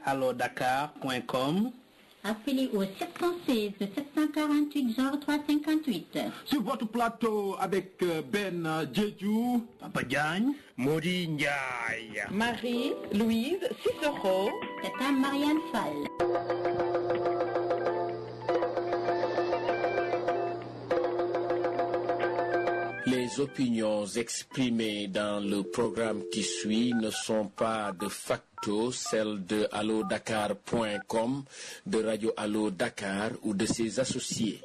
allodakar.com. Appelez au 716 748 0358. Sur votre plateau avec euh, Ben euh, Jeju, Papa Diagne, Modi Ndiaye. Marie-Louise Cicero. Tata Marianne Fall. Les opinions exprimées dans le programme qui suit ne sont pas de facto celles de allodakar.com, de Radio Allo Dakar ou de ses associés.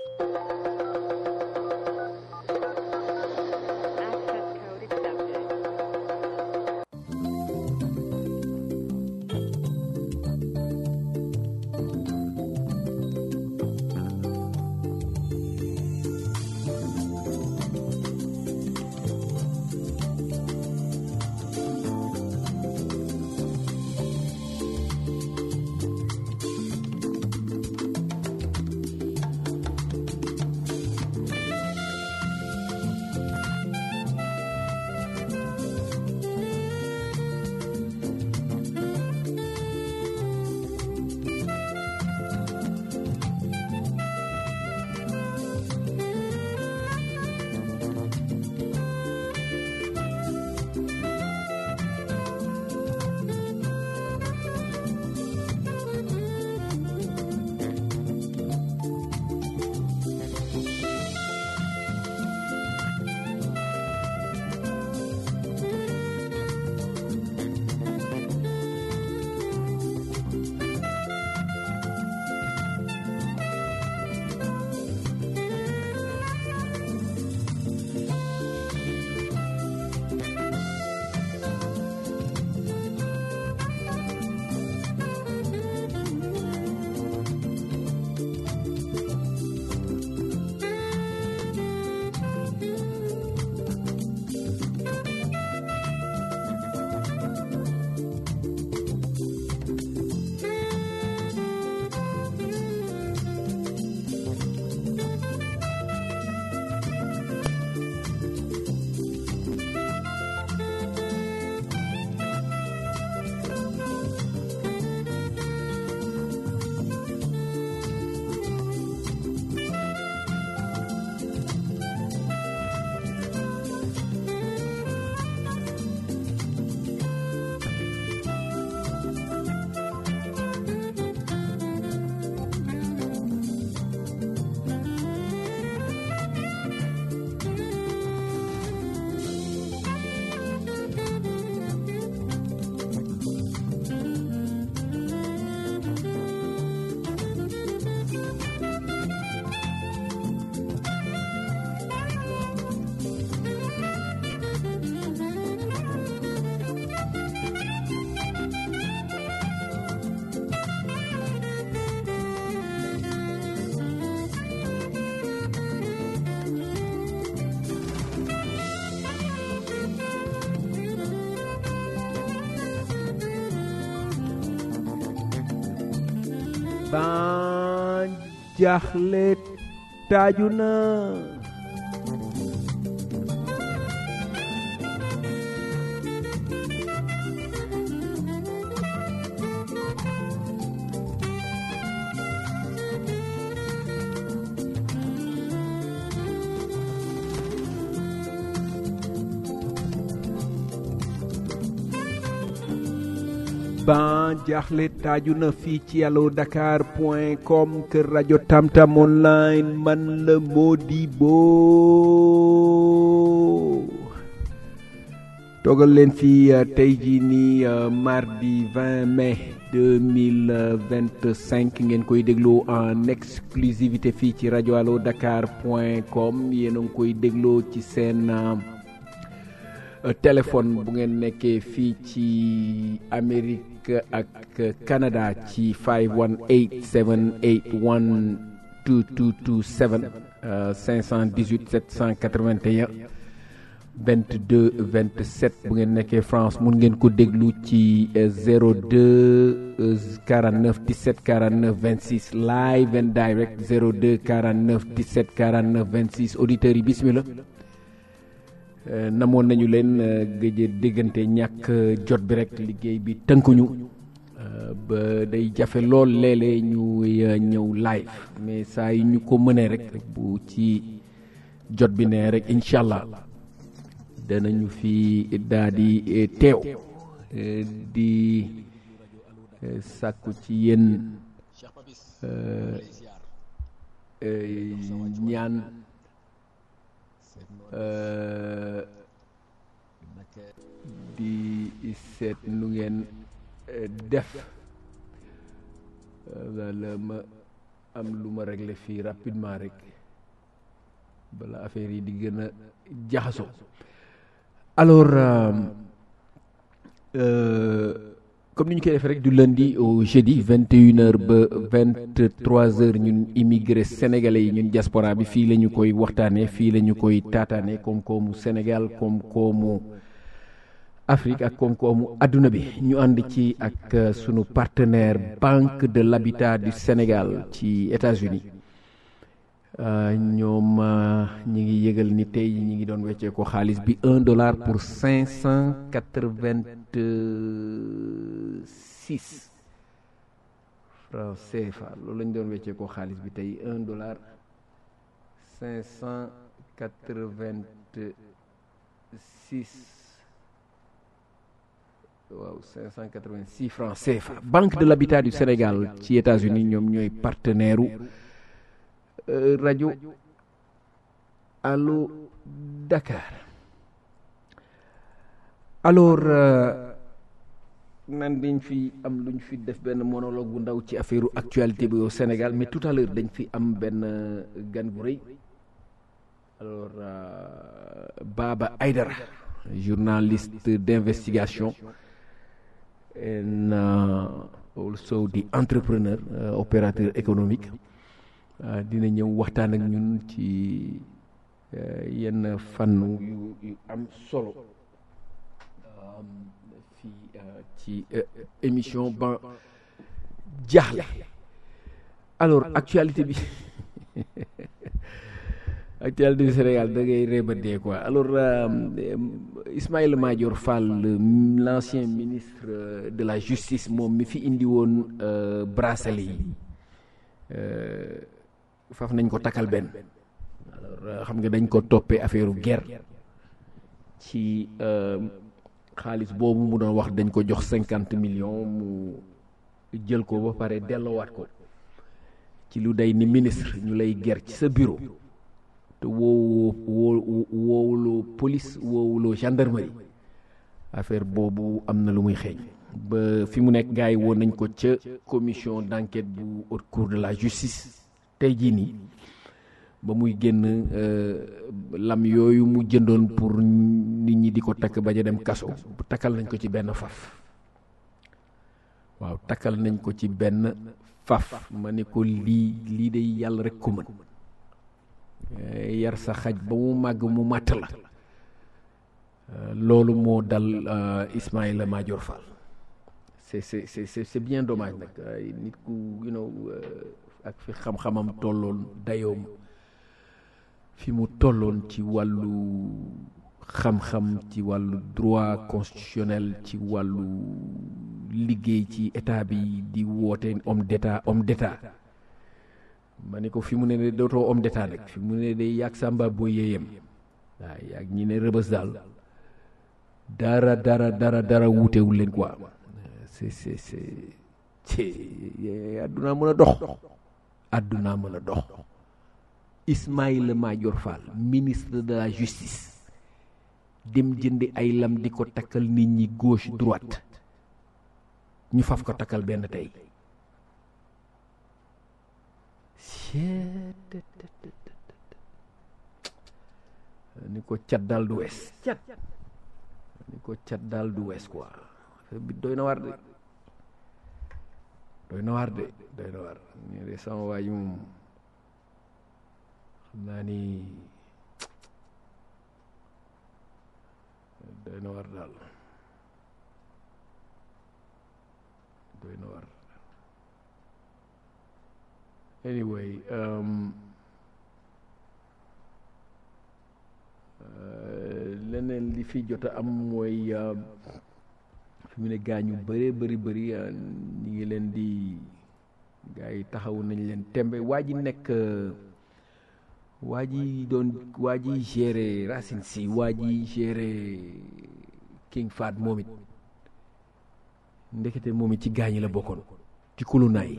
ban jaaxle taaju na ban jaaxle taaju na fii ci allo dakar point com kër rajo tamtam online man la Modibo toogal leen fii tey jii nii mardi 20 mai 2025 ngeen koy dégloo en exclusivité fii ci rajo allo dakar point com yéen a ngi koy dégloo ci seen téléphone bu ngeen nekkee fii ci Amérique ak Canada ci 518 781 2227 518 781 22 27 bu ngeen nekkee France mun ngeen ko déglu ci 02 49 17 49 26 live and direct 02 49 17 49 26 auditeurs yi bismillah namoon nañu leen gëj a déggante ñàkk jot bi rek liggéey bi tënkuñu ba day jafe lool léeg-léeg ñu ñëw live mais saa yi ñu ko mënee rek bu ci jot bi ne rek incha allah danañu fi daal di teew di sàkku ci yéen ñaan di seet nu ngeen def wala ma am lu ma régler fii rapidement rek bala affaire yi di gën a jaxaso alors comme ni ñu koy defee rek du lundi au jeudi vingt et une heures ba vingt trois heures ñun immigré sénégalais yi ñun diaspora bi fii la ñu koy waxtaanee fii la ñu koy taataane koom-koomu Sénégal koom-koomu Afrique ak koom-koomu adduna bi ñu ànd ci ak sunu partenaire Banque de l'Habitat du Sénégal ci États-Unis ñoom ñi ngi yëgal ni tey ñi ngi doon weccee ko xaalis bi un dollar pour cinq cent quatre-vingt-six francs CFA loolu lañ doon weccee ko xaalis bi tey un dollar cinq cent quatre-vingt-six waaw 586 francs CFA Banque de l'Habitat du Sénégal ci États-Unis ñoom ñooy partenaire u rajo Allo Dakar alors nan dañ fi am lu ñu fi def benn monologue bu ndaw ci affaire actualité bi au Sénégal mais tout à l'heure dañ fi am benn gan gu rëy alors Baba Aydara journaliste d'investigation and uh, also di entrepreneur uh, opérateur économique uh, dina ñëw waxtaan ak ñun ci yenn fànn yu yu am solo um, fii ci émission ba jaaxle alors actualité bi actualité du Sénégal da ngay réeba dee quoi alors Ismaïla Madior Fall l'ancien ministre de la justice moom mi fi indi woon bracelet yi faf nañ ko takkal benn alors xam nga dañ ko toppee affaire guerre ci xaalis boobu mu doon wax dañ ko jox cinquante millions mu jël ko ba pare delloowaat ko ci lu day ni ministre ñu lay guerre ci sa bureau te woowu woo woowuloo police woowuloo gendarmerie affaire boobu am na lu muy xeeñ ba fi mu nekk gars yi woon nañ ko ca commission d'enquête bu haute cour de la justice tey jii nii ba muy génn lam yooyu mu jëndoon pour nit ñi di ko takk bañ a dem kaso takkal nañ ko ci benn faf waaw takkal nañ ko ci benn faf ma ne ko lii lii day yàlla rek ko mën yar sa xaj ba mu màgg mu màtt la loolu moo dal Ismaïla Madior Fall c'est c'est c'est c'est bien dommage nag nit ku you know ak fi xam-xamam tolloon dayoom fi mu tolloon ci wàllu xam-xam ci wàllu droit constitutionnel ci wàllu liggéey ci état bi di woote homme d'état homme d'état ma ne ko fi mu ne ne dootoo homme d'état nag fi mu ne day yàgg sàmba boo yéeyam waaw yàgg ñi ne rëbës daal dara dara dara dara wuutewul leen quoi c'est c'est c'est ci àdduna mën a dox àdduna mën a dox Ismaïla Madior Fall ministre de la justice dem jëndi ay lam di ko takkal nit ñi gauche droite ñu faf ko takkal benn tey ni ko cat daal du wees cat ni ko cat daal du wees quoi bi doy na war de doy na war de doy na war ñu de sama waa ji moom xam naa ni doy na war daal doy na war anyway um, uh, leneen li fi jot a am mooy uh, fi mu ne gaañu bëree bëri bëri ñi ngi leen di gars yi taxaw nañ leen tembe waa ji nekk waa ji doon waa ji géré Racine Sy waa ji géré King Fahd moom it ndekete moom it ci gaañi la bokkoon ci kulunaay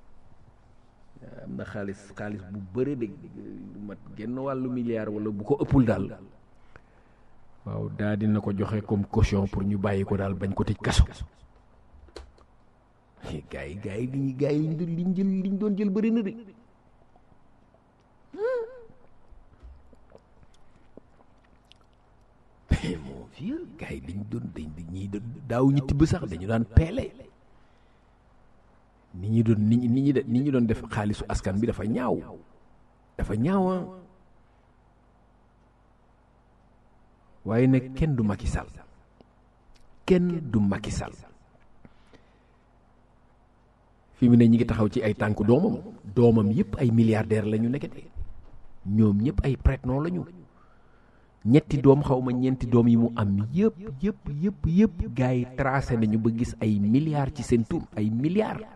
am na xaalis xaalis bu bëre de mat genn wàllu milliard wala bu ko ëppul daal waaw daa dina ko joxe comme caution pour ñu bàyyi ko daal bañ ko tëj kaso gars yi gars yi liñu gars yi liñ doon liñ jël liñ doon jël bëri na de mon vieux gars yi liñ doon dañ ñii daaw ñu tibb sax dañu daan peele ni ñu doon ni ñi ni ñu doon def xaalisu askan bi dafa ñaaw dafa ñaawa waaye nag kenn du Macky Sall kenn du Macky Sall fi mu ne ñi ngi taxaw ci ay tànk doomam doomam yëpp ay milliardaire la ñu nekkete ñoom ñëpp ay prête-nom la ñu ñetti doom xaw ma ñeenti doom yi mu am yëpp yëpp yëpp yëpp gars yi tracé nañu ba gis ay milliards ci seen tur ay milliards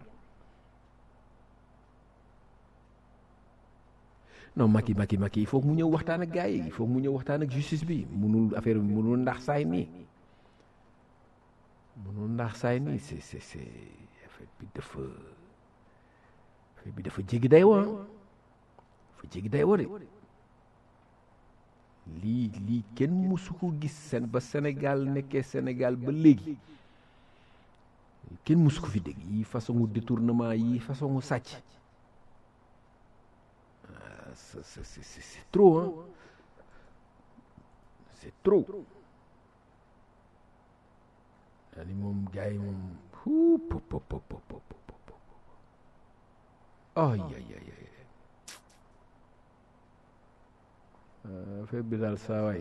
non Macky Macky Macky il faut mu ñëw waxtaan ak gars yi il faut mu ñëw waxtaan ak justice bi munul affaire bi munul ndax saay nii munul ndax saay nii c'est c'est c'est affaire bi dafa affaire bi dafa jéggi day wa dafa jéggi day wa de lii lii kenn musu ko gis seen ba Sénégal nekkee Sénégal ba léegi kenn musu ko fi dégg yi façon détournement yi façon sàcc c'est c'est c'est c'est trop hein c'est trop daani moom gars yi moom hu pop pop pop pop pop ay ay ay ay affaire bi daal saa waay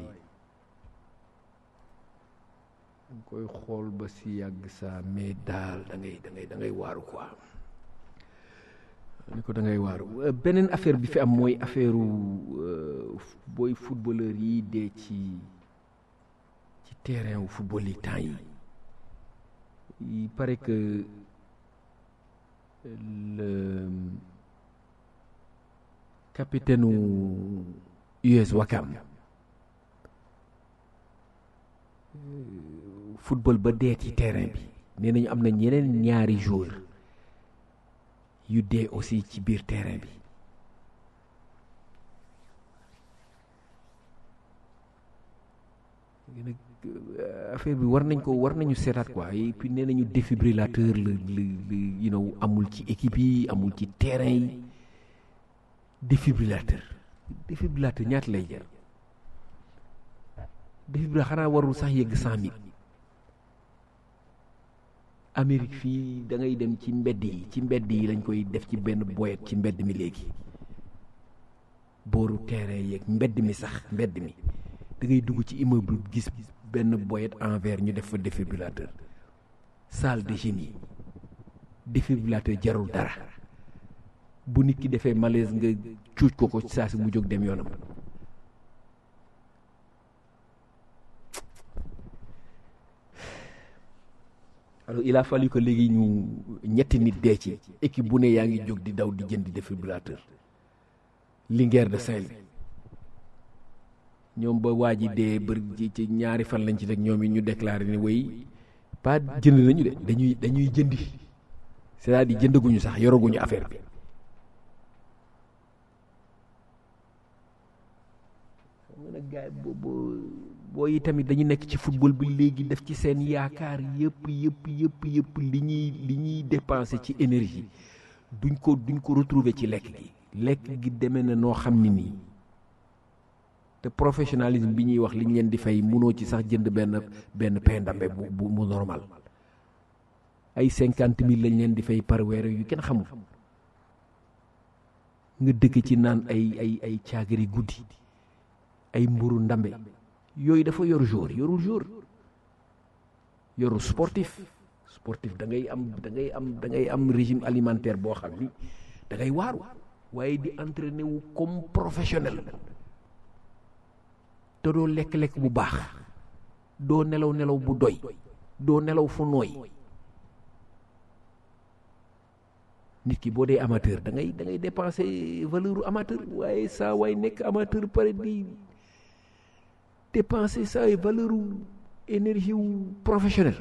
danga koy xool ba si yàgg saa mais daal da ngay da ngay da ngay waaru quoi ni ko da ngay waaru beneen affaire bi fi am mooy affaire booy footballeur yi dee ci ci terrain wu football yi temps yi il paraît que le capitaine u US Wakam football ba dee ci terrain bi nee nañu am na ñeneen ñaari joueur yu dee aussi ci biir terrain bi nag affaire bi war nañ ko war nañu seetaat quoi et puis nee nañu défibrillateur la la you know amul ci équipe yi amul ci terrain yi défibrillateur défibrillateur ñaata lay jar défibrillateur xanaa warul sax yegg cent mille Amérique fii da ngay dem ci mbedd yi ci mbedd yi lañ koy def ci benn boyet ci mbedd mi léegi booru terrain yeeg mbedd mi sax mbedd mi da ngay dugg ci immeuble gis benn boyet en verre ñu def fa défibrillateur salle de génie défibrillateur jarul dara bu nit ki defee malaise nga cuuj ko ko saa si mu jóg dem yoonam alors il a fallu que léegi ñu ñetti nit dee ci équipe bu ne yaa ngi jóg di daw di jënd défibrillateur Linguère de Saint-Louis ñoom ba waa ji dee bër ci ñaari fan lañ ci teg ñoom it ñu déclaré ni way pas jënd nañu de dañuy dañuy jëndi c'est-à-dire jëndaguñu sax yoraguñu affaire bi xam nga nag gars boobu boo yi tamit dañu nekk ci football bi léegi def ci seen yaakaar yëpp yëpp yëpp yëpp li ñuy li ñuy dépenser ci énergie duñ ko duñ ko retrouver ci lekk gi lekk gi demee na noo xam ni nii te professionnalisme bi ñuy wax li ñu leen di fay munoo ci sax jënd benn benn pain ndambe bu bu mu normal ay cinquante mille lañ leen di fay par weer yu kenn xamul nga dëkk ci naan ay ay ay caagari guddi ay mburu ndambe yooyu dafa yor jour yorul jour yorul sportif sportif da ngay am da ngay am da ngay am régime alimentaire boo xam ni da ngay waaru waaye di entraîner wu comme professionnel te doo lekk-lekk bu baax doo nelaw nelaw bu doy doo nelaw fu nooy nit ki boo dee amateur da ngay da ngay dépenser valeur amateur waaye saa waay nekk amateur pare di dépenser saa valeur énergie wu professionnel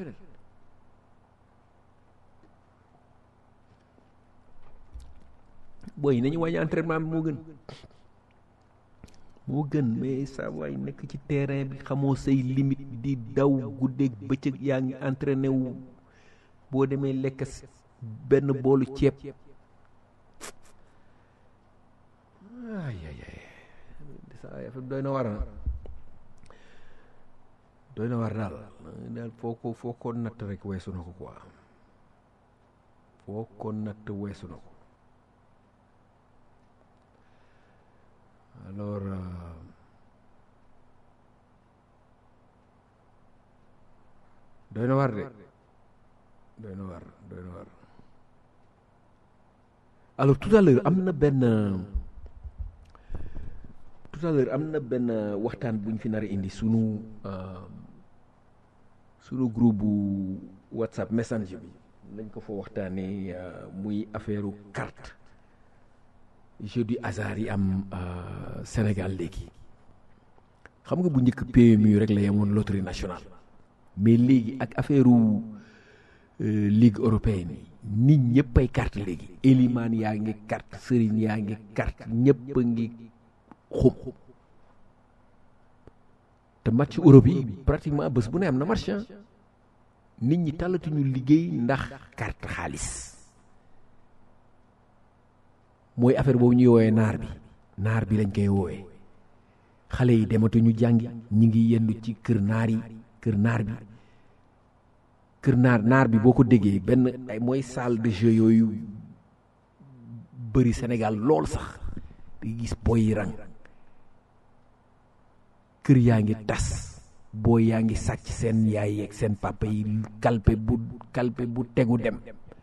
booy nañu wàññi entraînement bi moo gën moo gën mais saa waay nekk ci terrain bi xamoo say limite di daw guddeeg bëccëg yaa ngi entraîné wu boo demee lekk benn boolu ceeb ay ay ay saa affaire doy na war doy na war daal daal foo ko foo ko natt rek weesu na ko quoi foo ko natt weesu na ko alors doy na war de doy na war doy na war alors tout à l'heure am na benn tout à l'heure am na benn waxtaan bu ñu fi nar a indi sunu sunu groupe bu WhatsApp messenger bi lañ ko fa waxtaanee muy affaire carte jeu du hasard yi am Sénégal léegi xam nga bu njëkk PMU rek la yemoon loterie nationale mais léegi ak affaire ligue européenne yi nit ñëpp ay carte léegi Eliman yaa ngi carte Serigne yaa ngi carte ñëpp a ngi xum te match Europe yi pratiquement bés bu ne am na match nit ñi talatuñu liggéey ndax carte xaalis mooy affaire boobu ñuy woowee naar bi naar bi lañ koy woowee xale yi dematuñu jàngi ñi ngi yendu ci kër naar yi kër naar bi kër naar naar bi boo ko déggee benn ay mooy salle de jeu yooyu bëri Sénégal lool sax di gis boy yi rang kër yaa ngi tas booy yaa ngi sàcc seen yaay yeeg seen papa yi kalpe bu kalpe bu tegu dem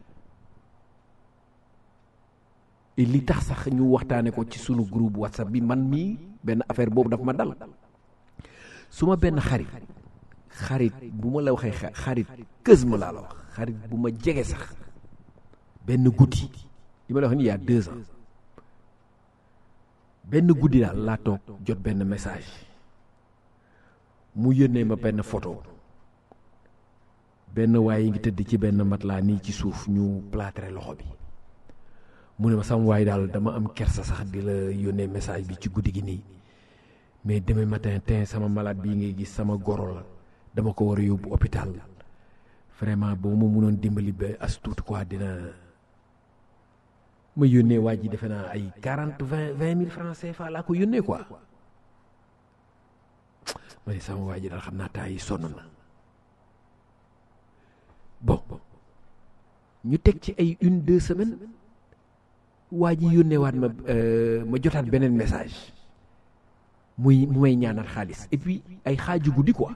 et li tax sax ñu waxtaane ko ci sunu groupe whatsapp bi man mii benn affaire boobu daf ma dal su ma benn xarit xarit bu ma la waxee xarit kës ma laa la wax xarit bu ma jege sax benn guddi li ma la wax ni y a deux ans benn guddi daal laa toog jot benn message mu yónnee ma benn photo benn waaye ngi tëdd ci benn matelas nii ci suuf ñu plâtré loxo bi mu ne ma sama waay daal dama am kersa sax di la yónnee message bi ci guddi gi nii mais demain matin tin sama malade bii ngay gis sama goro la dama ko war a yóbbu hôpital vraiment boo ma mënoon dimbali ba as tuut quoi dina ma yónnee waa ji defe naa ay quarante vingt vingt mille francs CFA laa ko yónnee quoi ma ne sama waa ji daal xam naa temps yi sonn na bon ñu teg ci ay une deux semaines waa ji yónnee waat ma ma jotaat beneen message muy mu may ñaanal xaalis et puis ay xaaju guddi quoi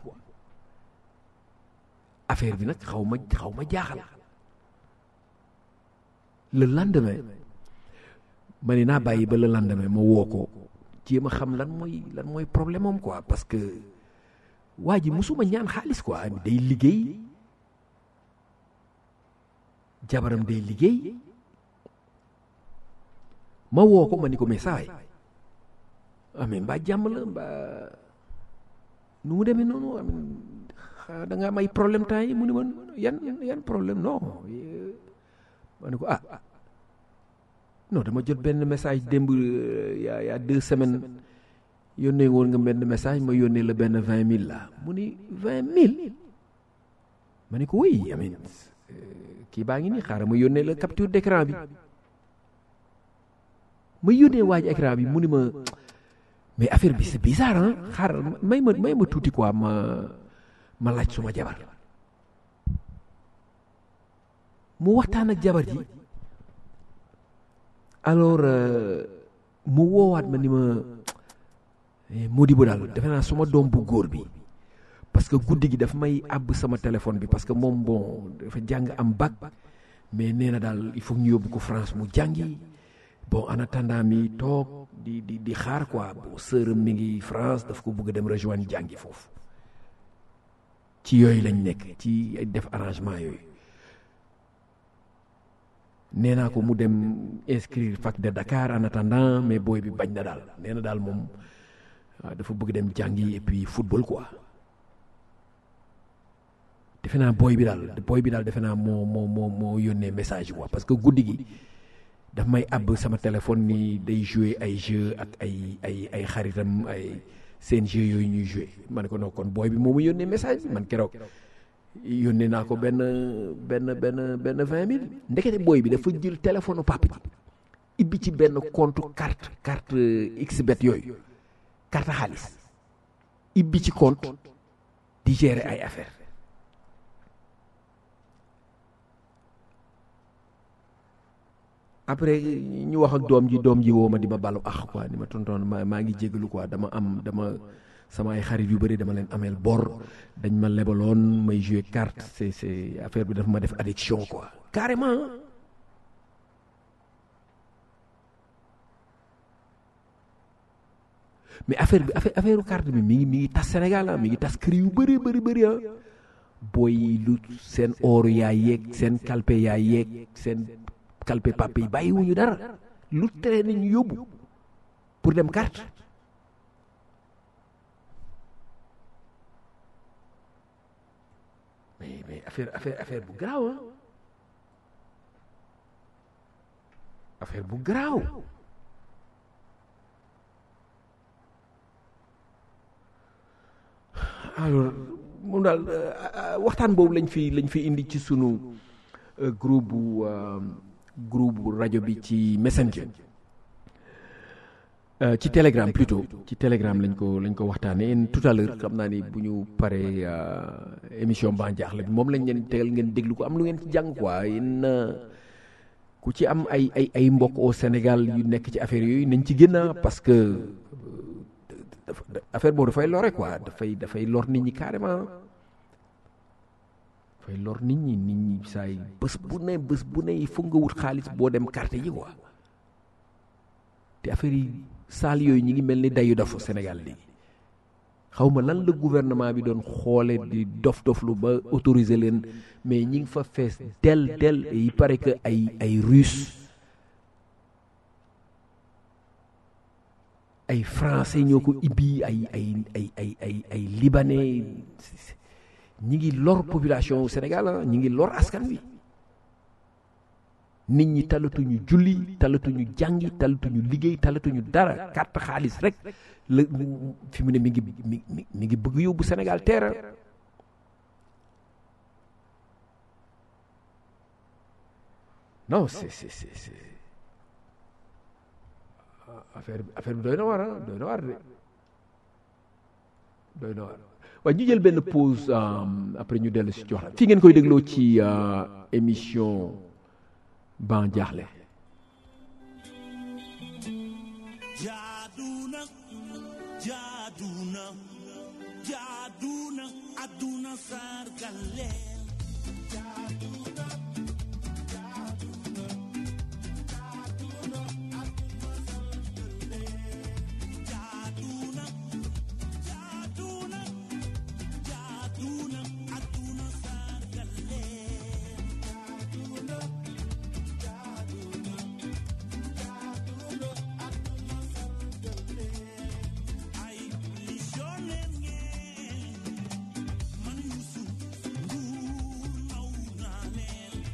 affaire bi nag xaw ma xaw ma jaaxal le lendemain ma ne naa bàyyi ba le lendemain ma woo ko jéem a xam lan mooy lan mooy problème am quoi parce que waa ji musuma ñaan xaalis quoi day liggéey jabaram day liggéey ma woo ko ma ni ko mais sawaay amee mbaa jàmm la mbaa nu mu demee noonu am da nga am ay problème temps yi mu ni ma yan yan problème non ma ne ko ah non dama jot benn message démb yaa yaa deux semaines yónnee woon nga benn message ma yónnee la benn vingt mille la mu ni vingt mille ma ne ko oui amin kii baa ngi nii xaaral ma yónnee la capture d'écran bi ma yónnee waaj écran bi mu ni ma mais affaire bi c'est bizarre ah xaaral may ma may ma tuuti quoi ma ma laaj suma jabar mu waxtaan ak jabar ji alors mu woowaat ma ni ma Modibo daal defe naa suma doom bu góor bi parce que guddi gi daf may àbb sama téléphone bi parce que moom bon dafa jàng am bac mais nee na daal il faut ñu yóbbu ko France mu jàngi bon en attendant mi toog di di di xaar quoi bon sœuram mi ngi France daf ko bëgg a dem rejoindre jàngi foofu ci yooyu lañ nekk ci ay def arrangement yooyu nee naa ko mu dem inscrire fac de Dakar en attendant mais booy bi bañ na daal nee na daal moom waaw dafa bëgg dem jàngi et puis football quoi defe naa booy bi daal booy bi daal defe naa moo moo moo moo yónnee message quoi parce que guddi gi daf may àbb sama téléphone ni day jouer ay jeu ak ay ay ay xaritam ay seen jeu yooyu ñuy jouer ma ne ko non kon booy bi moo ma yónnee message bi man keroog yónnee naa ko benn benn benn benn vingt mille ndekete booy bi dafa jël téléphone papa ji ibbi ci benn compte carte carte xbet yooyu carte xaalis ibbi ci compte di gérer ay affaire après ñu wax ak doom ji doom ji woo ma di ma balu ax quoi ni ma tontoon ma maa ngi jégalu quoi dama am dama sama ay xarit yu bëri dama leen ameel bor dañ ma lebaloon may jouer carte c'est c'est affaire bi dafa ma def addiction quoi carrément mais affaire bi affaire affaire carte bi mi ngi mi ngi tas Sénégal ah mi ngi tas kër yu bëri bëri bëri ah booy lu seen ooru yaay yeeg seen kalpe yaay yeeg seen kalpe papa yi bàyyiwuñu dara lu tere nañu yóbbu pour dem carte mais mais affaire affaire affaire bu garaaw ah affaire bu garaaw alors moom daal waxtaan boobu lañ fi lañ fi indi ci sunu groupe bu groupe bu rajo bi ci messenger ci telegram plutôt ci telegram lañ ko lañ ko waxtaanee tout à l'heure xam naa ni bu ñu paree émission Ban Diakhla bi moom lañ leen tegal ngeen déglu ko am lu ngeen ci jàng quoi yéen ku ci am ay ay ay mbokk au Sénégal yu nekk ci affaire yooyu nañ ci génn parce que affaire boobu dafay lore quoi dafay dafay lor nit ñi carrément dafay lor nit ñi nit ñi saay bés bu ne bés bu ne il faut nga wut xaalis boo dem carte yi quoi te affaire yi saal yooyu ñi ngi mel ni dayu dof Sénégal léegi xaw ma lan la gouvernement bi doon xoole di dof doflu ba autoriser leen mais ñi ngi fa fees del del et il paraît que ay ay russe ay français ñoo ko ibbi ay ay ay ay ay ay libanais ñi ngi lor population Sénégal ñi ngi lor askan wi nit ñi talatuñu julli talatuñu jàngi talatuñu liggéey talatuñu dara carte xaalis rek la fi mu ne mi ngi mi mi ngi bëgg yóbbu Sénégal teera non c'est c'est c'est affaire bi affaire bi doy na war a doy na war de doy na war waaye ñu jël benn pause après ñu dellu si jox la fii ngeen koy dégloo ci émission Ban Diakhla jaaduna jaaduna jaaduna aduna sargal leen jaaduna man Youssou Ndour naw naa leen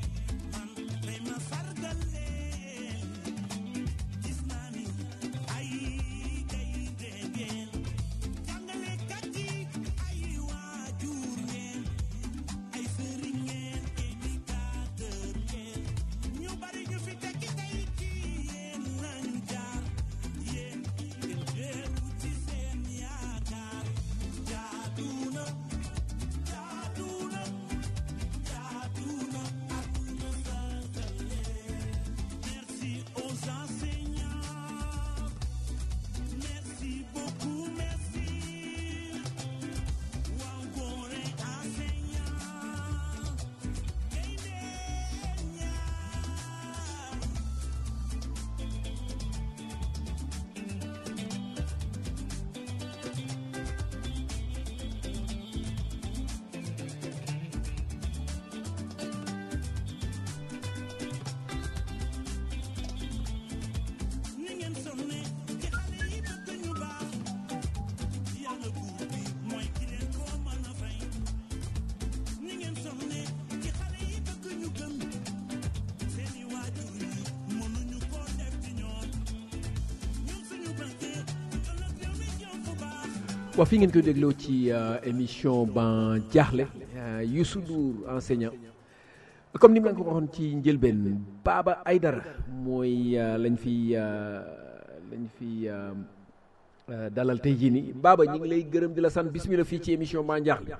waaw fi ngeen koy dégloo ci euh, émission ban jaaxle euh, Youssou Ndour enseignant comme ni ma leen ko waxoon ci njëlbeen Baba Aydara mooy euh, lañ fi euh, lañ fi euh, euh, dalal tey jii nii Baba ñu ngi lay gërëm di la sant bismillah fii ci émission ban jaaxle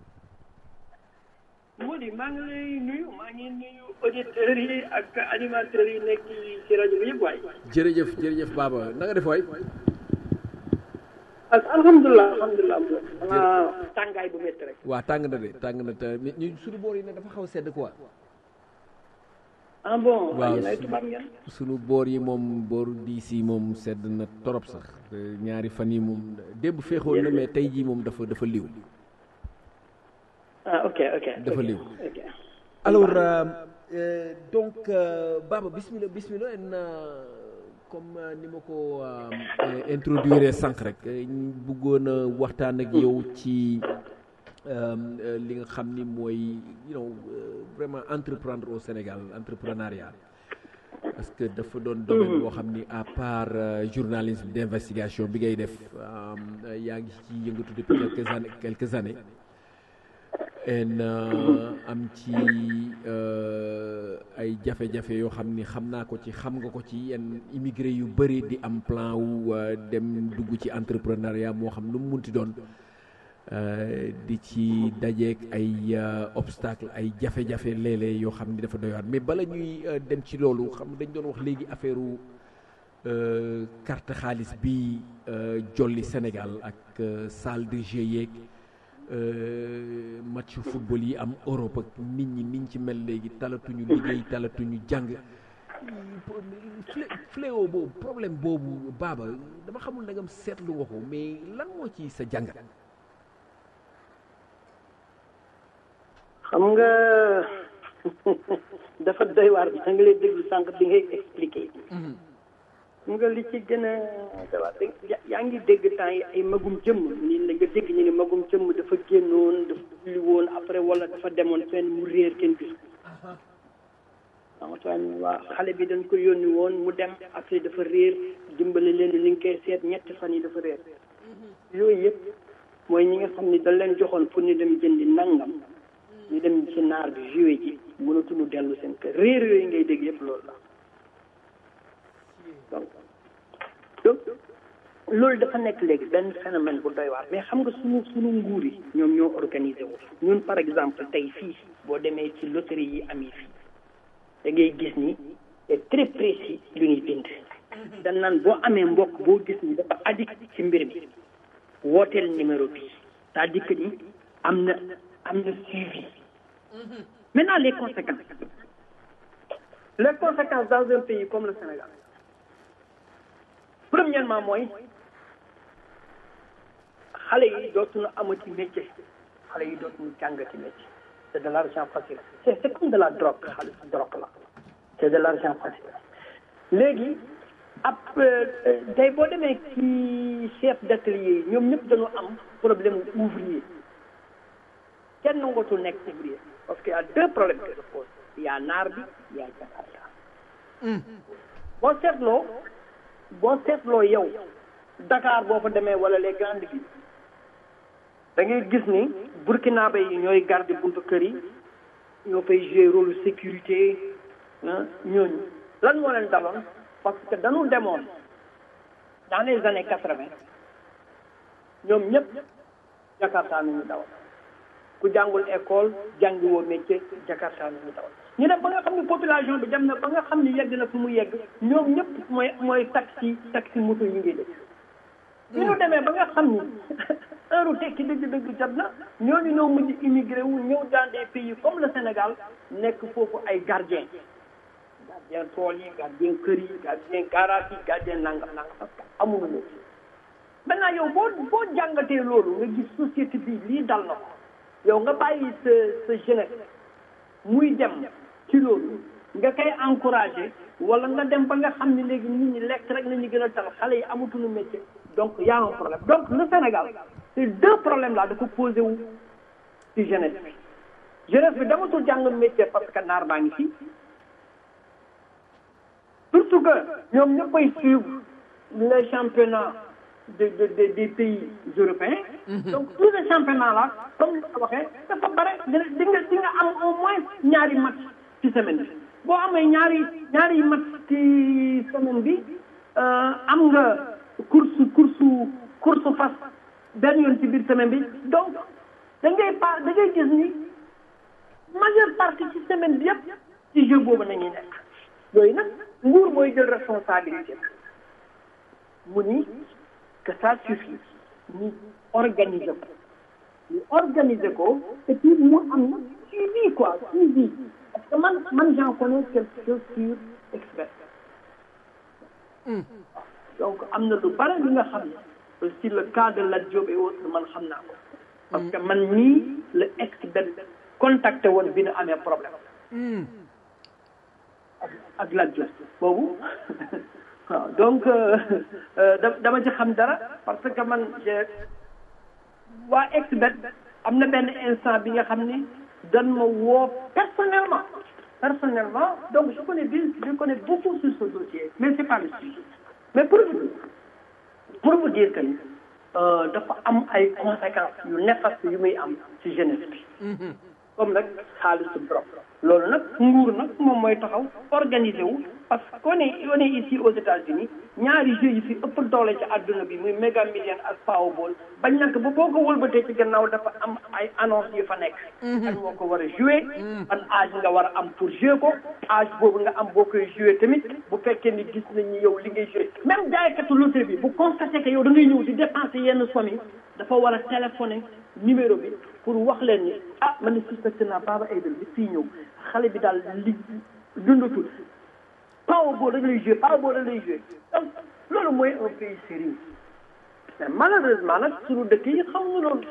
Mody maa ngi lay nuyu maa ngi nuyu auditeurs yi ak animateurs yi nekk ci rajo bi yëpp waay. jërëjëf jërëjëf Baba na nga def waay ak alhamdulilah alhamdulilah xanaa tàngaay bu métti rek. waa tàng na de tàng na te mais ñu suñu boor yi nag dafa xaw a sedd quoi ah bon. waaw yéen ay su- tubaab ngeen. sunu boor yi moom booru diis yi moom sedd na torop sax te ñaari fan yi moom démb féexoon na mais tey jii moom dafa dafa liw ah ok ok. Dafa ok, liw. ok. alors euh, euh, donc euh, Baba bismillah bismillah en euh, comme euh, ni ma ko euh, euh, introduire sànq rek euh, ñu bëggoon a waxtaan ak yow ci euh, euh, li nga xam ni mooy you know euh, vraiment entreprendre au Sénégal entrepreneuriat parce que dafa doon domaine boo xam ni à part euh, journalisme d'investigation bi ngay def euh, yaa ngi ci yëngatu depuis quelques années quelques années en euh, am ci euh, ay jafe-jafe yoo xam ni xam naa ko ci xam nga ko ci yenn immigré yu bëri di am plan wu euh, dem dugg ci entrepreneuriat moo xam lu mu munti doon euh, di ci dajeek ay euh, obstacle ay jafe-jafe léeg-léeg yoo xam ni dafa doy waar mais bala ñuy euh, dem ci loolu xam dañ doon wax léegi affaire u euh, carte xaalis bi euh, jolli Sénégal ak euh, salle de jeu yeeg euh, match football yi am Europe ak nit ñi niñ ci mel léegi talatuñu liggéey talatuñu jàng flé- fléau boobu problème boobu baaba dama xamul ndagam seetlu nga ko mais lan moo ci sa jàngat xam nga dafa doy waar bi da nga lay déglu sànq bi ngay expliqué. xam nga li ci gën a doy waar da- yaa ngi dégg temps yi ay magum jëmm nii la nga dégg ñu ne magum jëmm dafa génnoon dafa julli woon après wala dafa demoon fenn mu réer kenn gis ko. Antoine waa xale bi dañ ko yónni woon mu dem après dafa réer dimbali leen li nga koy seet ñetti fan yi dafa réer yooyu yëpp mooy ñi nga xam ni dañ leen joxoon pour ñu dem jëndi nangam ñu dem ci naar bi joué ji mënatuñu dellu seen kër réer yooyu ngay dégg yëpp loolu la donc donc loolu dafa nekk léegi benn phénomène bu doy waar mais xam nga suñu suñu nguur yi ñoom ñoo organisé wu ñun par exemple tey fii boo demee ci loterie yi am yi fii da ngay gis ni c'est très précis lu ñuy bind dañ naan boo amee mbokk boo gis ni dafa addict ci mbir mi wooteel numéro bi c'est-à-dire que ni am na am na suivi maintenant les conséquences les conséquences dans un pays comme le Sénégal premièrement mooy xale yi dootuñu amati métier xale yi dootuñu jàngati métier c'est de l'argent facile c'est c'est comme de la drogue xaalis drogue la c'est de l'argent facile léegi ab tey boo demee ci chef d'atelier yi ñoom ñëpp dañoo am problème ouvrier kenn nangootul nekk ouvrier parce que y a deux problèmes qui se posent il y a naar bi il y a Jakarta boo seetloo boo seetloo yow Dakar boo fa demee wala les grandes villes da ngay gis ni burkinabé yi ñooy garde buntu kër yi ñoo fay jouer rôle sécurité ah ñooñu lan moo leen daloon parce que dañu demoon dans les années quatre-vingt ñoom ñëpp Jakarta nañu dawal ku jàngul école jàngi woo métier Jakarta nañu dawal ñu def ba nga xam ne population bi dem na ba nga xam ne yegg na fu mu yegg ñoom ñëpp mooy mooy taxi taxi moto yi ngay def bi ñu demee ba nga xam ni heure tekki dëgg-dëgg jot na ñooñu ñoo mujj immigré wu ñëw dans des pays comme le Sénégal nekk foofu ay gardien gardien tool yi gardien kër yi gardien garage yi gardien nangam nangam parce que amuñu métier maintenant yow boo boo jàngatee loolu nga gis société bi lii dal na ko yow nga bàyyi sa sa jeunesse muy dem ci loolu nga koy encouragé wala nga dem ba nga xam ne léegi nit ñi lekk rek nañu gën a tal xale yi amatuñu métier donc y a un problème donc le Sénégal ces deux problèmes là dafa posé wu ci jeunesse bi jeunesse bi damatul jàng métier parce que naar baa ngi fii surtout que ñoom ñëppay suivre les championnats de de de des pays européens. donc tous les championnats là comme ni ko waxee dafa bare dina di nga di nga am au moins ñaari match ci semaine bi boo amee ñaari ñaari match ci semaine bi am nga course course course fas benn yoon ci biir semaine bi donc da ngay pa da ngay gis ni majeure partie ci semaine bi yëpp ci jeu boobu nañuy nekk yooyu nag nguur mooy jël responsabilité mu ni que ça suffit ñu organiser ko ñu organiser ko et puis mu am na suivi quoi suivi parce que man man j'en connais quelque chose sur expert donc am na lu bare li nga xam ne sur le cas de Lat Diop et autres man xam naa ko parce que man nii la expert contacté woon bi nu amee problème ak ak Lat Diop boobu waaw donc da dama ci xam dara parce que man waa expert am na benn instant bi nga xam ni dan ma woo personnellement personnellement donc je connais bien je connais beaucoup sur ce dossier mais c'est pas le sujet mais pour vous pour vous dire que ni dafa am ay conséquences yu néfastes yu muy am ci jeunesse bi comme nag xaalisu drop loolu nag nguur nag moom mooy taxaw organiser wu parce que on est on est ici aux États-Unis ñaari jeux yi fi ëpp doole ci àdduna bi muy Mega Millions ak Powerball bañ nag ba boo ko wëlbatee ci gannaaw dafa am ay annonce yu fa nekk. kan moo ko war a jouer. ban âge nga war a am pour jouer ko. âge boobu nga am boo koy jouer tamit bu fekkee ni gis nañ ni yow li ngay jouer même jaaykatu loterie bi bu constaté que yow da ngay ñëw di dépenser yenn somme yi dafa war a téléphoner numéro bi pour wax leen ni ah man de suspecté naa Baba Aïdara bi fii ñëw xale bi daal li dundatul. Powerball da lay joué Powerball da lay joué donc loolu mooy un pays sérieux mais malheureusement nag suñu dëkk yi xamuñu loolu.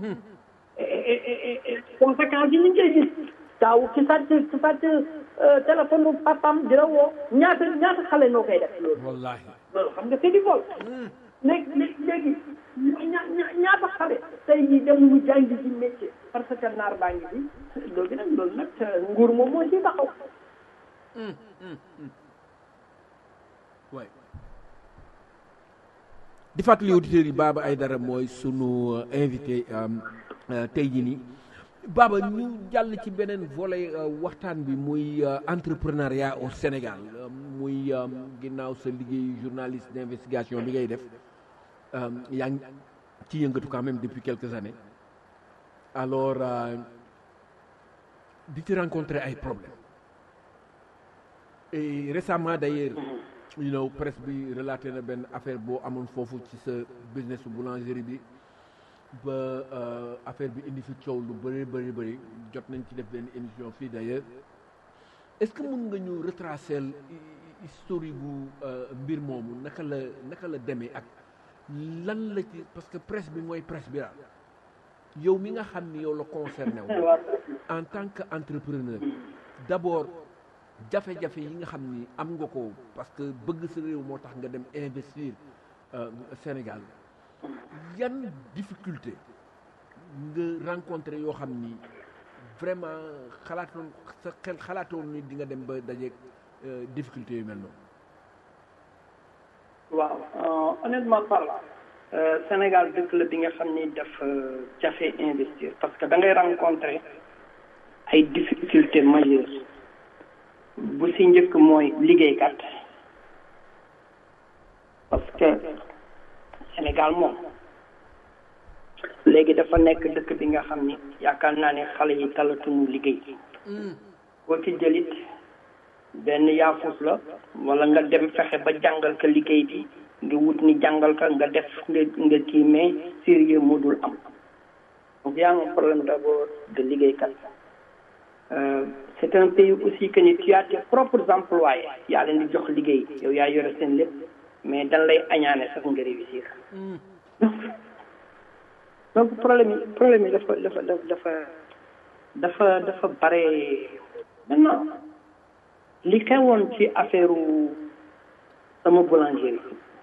conséquences yi ñu ngi koy gis daaw ci sàcc ci sàcc téléphone bu papam dina woo ñaata ñaata xale noo koy def loolu. wallaahi loolu xam nga c'est du vol. léegi léegi ña ñaata xale tey jii dem mu jàngi ci métier parce que naar baa ngi fi loolu nag loolu nag nguur moom moo ciy taxaw. waay di fàttali auditeurs yi Baba Aïdara mooy sunu invité tey jii nii Baba ñu jàll ci beneen volet waxtaan bi muy entrepreneuriat au Sénégal muy ginnaaw sa liggéey journaliste d'investigation bi ngay def yaa ngi ci yëngatu quand même depuis quelques années alors di ci rencontrer ay problèmes et récemment d'ailleurs you know presse bi relaté na benn affaire boo amoon foofu ci sa business boulangerie bi ba affaire bi indi fi coow lu bëri bëri bëri jot nañ ci def benn émission fii d'ailleurs est-ce que mun nga ñu retracer historique bu mbir moomu naka la naka la demee ak lan la ci parce que presse bi mooy presse bi daal yow mi nga xam ni yow la concerné wu en tant que entrepreneur d'abord jafe-jafe yi nga xam ni am nga ko parce que bëgg sa réew moo tax nga dem investir Sénégal yan difficulté nga rencontré yoo xam ni vraiment xalaatoon sa xel xalaatoon ni di nga dem ba dajeeg difficulté yu mel noonu. waaw honnêtement parlant Sénégal dëkk la bi nga xam ni dafa jafe investir parce que da ngay rencontrer ay difficultés majeures. bu si njëkk mooy liggéeykat parce que Sénégal moom léegi dafa nekk dëkk bi nga xam ni yaakaar naa ne xale yi talatuñu liggéey boo ci jëlit benn yaafus la wala nga dem fexe ba jàngal ka liggéey bi nga wut ni jàngal ka nga def nga nga kii mais sérieux moo dul am donc y a un problème d'abord de liggéeykat c'est un pays aussi que ni tu as tes propres employés yaa leen di jox liggéey yow yaa yore seen lépp mais dañ lay añaane sax nga réussir donc donc problème yi problème yi dafa dafa dafa dafa dafa bare maintenant li xewoon ci affaire sama boulangerie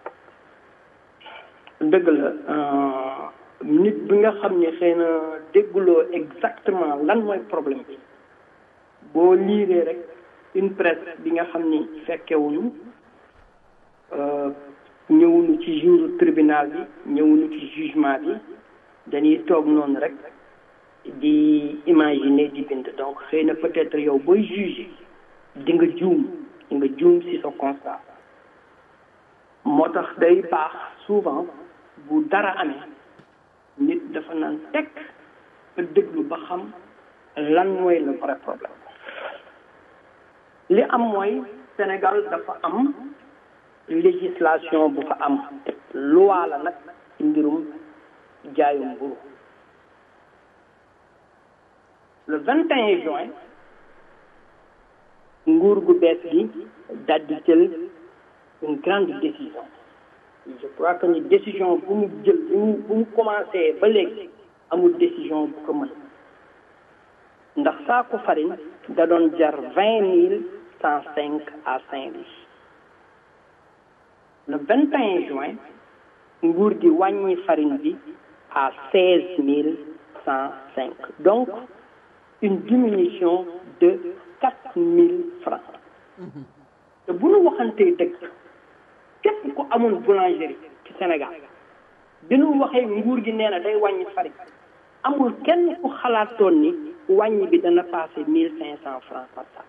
dëgg la nit bi nga xam ne xëy na dégguloo exactement lan mooy problème bi boo liiree rek une presse bi nga xam ni fekkewuñu ñëwuñu ci jour tribunal bi ñëwuñu ci jugement bi dañuy toog noonu rek di imaginer di bind donc xëy na peut-être yow booy juger di nga juum di nga juum ci sa constat moo tax day baax souvent bu dara amee nit dafa naan teg ba déglu ba xam lan mooy le vrai problème li am mooy Sénégal dafa am législation bu fa am loi la nag ci mbirum jaayum mburu le 21 juin nguur gu bees gi daal di jël une grande décision je crois que ni décision bu mu jël bu mu bu mu commencé ba léegi amul décision bu ko mën ndax saako farine da doon jar vingt mille cent cinq à Saint-Louis le 21 juin nguur gi wàññi farine bi à seize mille cent cinq donc une diminution de quatre mille francs te bu nu waxantee dëgg képp ku amoon boulangerie ci Sénégal bi nu waxee nguur gi nee na day wàññi farine amul kenn ku xalaatoon ni wàññi bi dana passé mille cinq cent francs par sac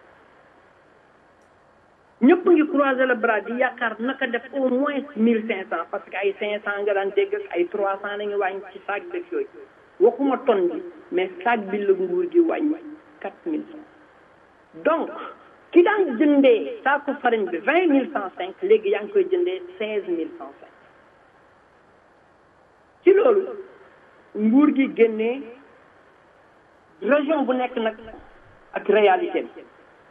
ñëpp ngi croiser le bras di yaakaar naka def au moins mille cinq cent parce que ay cinq cent nga daan dégg ak ay trois cent la ñu wàññi ci sac def yooyu waxuma tonne bi mais sac bi la nguur gi wàññi quatre mille francs donc ki daan jëndee saako farine bi vingt mille cent cinq léegi yaa ngi koy jëndee seize mille cent cinq ci loolu nguur gi génnee région bu nekk nag ak réalité bi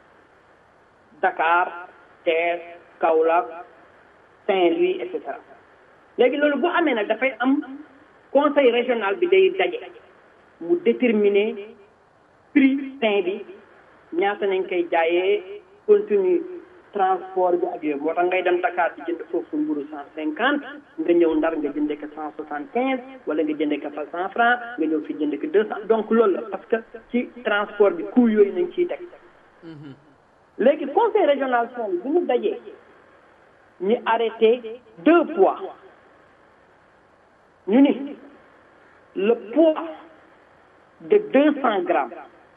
Dakar Thiès Kaolack Saint-Louis et cetera léegi loolu bu amee nag dafay am conseil régional bi day daje mu déterminer prix pain bi ñaata nañ koy jaayee continue transport bi ak yooyu moo tax ngay dem Dakar di jënd foofu mburu cent cinquante nga ñëw Ndar nga jëndee ko cent soixante quinze wala nga jëndee ko fa cent franc nga ñëw fi jëndee ko deux cent donc loolu la parce que ci transport bi coût yooyu nañ ciy teg léegi conseil régional son bi ñu dajee ñu arrêté deux poids ñu ni le poids de deux cent grammes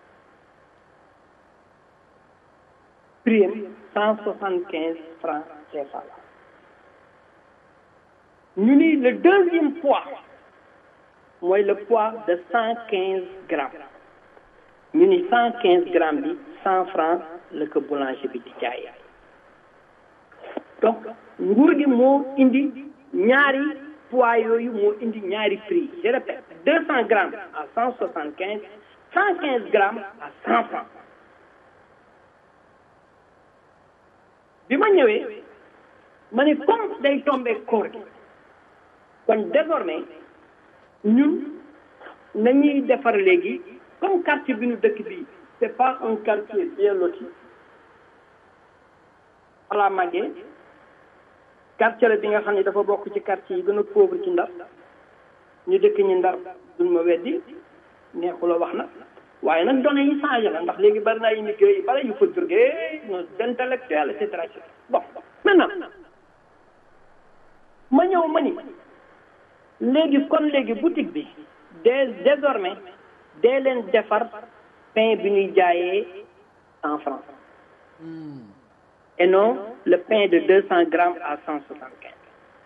prix cent soixante quinze francs CFA ñu ni le deuxième poids mooy le poids de cent quinze grammes ñu ni cent quinze grammes bi cent francs la ko boulanger bi di jaayee donc nguur gi moo indi ñaari poids yooyu moo indi ñaari prix je répète deux cent grammes à cent soixante quinze cent quinze grammes à cent francs bi ma ñëwee ma ne comme day tombé koor gi kon désormais ñun nañuy defar léegi comme quartier bi ñu dëkk bi c'est pas un quartier bien loti ala màggee quartier la bi nga xam ne dafa bokk ci quartier yi gën a pauvre ci ndar ñu dëkk ñi ndar duñ ma weddi neexula wax na waaye nag données yi changé na ndax léegi bari naa immigré yi bari yu fa jógee d'intellectuel et cetera bon maintenant ma ñëw ma ni léegi kon léegi boutique bi dès désormais dee leen defar pain bi ñuy jaayee cent francs et non le pain de deux cent grammes à cent soixante quinze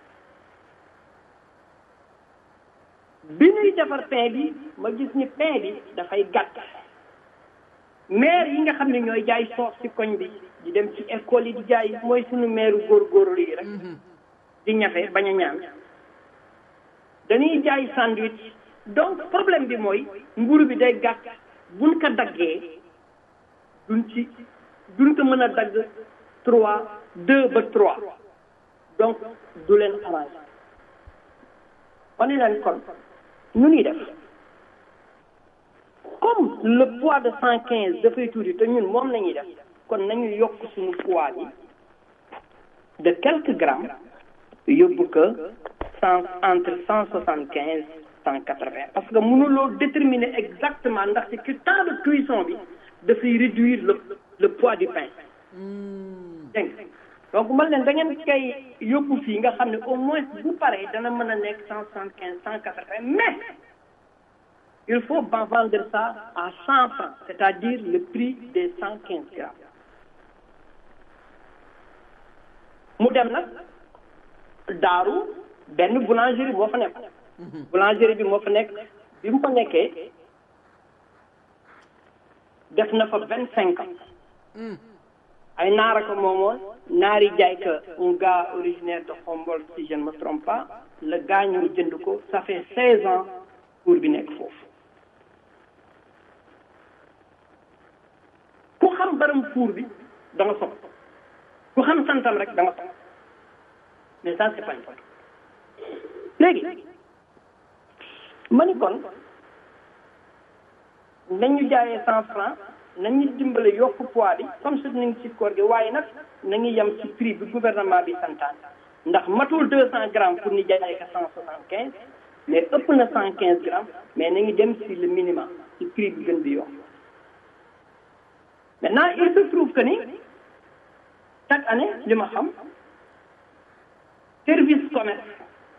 bi ñuy defar pain bi ma gis ni pain bi dafay gàtt maire yi nga xam ne ñooy jaay soos ci koñ bi di dem ci école yi di jaay mooy suñu maire góorgóorlu yi rek di ñafe bañ a ñaan dañuy jaay sandwich donc problème bi mooy mburu bi day gàtt buñ ko daggee duñ ci duñ ko mën a dagg trois deux ba trois donc du leen arrangé on est leen kon nu ñuy def comme le poids de cent quinze dafay tuuti te ñun moom la ñuy def kon nañu yokk suñu poids bi de quelques grammes yóbbu ko cent entre cent soixante quinze cent quatre vingt parce que mënuloo déterminer exactement ndax ci temps de cuisson bi dafay réduire le le poids du pain dégg donc man leen da ngeen koy yóbbu fii nga xam ne au moins bu paree dana mën a nekk cent soixante quinze cent quatre vingt mais il faut ba vendre ça à cent francs c'est-à-dire le prix des cent quinze grammes mu dem nag daaru benn boulangerie moo fa nekk boulangerie bi moo fa nekk bi mu fa nekkee def na fa vingt cinq ans ay naara ko moomoon naari jaay ka un gars originaire de Khombole si je ne me trompe pas le gars ñu jënd ko ça fait seize ans pour bi nekk foofu ku xam baram fuur bi da nga sopp ku xam santam rek da nga sopp mais ça c'est pas important léegi ma ni kon nañu jaayee cent francs nañu dimbale yokk poids bi comme ça nañ ci koor gi waaye nag nañu yem ci prix bi gouvernement bi santaan ndax matul deux cent grammes pour ñu jaayee ko cent soixante quinze mais ëpp na cent quinze grammes mais nañu dem ci le minimum ci prix bi gën di yokk maintenant il se trouve que ni chaque année li ma xam service commerce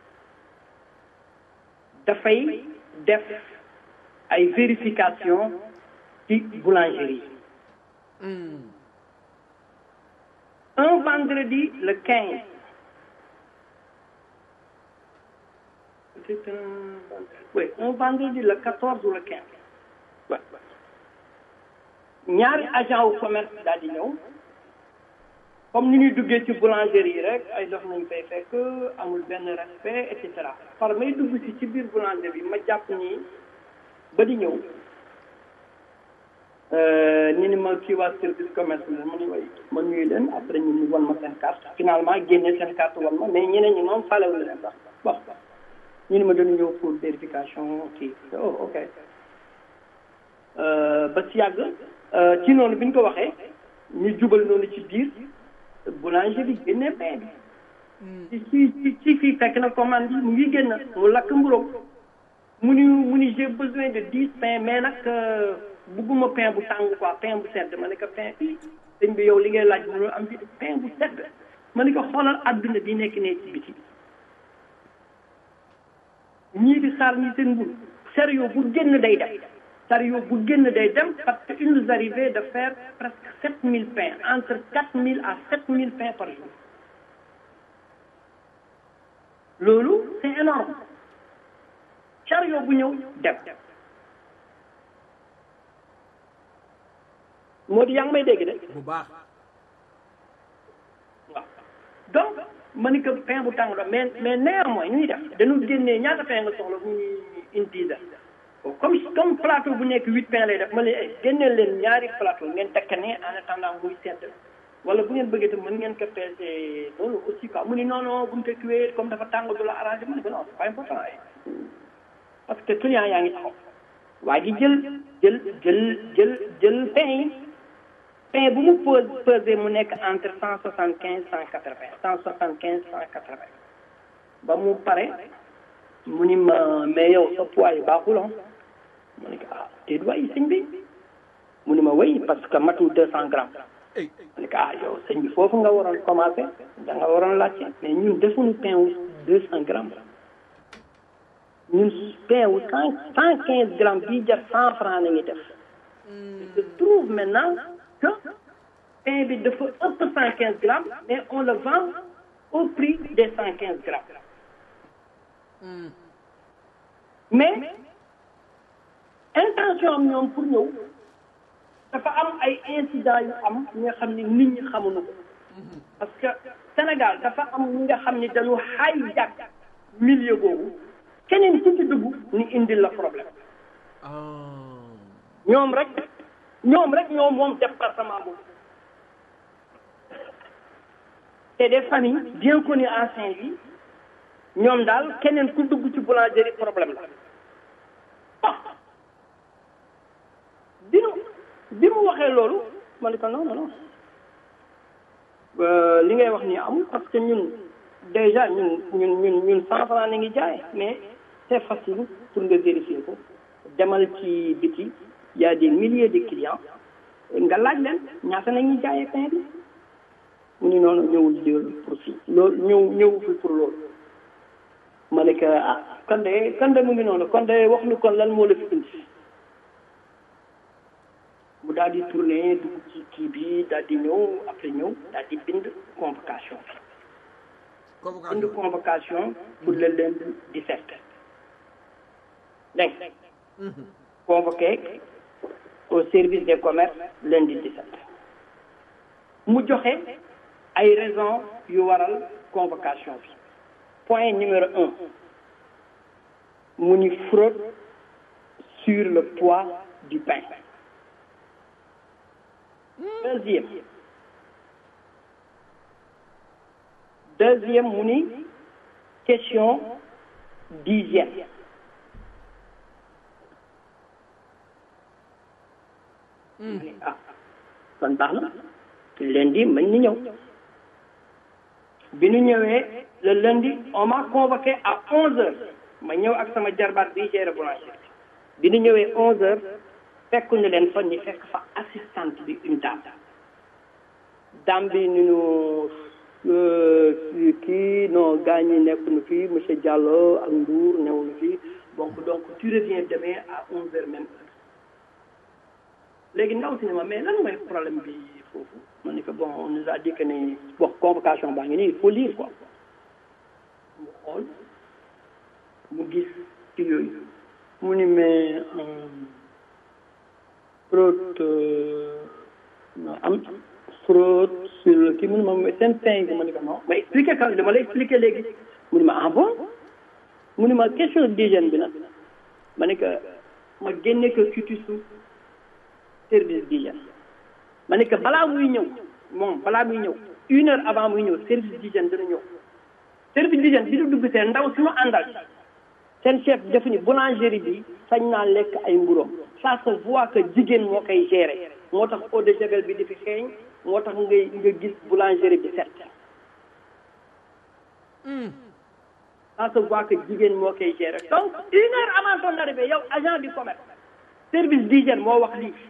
dafay def ay vérification ci boulangerie un vendredi le quinze c'est un oui un vendredi le quatorze ou le quinze ouais. ñaari agent wu commerce daal di ñëw comme ni ñuy duggee ci boulangerie yi rek ay dox nañ fay fekk amul benn respect et cetera par may dugg si ci biir boulangerie bi ma jàpp ni ba di ñëw ñu ni ma kii waa service commerce bi ma ni way ma nuyu leen après ñu ni wan ma seen carte finalement génne seen carte wan ma mais ñeneen ñi moom falewul leen sax bon ñu ni ma dañu ñëw pour vérification kii oh ok ba si yàgg ci noonu bi ñu ko waxee ñu jubal noonu ci biir boulanger bi génne pain bi ci ci ci fii fekk na commande bi mu ngi génn mu lakk mburoom mu ni mu ni j'ai besoin de dix pain mais nag bugguma pain bu tàng quoi pain bu sedd ma ne ko pain bi sëñ bi yow li ngay laaj mënul am fi pain bu sedd ma ne ko xoolal adduna bi nekk ne ci biti ñii di xaar ñi seen mbur sérieux bu génn day dem sérieux bu génn day dem parce que il nous arrivait de faire presque sept mille pains entre quatre mille à sept mille pains par jour loolu c'est énorme chariot bu ñëw dem moo di yaa ngi may dégg de bu baax waaw donc ma ni que pain bu tàng la mais mais néanmoins ñuy def dañu génnee ñaata pain nga soxla bu ñuy une dizaine comme comme plateau bu nekk huit pain lay def ma leen génneel leen ñaari plateau ngeen tekk ne en attendant muy sedd wala bu ngeen bëggee tam mën ngeen ko peser loolu aussi quoi mu ni non non bu ñu ko cuwee comme dafa tàng du la arrangé ma ne ko non c'est pas important parce que client yaa ngi taxaw waa ji jël jël jël jël jël pain yi pain bu mu pose pesé mu nekk entre cent soixante quinze cent quatre vingt cent soixante quinze cent quatre vingt ba mu pare mu ni ma mais yow sa poids yi baaxul ah mu ne ko ah déet waay sëñ bi mu ni ma wéy parce que matul deux cent grammes mu ne ko ah yow sëñ bi foofu nga waroon commencé da nga waroon laajte mais ñun defuñu pain wu deux cent grammes ñun pain wu cent cent quinze grammes bii jar cent franc la ñuy def je trouve maintenant que pain bi dafa ëpp cent quinze grammes mais on le vend au prix des cent quinze grammes mais intention am ñoom pour ñëw dafa am ay incidents yu am ñi nga xam ni nit ñi xamuñu ko parce que Sénégal dafa am ñi nga xam ni dañu hijack milieu boobu keneen ku ci dugg ni indil la problème ñoom rek ñoom rek ñoom moom département boobu c'est des familles bien connues en Saint-Louis ñoom daal keneen ku dugg ci boulangerie problème la ah bi mu bi mu waxee loolu ma ne ko non non non li ngay wax nii amul parce que ñun déjà ñun ñun ñun ñun cent franc na ngi jaay mais c'est facile pour nga vérifier ko demal ci biti y a des milliers de clients nga laaj leen ñaata nañuy jaayee pain bi mu ni noonu ñëwul loolu pour si loolu ñëw ñëw fi pour loolu ma ne que ah kon de kon de mu ngi noonu kon de wax nu kon lan moo la fi indi mu daal di tourné dugg ci kii bi daal di ñëw après ñëw daal di bind convocation bi bind convocation pour le lundi 17 dégg nga convoqué au service des commerces lundi 17 mu joxe ay raisons yu waral convocation bi point numéro un mu ni fraude sur le poids du pain deuxième deuxième mu ni question d'hygiène ah kon baax na lundi mën ni ñëw bi ñu ñëwee le lundi on m'a convoqué à onze heures ma ñëw ak sama jarbaat bi géré boulangerie bi ñu ñëwee onze heures fekk ñu leen fa ñu fekk fa assistante bi une dame dame bi ñu ñu kii non gars ñi nekk nu fii monsieur Diallo ak Ndour new nu fii donc donc tu reviens demain à onze heures même heure léegi ndaw si ne ma mais lan mooy problème bi foofu ma ne que bon on nous a dit que ne bon convocation baa ngi nii il faut lire quoi mu xool mu gis ci yooyu mu ni mais fraude am fraude sur le kii mu ne ma mais seen pain bi ma ne ko non ma expliqué quand dama lay expliqué léegi mu ni ma ah bon mu ni ma question d'hygiène bi nag ma ne que ma génne ko cutissu service d'hygiène ma ne que balaa muy ñëw moom balaa muy ñëw une heure avant muy ñëw service d'hygiène dana ñëw service d'hygiène bi du dugg seen ndaw suñu àndal seen chef defu ni boulangerie bi sañ naa lekk ay mburoom ça se voit que jigéen moo koy gérer moo tax eau de javel bi di fi xeeñ moo tax ngay nga gis boulangerie bi set ça se voit que jigéen moo koy gérer donc une heure avant son arrivée yow agent du commerce service d'hygiène moo wax lii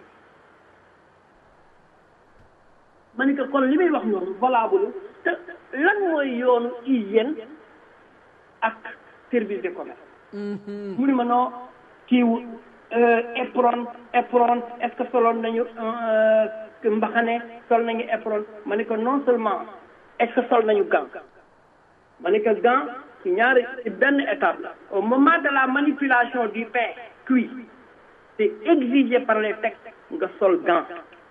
ma ni que kon li muy wax noonu valable te lan mooy yoonu hygiène ak service de commerce mu ni ma noo kiiwu éperon éperon est-ce que soloon nañu mbaxane sol nañu éperon ma ni ko non seulement est-ce que sol nañu gant ma ni que gant ci ñaari ci benn étape la au moment de la manipulation du pain cuit c'est exigé par les textes nga sol gant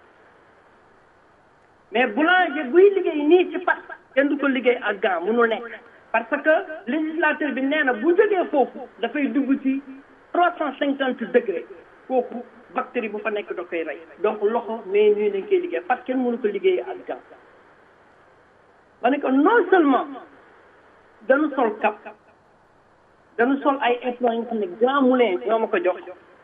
mais boulanger buy liggéey nii ci pat kenn du ko liggéey ak gant mënul nekk parce que législateur bi nee na bu jógee foofu dafay dugg ci trois cent cinquante degré foofu bactérie bu fa nekk da koy rey donc loxo mais ñuy nañ koy liggéey parce que kenn mënu ko liggéey ak gant ma ne ko non seulement dañu sol cap dañu sol ay éplons yi nga xam ne grand moulin ñoo ma ko jox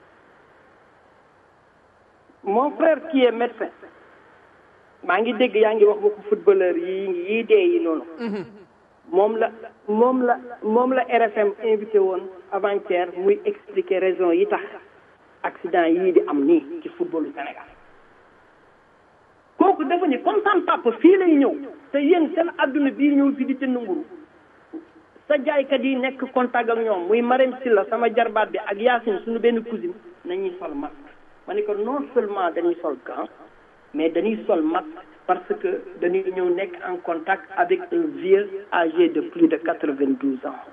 mon frère qui est médecin maa ngi dégg yaa ngi wax waxu footballeur yi yii dee yi noonu moom la moom la moom la RFM invité woon avant-hier muy expliquer raison yi tax accident yii di am nii ci footballu Sénégal kooku dafa ni comme sam papa fii lay ñëw te yéen seen adduna bii ñëw fi di jënd mburu sa jaaykat yi nekk contact ak ñoom muy Marème Silla sama jarbaat bi ak Yacine suñu benn cousine nañuy sol masque ma ne ko non seulement dañuy sol gant mais dañuy sol masque parce que dañuy ñëw nekk en contact avec un vieux âgé de plus de quatre-vingt-douze ans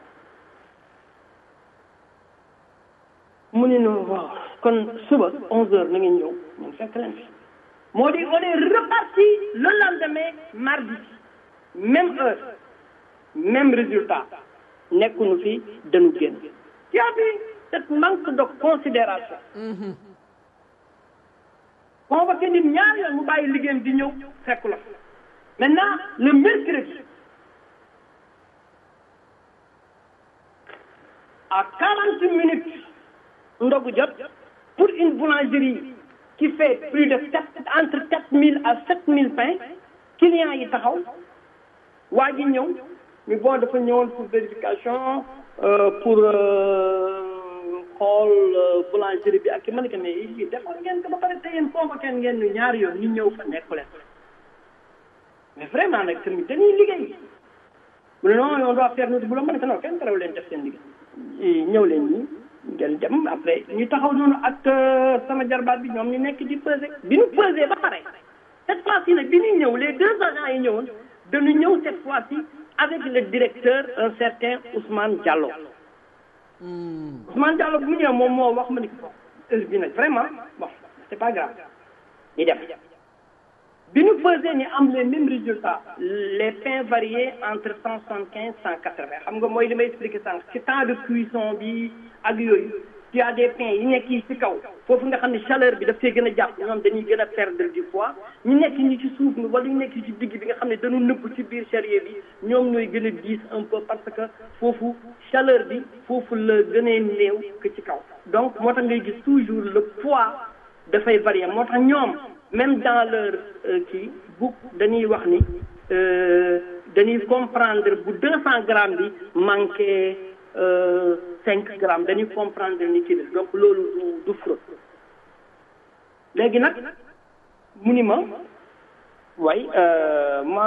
mu ne no waaw kon suba onze heures na ngeen ñëw ñun fekk leen fi moo di on est reparti le lendemain mardi même heure même résultat nekkuñu fi dañu génn tu as vu cette manque de considération convoqué nit ñaar yoon mu bàyyi liggéeyam di ñëw fekk la maintenant le mercredi à quarante minutes ndogu jot pour une boulangerie qui fait plus de sept entre quatre mille à sept mille pains clients yi taxaw waa ji ñëw mi bon dafa ñëwoon pour vérification pour xool boulangerie bi ak ki ma ne ko mais lii defoon ngeen ko ba pare te yéen convoqué ngeen ñu ñaari yoon ñu ñëw fa nekku leen mais vraiment nag tamit dañuy liggéey mu ne non on doit faire notre boulot ma ne ko non kenn taraw leen def seen liggéey ñëw leen ñi ngeen dem après ñu taxaw noonu ak sama jarbaat bi ñoom ñu nekk di peser bi ñu peser ba pare cette fois-ci nag bi ñuy ñëw les deux agents yi ñëwoon dañu ñëw cette fois-ci avec le directeur un certain Ousmane Diallo Ousmane Diallo bu mu ñëwee moom moo wax ma ni ko heure bi nag vraiment bon c'est pas grave ñu dem bi ñu pesé ñu am les mêmes résultats les pains variés entre cent soixante quinze cent quatre vingt xam nga mooy li may expliqué sànq ci temps de cuisson bi ak yooyu tu as des pains yi nekk yi ci kaw foofu nga xam ne chaleur bi daf see gën a jàpp ñoom dañuy gën a perdre du poids ñu nekk ñi ci suuf mi wala ñu nekk ci digg bi nga xam ne dañu nëbb ci biir charrier bi ñoom ñooy gën a diis un peu parce que foofu chaleur bi foofu la gënee néew que ci kaw donc moo tax ngay gis toujours le poids dafay varier moo tax ñoom même dans leur kii bu dañuy wax ni dañuy comprendre bu deux cent grammes bi manqué cinq grammes dañuy comprendre ni kii la donc loolu du du fraude léegi nag mu ni ma way ma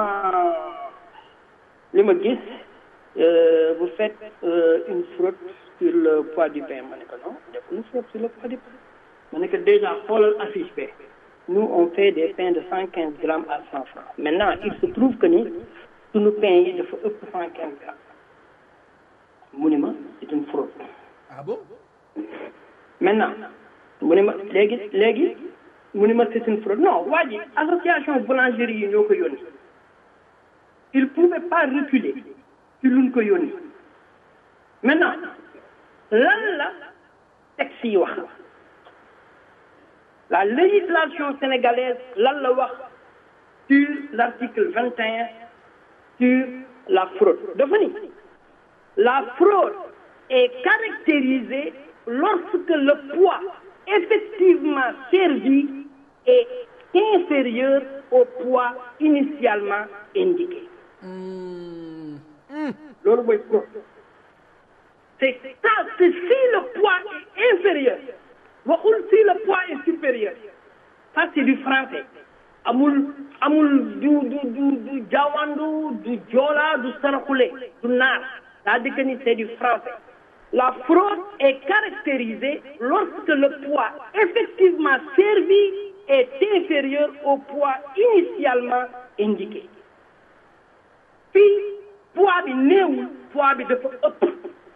li ma gis vous faites une fraude sur le poids du pain ma ne ko non defuñu fraude sur le poids du pain ma ne ko déjà xoolal affiche bi nous on fait des pains de cent quinze grammes à cent francs maintenant il se trouve que ni suñu pain yi dafa ëpp cent quinze grammes mu ni ma c'est une fraude ah bon maintenant mu ni ma léegi léegi mu ni ma c'est une fraude non waa ji association boulangerie yi ñoo ko yónni il pouvait pas reculer ci luñ ko yónni maintenant lan la texte yi wax la législation sénégalaise lan la wax sur l'article 21 sur la fraude dafa ni la fraude est caractérisée lorsque le poids effectivement servi est inférieur au poids initialement indiqué loolu mooy fraude c'est ça c'est si le poids est inférieur waxul si le poids est supérieur ça c'est du français amul amul du du du du jawandu du joola du saraxule du naar c'est-à-dire que ni c'est du français la fraude est caractérisée lorsque le poids effectivement servi est inférieur au poids initialement indiqué fii poids bi néewul poids bi dafa ëpp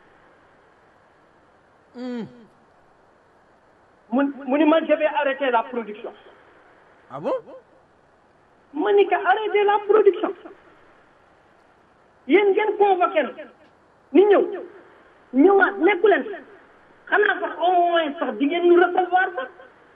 mu mu ni ma je vais arrêter la production ah bon ma ni ko arrêter la production yéen ngeen convoqué ni ñëw ñëwaat nekku leen xanaa sax au moins sax di ngeen ñu recevoir sax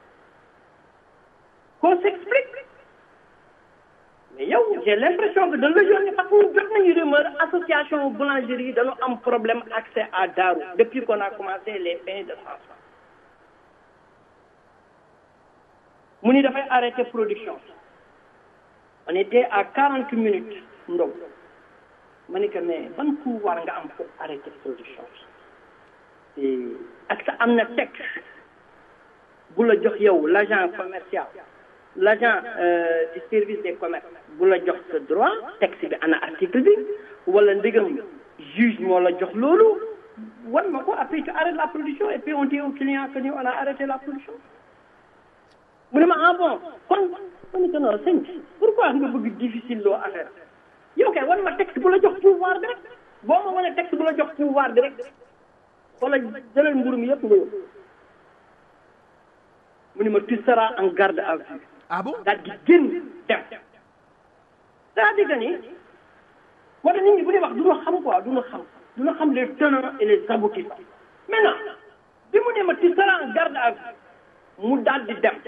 qu'on s'explique mais yow j'ai l'impression que dañ la yónni parce que ñu jot nañu rumeur association boulangerie yi dañu am problème accès à Darou depuis qu'on a commencé les pains de France mu ni dafay arrêter production on était à quarante minutes ndox ma ni que mais ban pouvoir nga am pour arrêter production bi ak sa am na texte bu la jox yow l'agent commercial l'agent euh, du service des commerces bu la jox sa droit texte bi ana article bi wala ndigam juge moo la jox loolu wan ma ko après tu arrêtes la production et puis on dit au client que nous on a arrêté la production mu ne ma ah bon kon ma ne ko non sëñ pourquoi nga bëgg difficile loo affaire yow kay wan ma texte bu la jox pouvoir bi rek boo ma wane texte bu la jox pouvoir bi rek wala jëlal mburu mi yëpp nga yóbbu mu ne ma tu seras en garde à vue ah bon daal di génn dem c'est-à-dire que ni moo tax nit ñi bu dee wax du ñu xam quoi du ñu xam du ñu xam les tenants et les aboutissants maintenant bi mu ne ma tu seras en garde à vue mu daal di dem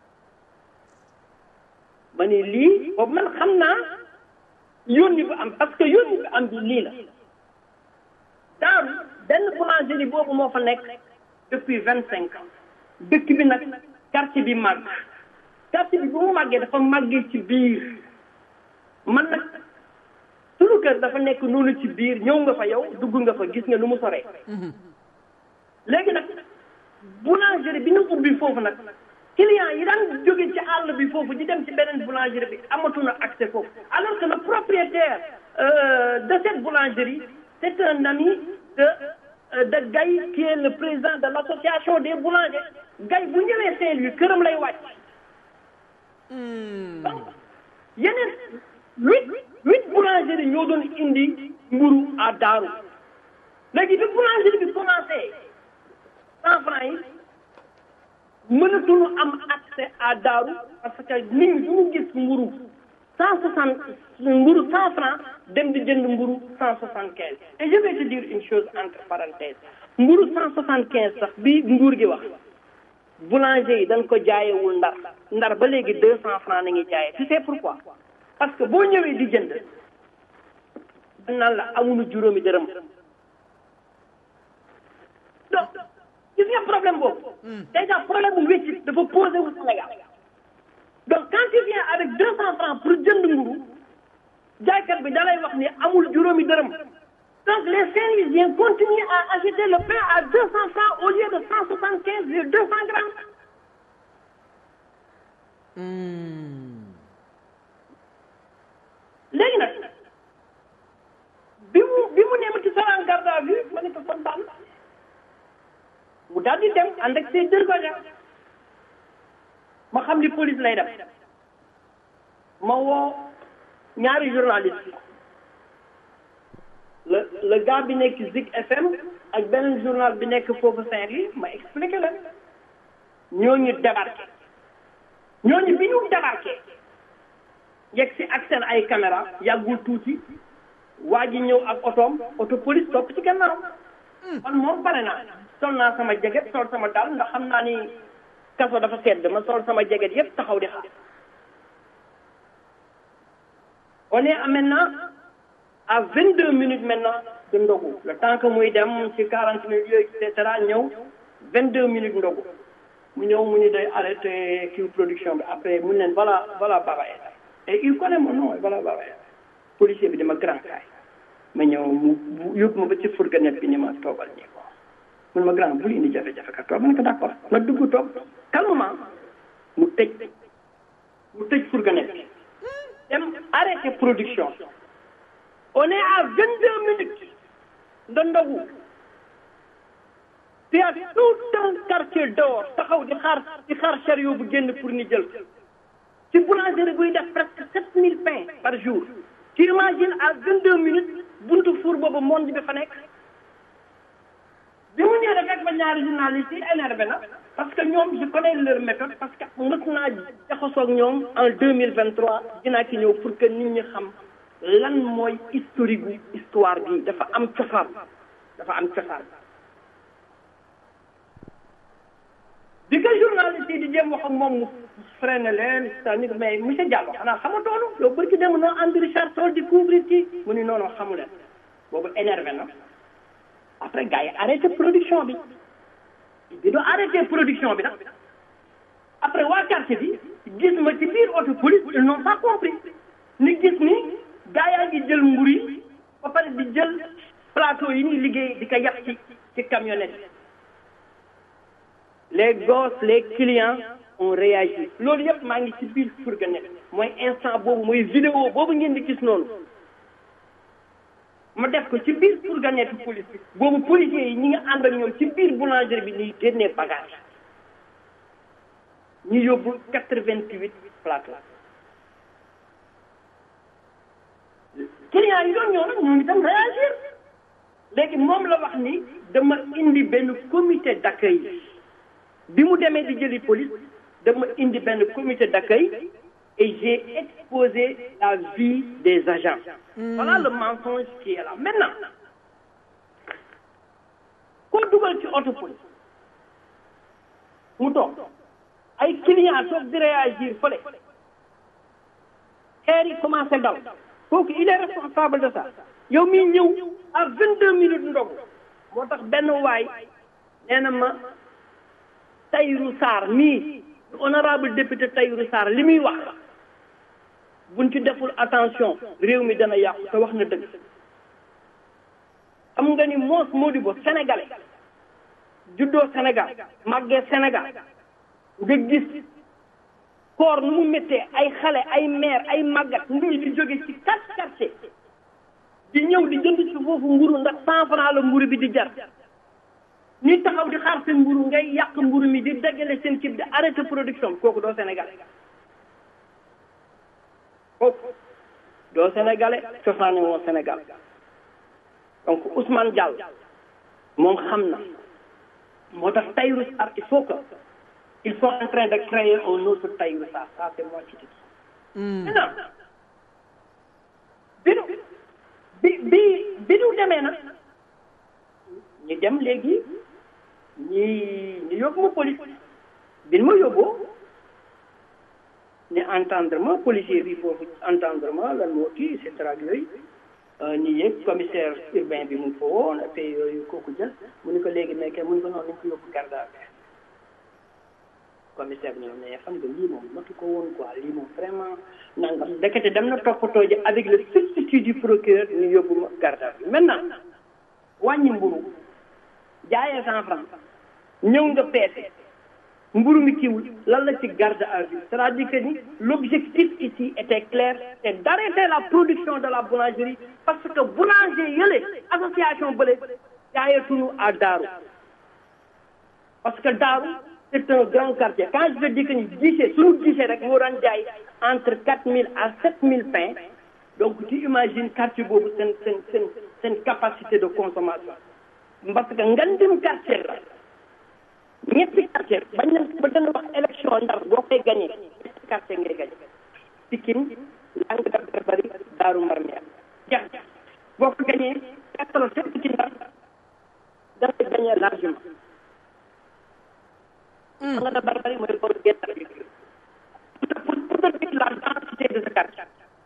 ma ni lii boobu man xam naa yónni bu am parce que yónni bu am bi lii la daaru benn boulangerie boobu moo fa nekk depuis vingt cinq ans dëkk bi nag quartier bi màgg quartier bi bu mu màggee dafa màggee ci biir man nag sunu kër dafa nekk noonu ci biir ñëw nga fa yow dugg nga fa gis nga nu mu soree léegi nag boulangerie bi ñu ubbi foofu nag client yi daan jóge ci àll bi foofu di dem ci beneen boulangerie bi amatuñu accès foofu alors que le propriétaire euh, de cette boulangerie c'est un ami de euh, de Gaye qui est le président de l'association des boulangers Gaye bu ñëwee Saint-Louis këram lay wàcc donc yeneen huit huit boulangerie ñoo doon indi mburu à Daaru léegi bi boulangerie bi commencé cent francs yi mënatuñu am accès à Daaru parce que nit ñi duñu gis mburu cent soixante mburu cent francs dem di jënd mburu cent soixante quinze et je vais te dire une chose entre parenthèses mburu cent soixante quinze sax bi nguur gi wax boulanger yi dañ ko jaayewul ndar ndar ba léegi deux cent francs na ngi jaayee tu sais pourquoi parce que boo ñëwee di jënd dañ naan la amuñu juróomi dërëm donc gis nga problème boobu déjà problème bu wécci dafa posé wu Sénégal donc quand tu viens avec deux cent francs pour jënd mburu jaaykat bi da lay wax ni amul juróomi dërëm donc les Saint-Louisiens continuent à acheter le pain à deux cent francs au lieu de cent soixante quinze de deux cent grammes léegi nag bi mu bi mu nee ma ci solaan garde à vue ma ne ko kon baax na mu daal di dem ànd ak ses deux agents ma xam ni police lay def ma woo ñaari journaliste le le gars bi nekk Zik FM ak beneen journal bi nekk foofu Saint-Louis ma expliqué leen ñooñu débarqué ñooñu bi ñu débarqué yegg si ak seen ay caméra yàggul tuuti waa ji ñëw ak otoom auto police topp ci gannaaw man moom pare naa sol naa sama jeget sol sama dal ndax xam naa ni kaso dafa sedd ma sol sama jeget yépp taxaw di xaar on est maintenant à vingt deux minutes maintenant de ndogu le temps que muy dem ci quarante minutes yooyu et cetera ñëw vingt deux minutes ndogu mu ñëw mu ñu day arrêté kii production bi après mu leen voilà voilà Baba Aïdara et il connaît mon nom voilà Baba Aïdara policier bi dama grand kaay ma ñëw mu yóbbu ma ba ci fourgonnette bi ni ma toogal nii quoi mun ma grand bul indi jafe-jafe ka toog ma ne ko d'accord ma dugg toog calmement mu tëj mu tëj fourgonnette bi dem arrêté production on est à vingt deux minutes de ndogu il y a tout un quartier dehors taxaw di xaar di xaar chariot bu génn pour ni jël ci boulangerie buy def presque sept mille pains par jour tu imagines à vingt deux minutes buntu four boobu monde bi fa nekk bi mu ñëwee rek fekk ba ñaari journalistes yi énervé na parce que ñoom je connais leur méthode parce que mës naa jaxasoo ak ñoom en deux mille vingt trois dinaa ci ñëw pour que nit ñi xam lan mooy historique gu histoire bi dafa am cosaan dafa am cosaan bi ko journaliste yi di jéem wax ak moom mu freiné leen c'est-à-dire mais monsieur Diallo xanaa xamatoonu yow bërki dem noo andi Richard Toll di couvrir ci mu ni noonu xamu leen boobu énervé na après gars yi arrêté production bi bi doo arrêté production bi nag après waa quartier bi gis ma ci biir auto police ils n'ont pas compris ni gis ni gars yaa ngi jël mburu yi ba pare di jël plateau yi ñuy liggéey di ko yàq ci ci camionnette les gosses les clients ont réagi loolu yëpp maa ngi ci biir fourgonnette mooy instant boobu mooy vidéo boobu ngeen di gis noonu ma def ko ci biir fourgonnette police bi boobu policiers yi ñi nga ànd ak ñoom ci biir boulangerie bi ñuy génnee bagage ñu yóbbu quatre-vingt-huit plateau clients yi doon ñëw nag ñoom itam réagir léegi moom la wax ni dama indi benn comité d'accueil bi mu demee di jëli police dama indi benn comité d'accueil et j'ai exposé la vie des agents voilà le mensonge qui est là maintenant koo dugal ci auto police mu toog ay clients toog di réagir fële xeer yi commencé dal kooku il est responsable de ça yow miy ñëw à vingt deux minutes ndogu moo tax benn waay nee na ma Tahirou Sarr mii honorable député Tahirou Sarr li muy wax buñ ci deful attention réew mi dana yàqu te wax na dëgg xam nga ni Moos Modibo sénégalais juddoo Sénégal màggee Sénégal nga gis koor nu mu méttee ay xale ay maire ay màggat mbir di jóge ci quatre quartier di ñëw di jënd ci foofu mburu ndax cent franc la mburu bi di jar ñuy taxaw di xaar seen mburu ngay yàq mburu mi di daggale seen cib di arrêté production kooku doo sénégalais kooku doo sénégalais cosaane woo sénégal donc Ousmane Diallo moom xam na moo tax Tahirou Sarr il faut que ils sont en train de créer un autre Tahirou Sarr ça c'est moi qui te dis maintenant bi nu bi bi bi nu demee nag ñu dem léegi ñi ñu yóbbu ma police bi nu ma yóbboo ñu entendre ma policier bi foofu entendre ma lan moo kii et cetera ak yooyu ñu yëg commissaire urbain bi mu ngi fa woon et puis yooyu kooku jël mu ni ko léegi nekkee mu ni ko noonu nañ ko yóbbu garde à vue commissaire bi ñëw ne xam nga lii moom matu ko woon quoi lii moom vraiment nangam ndekete dem na toppatoo ji avec le substitut du procureur ñu yóbbu ma garde à vue maintenant wàññi mburu jaayee cent franc ñëw nga peese mburu mi kiiwul lan la ci garde à vue c'est-à-dire que ni l'objectif ici était clair c'est d'arrêter la production de la boulangerie parce que boulanger yële association bële jaayetuñu à Daaru parce que Daaru c'est un grand quartier quand je dis que ni guichet suñu guichet rek moo daan jaay entre quatre mille à sept mille pains donc tu imagines quartier boobu seen seen seen seen capacité de consommation parce que ngandim quartier la ñetti quartier bañ na ba dana wax élection ndar boo koy gagné ñetti quartier ngay gagné Pikine Langue de Barbarie Daaru Marmiya jax boo ko gagné quatre fépp ci ndar da ngay gagné largement Langue de Barbarie mooy booru Guet-Ndar bi pour pour te dire la densité de ce quartier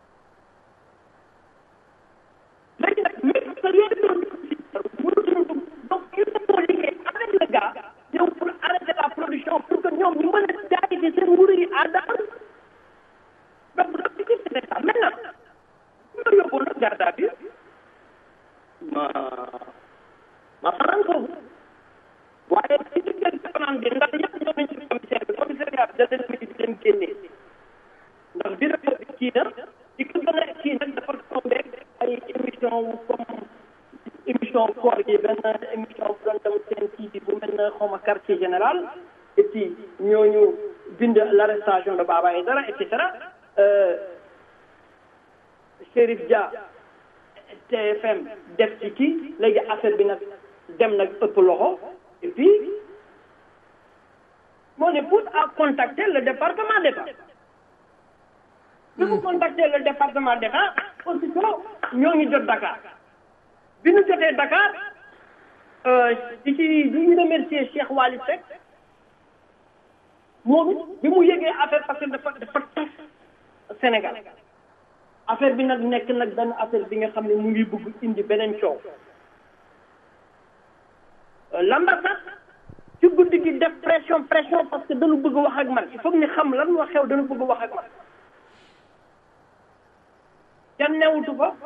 léegi nag mais parce que yooyu doon mënutuñu donc il faut liggéey avec le gars ñëw pour arrêter la production pour que ñoom ñu mën a jaay ci seen mburu yi à Dakar donc l'objectif c'était ça maintenant bu ma yóbbu nag garde à vue ma ma fanaan foofu waaye ci diggante fanaan bi ndax ñëpp ñoo nañ ci commissaire bi commissariat bi da leen midi di leen génnee ndax directeur bi kii na ci ko gën a kii nag dafa tombé ay émission comme émission koor gi benn émission bu doon dem seen kii bi bu mel ne xawma quartier général et puis ñooñu bind l'arrestation de Baba Aïdara et cetera Chérif Dia TFM def ci kii léegi affaire bi nag dem nag ëpp loxo et puis mon épouse a contacté le département d'État bi mu contacté le département d'État aussitôt ñoo ngi jot Dakar bi ñu jotee Dakar di ci di ñu remercier Cheikh Wali Seck moom it bi mu yëgee affaire parce que dafa dafa tas Sénégal affaire bi nag nekk nag benn affaire bi nga xam ne mu ngi bëgg indi beneen coow l'ambassade ci guddi gi def pression pression parce que dañu bëgg wax ak man il faut que ñu xam lan moo xew dañu bëgg wax ak man kenn newutu fa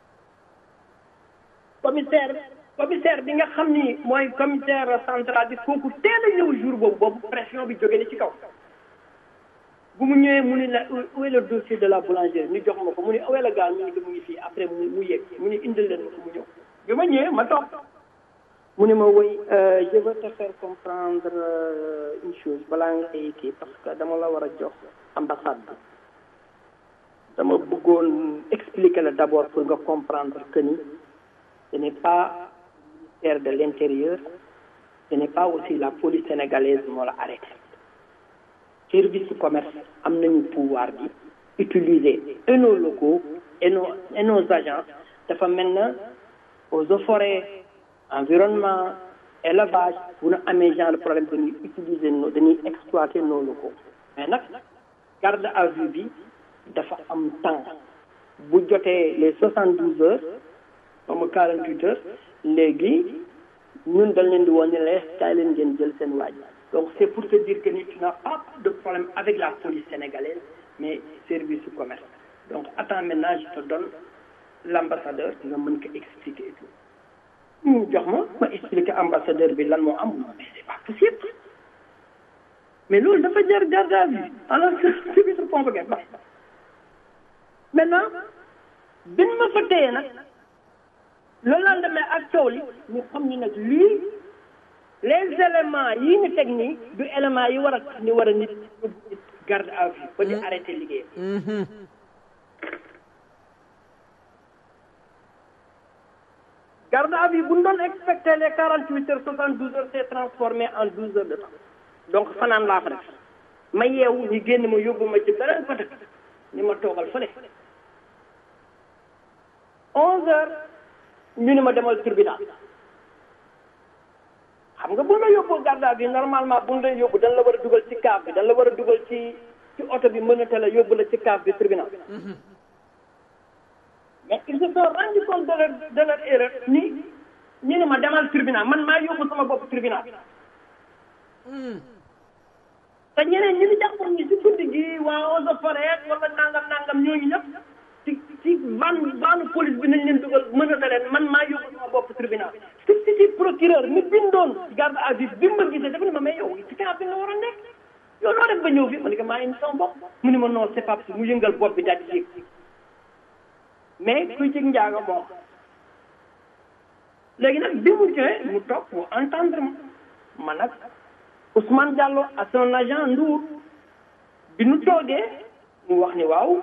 commissaire commissaire bi nga xam ni mooy commissaire central bi kooku teel a ñëw jour boobu boobu pression bi jóge ni ci kaw bu mu ñëwee mu ni la où est le dossier de la boulangerie ñu jox ma ko mu ni où est le gars ñu ngi mu ngi fii après mu mu yëg mu ni indil leen ma ko mu ñëw bi ma ñëwee ma toog mu ni ma woy je veux te faire comprendre une chose balaa ngay kii parce que dama la war a jox ambassade bi dama bëggoon expliquer la d'abord pour nga comprendre que ni ce n'est pas le ministère de l'Intérieur, ce n'est pas aussi la police sénégalaise moo la arrêté. Service du commerce am nañu pouvoir bi utiliser et nos locaux et nos et nos agents dafa mel na aux eaux forêts environnement élevage bu ñu amee genre de problème dañuy utiliser nos dañuy exploiter nos locaux mais nag garde à vue bi dafa am temps bu jotee les soixante douze heures comme quarante huit heures léegi ñun dañ leen di woon ne la kaay leen ngeen jël seen waaj donc c'est pour te dire que ni tu n'as pas de problème avec la police sénégalaise mais service du commerce donc attends maintenant je te donne l'ambassadeur nga mën ko expliquer et tout ñu jox ma ma expliquer ambassadeur bi lan moo am mais c'est pas possible mais loolu dafa jar garde à vue alors que ci biir convoqué ba maintenant bin ma fa téye nag le lendemain ak coow li ñu xam ni nag lii les éléments yi ñu teg nii du éléments yi war a tax ni war a nit garde à vue ba di arrêté liggéey garde à vue bu ñu doon expecté les quarante huit heures soixante douze heures c'est transformé en douze heures de temps donc fanaan laa fa def ma yeewu ñu génn ma yóbbu ma ci beneen côté ni ma toogal fële onze heures ñu ni ma demal tribunal xam nga bu la yóbboo garde à vue normalement bu la yóbbu dañ la war a dugal ci kaaf bi dañ la war a dugal ci ci oto bi mënate la yóbbu la ci kaaf bi tribunal mais ils se sont rendu compte de leur de leur erreur ni ñu ne ma demal tribunal man maa yóbbu sama bopp tribunal te ñeneen ñi ni jàppoon ñi ci guddi gi waa eaux et forêt wala nangam nangam ñooñu ñëpp ci ci van vanu police bi nañ leen dugal mënata leen man maa yóbbu sama bopp tribunal substitut procureur mi bindoon garde à vue bi ma gisee dafa ne ma mais yow ci camp bi nga war a nekk yow loo def ba ñëw fi ma ne ko maa indi sama bopp mu ne ma non c'est pas possible mu yëngal bopp bi daal di yéeg mais kuy ci njaaga bon léegi nag bi mu ñëwee mu toog mu entendre ma man nag Ousmane Diallo ak son agent Ndour bi nu toogee mu wax ni waaw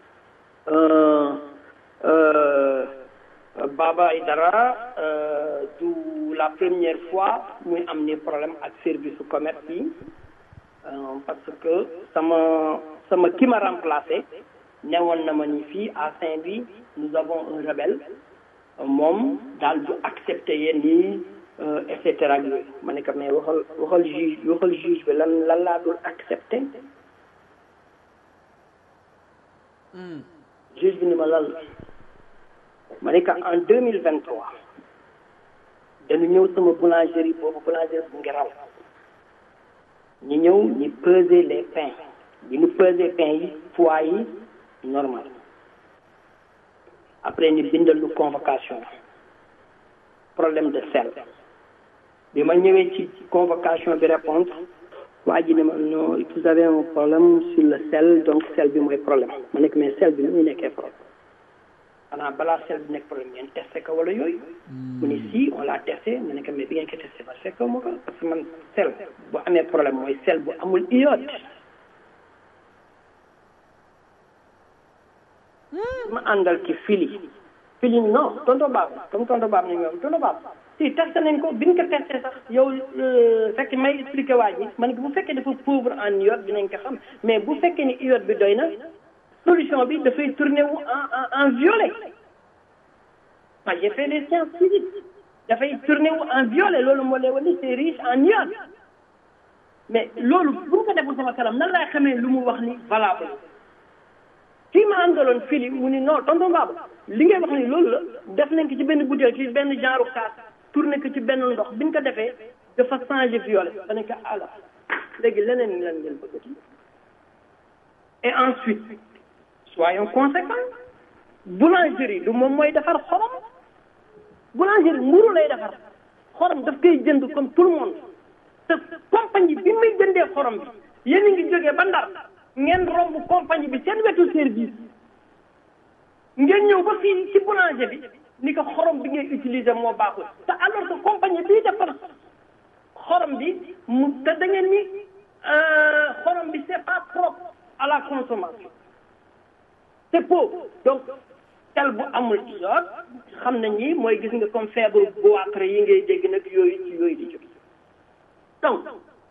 Baba Aïdara du la première fois muy am ni problème ak service su commerce yi parce que sama sama ki ma remplacé newoon na ma ni fii à Saint-Louis nous avons un rebelle moom daal du accepté yéen nii et cetera ak yooyu ma ne ko mais waxal waxal juge waxal juge bi lan lan laa dul accepté juge bi ni ma lan la ma ne ko en deux mille vingt trois dañu ñëw sama boulangerie boobu boulangerie bu ngelaw ñu ñëw ñu peser les pains bi ñu peser pains yi poids yi normal après ñu bindal lu convocation problème de sel bi ma ñëwee ci convocation bi répondre waa ji ne ma non vous avez un problème sur le sel donc sel bi mooy problème ma nekk mais sel bi nu muy nekkee problème xanaa balaa sel bi nekk problème ngeen testé ko wala yooyu mu ne si on l'a testé ma nekk mais bi ngeen ko testé ba fekk ma ko parce que man sel bu amee problème mooy sel bu amul iode ma àndal ci fili fili non tonto baab comme tonto baab ni ñoom tonto baab si testé nañ ko bi ñu ko testé sax yow fekk may expliqué waa ji man bu fekkee dafa pauvre en iode dinañ ko xam mais bu fekkee ni iode bi doy na solution bi dafay tourner wu en en en violet moi j'ai fait les sciences physiques dafay tourner wu en violet loolu moo lay wane c'est riche en iode mais loolu bu ñu ko deful sama kanam nan laay xamee lu mu wax ni valable kii ma àndaloon fili mu ni non tonton Baba li ngay wax ni loolu la def nañ ko ci benn bouteille ci benn genre kaas tourné ko ci benn ndox bi ñu ko defee dafa changé violet da ne ko ala léegi leneen lan ngeen bëggati et ensuite soyons conséquents boulangerie du moom mooy defar xorom boulangerie mburu lay defar xorom daf koy jënd comme tout le monde te compagnie bi muy jëndee xorom bi yéen a ngi jógee ba ndar ngeen romb compagnie bi seen wetu service ngeen ñëw ba fii ci boulanger bi ni ko xorom bi ngay utiliser moo baaxul te alors que compagnie bii defar xorom bi mu te da ngeen ni xorom bi c'est pas propre à la consommation c'est pauvre donc tel bu amul iode xam nañ ni mooy gis nga comme feebaru goitre yi ngay dégg nag yooyu ci yooyu di jóg donc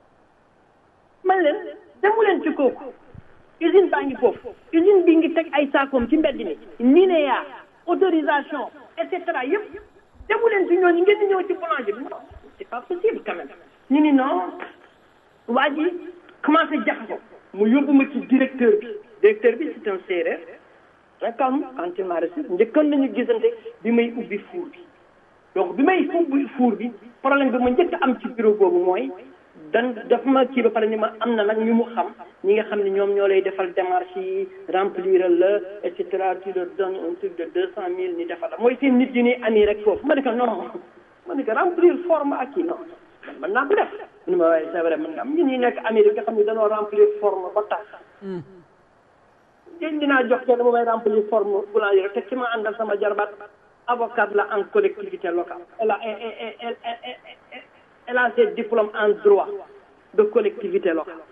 man leen demu leen ci kooku usine baa ngi foofu usine bi ngi teg ay saakoom ci mbedd mi NINEA autorisation et cetera yëpp demu leen ci ñooñu ngeen di ñëw ci boulanger bi non c'est pas possible quand même ñu ni non waa ji commencé jax ko mu yóbbu ma ci directeur bi directeur bi c'est un séeréer très calme quand il m'a reçu njëkkoon nañu gisante bi may ubbi four bi donc bi may ubbi four bi problème bi ma njëkk am ci bureau boobu mooy dan dafa ma kii ba pare ni ma am na nag ñu mu xam ñi nga xam ne ñoom ñoo lay defal démarche yi remplir la et cetera tu leur donnes un truc de deux cent mille ni defal la mooy seen nit yi ni ami rek foofu ma ne ko non ma ne ko remplir forme ak kii non man mën naa ko def mu ne ma waaye c'est vrai mën nga am ñun ñi nekk Amérique nga xam ne dañoo remplir forme ba tax yéen dinaa jox kenn mu may remplir forme boulangerie te ki ma àndal sama jarbaat avocat la en collectivité locale elle a elle elle elle elle a ses diplômes en droit de collectivité locale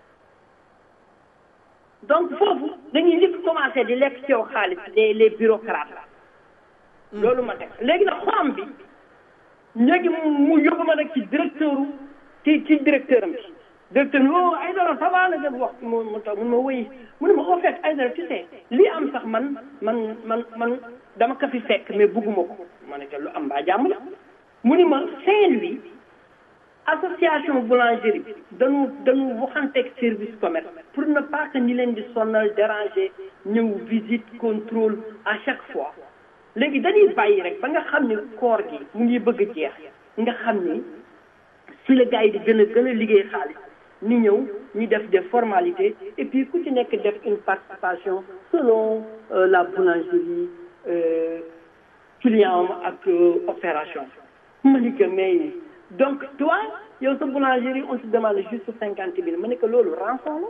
donc foofu dañuy njëkk commencé di lekk ci yow xaalis les les bureaucrates loolu ma teg léegi nag xorom bi léegi mu yóbbu ma nag ci directeur ci ci directeur am bi directeur bi oh Aïdara ça va la def wax mu mu taw mun ma wëy mu ne ma au fait Aïdara tu sais lii am sax man man man man dama ko fi fekk mais bugguma ko ma ne ko lu am mbaa jàmm la mu ni ma Saint-Louis association boulangerie bi dañu dañu waxanteeg service commerce pour ne pas que ñi leen di sonal déranger ñëw visite contrôle à chaque fois léegi dañuy bàyyi rek ba nga xam ni koor gi mu ngi bëgg a jeex nga xam ni si la gars yi di gën a gën a liggéey xaalis ñu ñëw ñu def des formalités et puis ku ci nekk def une participation selon euh, la boulangerie euh, client ak euh, opération ma ni que mais donc toi yow sa boulangerie on se demande juste cinquante mille ma ne que loolu rançon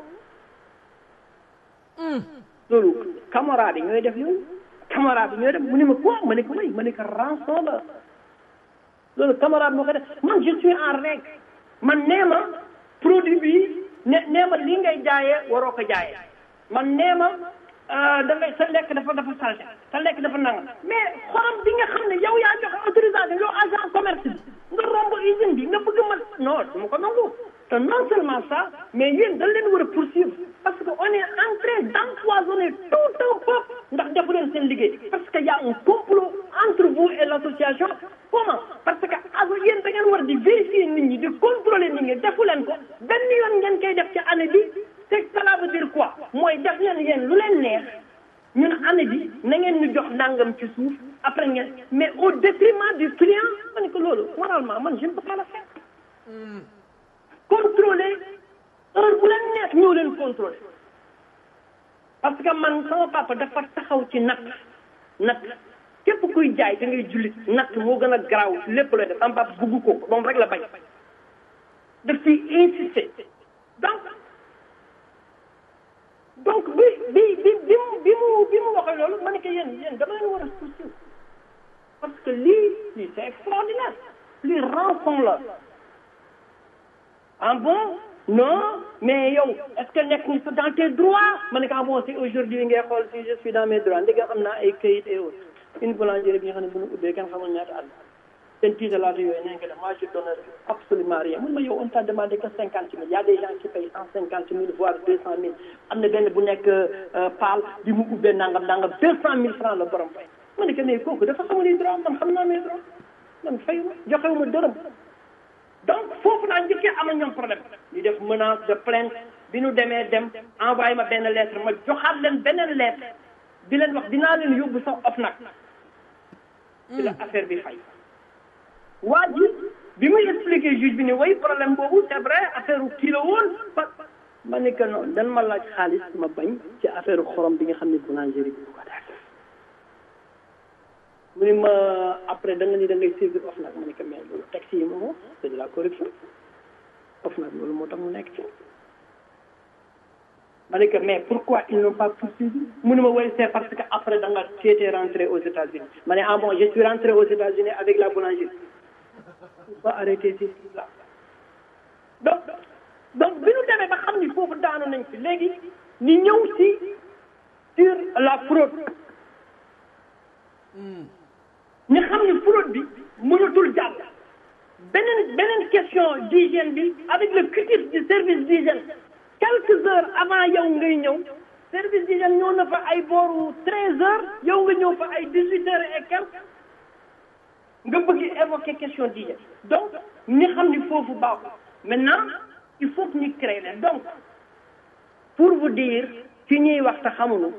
la loolu camarade yi ñooy def loolu camarade bi ñooy def mu ne ma quoi ma ne ko may ma ne ko rançon la loolu camarade moo ko def man je suis en règle man nee ma produit bi ne nee ma lii ngay jaayee waroo ko jaayee man nee ma da ngay sa lekk dafa dafa salte sa lekk dafa nanga mais xorom bi nga xam ne yow yaa joxe autorisation yow agent commerce bi nga romb usine bi nga bëgg ma non du ma ko nangu te non seulement ça mais yéen dañ leen war a poursuivre parce que on est en train d'empoisonner tout un peuple ndax defu leen seen liggéey parce que y a un complot entre vous et l'association comment parce que aso yéen da ngeen war di vérifier nit ñi di contrôler nit ñi defu leen ko benn yoon ngeen koy def ci année bi c'est cela veut dire quoi mooy def leen yéen lu leen neex ñun année bi na ngeen ñu jox nangam ci suuf après ngeen mais au détriment du client ma ne ko loolu moralement man je ne peux pas le faire contrôler heure bu leen neex ñëw leen contrôler parce que man sama papa dafa taxaw ci natt natt képp kuy jaay da ngay jullit natt moo gën a garaaw ci lépp looy def sama papa bugg ko moom rek la bañ daf ciy insister donc donc bi bi bi bi mu bi mu bi mu waxee loolu ma ne ko yéen yéen dama leen war a poursuivre parce que lii lii c'est extraordinaire lii rançon la ah bon non mais yow est-ce que nekk ni dans tes droits ma ne ko ah bon si aujourd'hui ngay xool si je suis dans mes droits ndege am naa ay kayit et autres une boulangerie bi nga xam ne bu ñu ubbee kenn xamul ñaata at seen tiitalaata yooyu nee nga def moi je donne absolument rien mun ma yow on t'a demandé que cinquante mille y a des gens qui payent cent cinquante mille voire deux cent mille am na benn bu nekk paal bi mu ubbee nangam nangam deux cent mille francs la borom fay ma ne ko mais kooku dafa xamul les droits man xam naa mes droits man fayuma joxewuma dërëm donc foofu laa njëkkee am ñoom problème ñu def menace de plainte bi ñu demee dem envoyé ma benn lettre ma joxaat leen beneen lettre di leen wax dinaa leen yóbbu sax of nag ci la affaire bi fay waa ji bi muy expliqué juge bi ne way problème boobu c'est vrai affaire kii la woon ma ne que non dan ma laaj xaalis ma bañ ci affaire xorom bi nga xam ne boulangerie bi ko def mu ne ma après da nga ni da ngay saisir of nag ma ne que mais loolu taxi yi moom c'est de la corruption of nag loolu moo tax mu nekk ci ma ne que mais pourquoi ils n'ont pas poursuivi mu ne ma woy c'est parce que après da nga été rentré aux États-Unis ma ne ah bon je suis rentré aux États-Unis avec la boulangerie ba arrêté ci là donc donc bi ñu demee ba xam ni foofu daanu nañ fi léegi ñu ñëw ci sur la fraude ñu xam ni fraude bi mënatul jàll beneen beneen question d'hygiène bi avec le critique du service d'hygiène quelques heures avant yow ngay ñëw service d'hygiène ñëw na fa ay booru treize heures yow nga ñëw fa ay dix-huit heures et quelques nga bëgg évoquer question d'hygiène donc ñi xam ni foofu baaxul maintenant il faut que ñu créer leen donc pour vous dire ci ñuy wax te xamuñu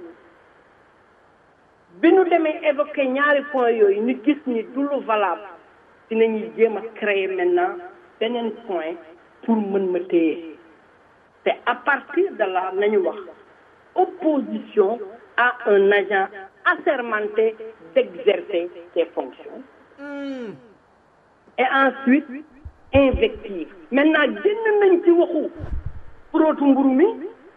bi ñu demee évoquer ñaari points yooyu ñu gis ni du lu valable dinañuy jéem a créer maintenant beneen point pour mën ma téye te à partir de là nañu wax opposition à un agent assermenté d'exercer ses fonctions et ensuite invective maintenant génn nañ ci waxu prootu mburu mi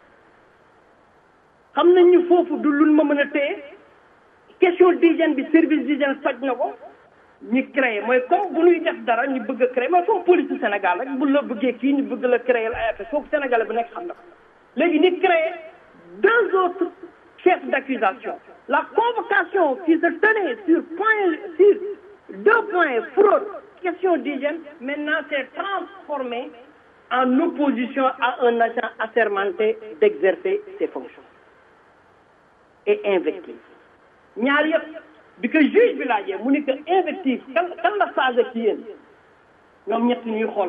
xam nañ ñu foofu du luñ ma mën a téye question d'hygiène bi service d'hygiène faj na ko ñu créé mooy comme bu ñuy def dara ñu bëgg a créé mooy comme police du Sénégal rek bu la bëggee kii ñu bëgg la créer ay affaire foofu Sénégalais bu nekk xam na ko léegi ñu créé deux autres chefs d'accusation la convocation qui se tenait sur point sur deux points fraude question d'hygiène maintenant s'est transformée en opposition à un agent assermenté d'exercer ses fonctions et invective ñaar yëpp bi ko juge bi laajee mu ni que invective kan kan la saaga ci yéen ñoom ñett ñuy xool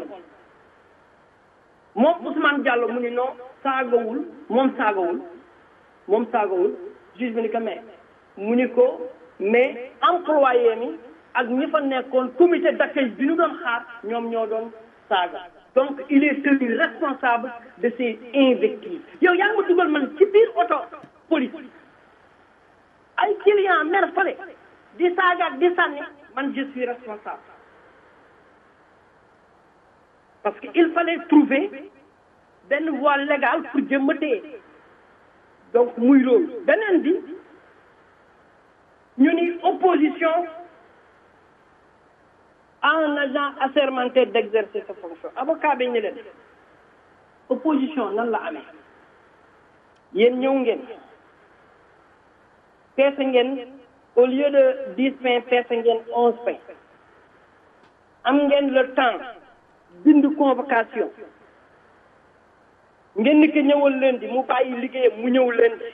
moom Ousmane Diallo mu ni non saagawul moom saagawul moom saagawul juge bi ni ko mais mu ni ko mais employé mi ak ñi fa nekkoon comité d'accueil bi ñu doon xaar ñoom ñoo doon saaga donc il est tenu responsable de ces invectives yow yaa ngi ma dugal man ci biir oto police ay client mer fale di saaga ak di sànni man je suis responsable parce que il fallait trouver benn voie légale pour jëmma téye donc muy loolu beneen bi ñu ni opposition à un agent assermenté d'exercer sa fonction avocat bi ñu leen opposition nan la amee yéen ñëw ngeen peese ngeen au lieu de dix pains peese ngeen onze pains am ngeen le temps bind convocation ngeen ni ko ñëwal lundi mu bàyyi liggéeyam mu ñëw lundi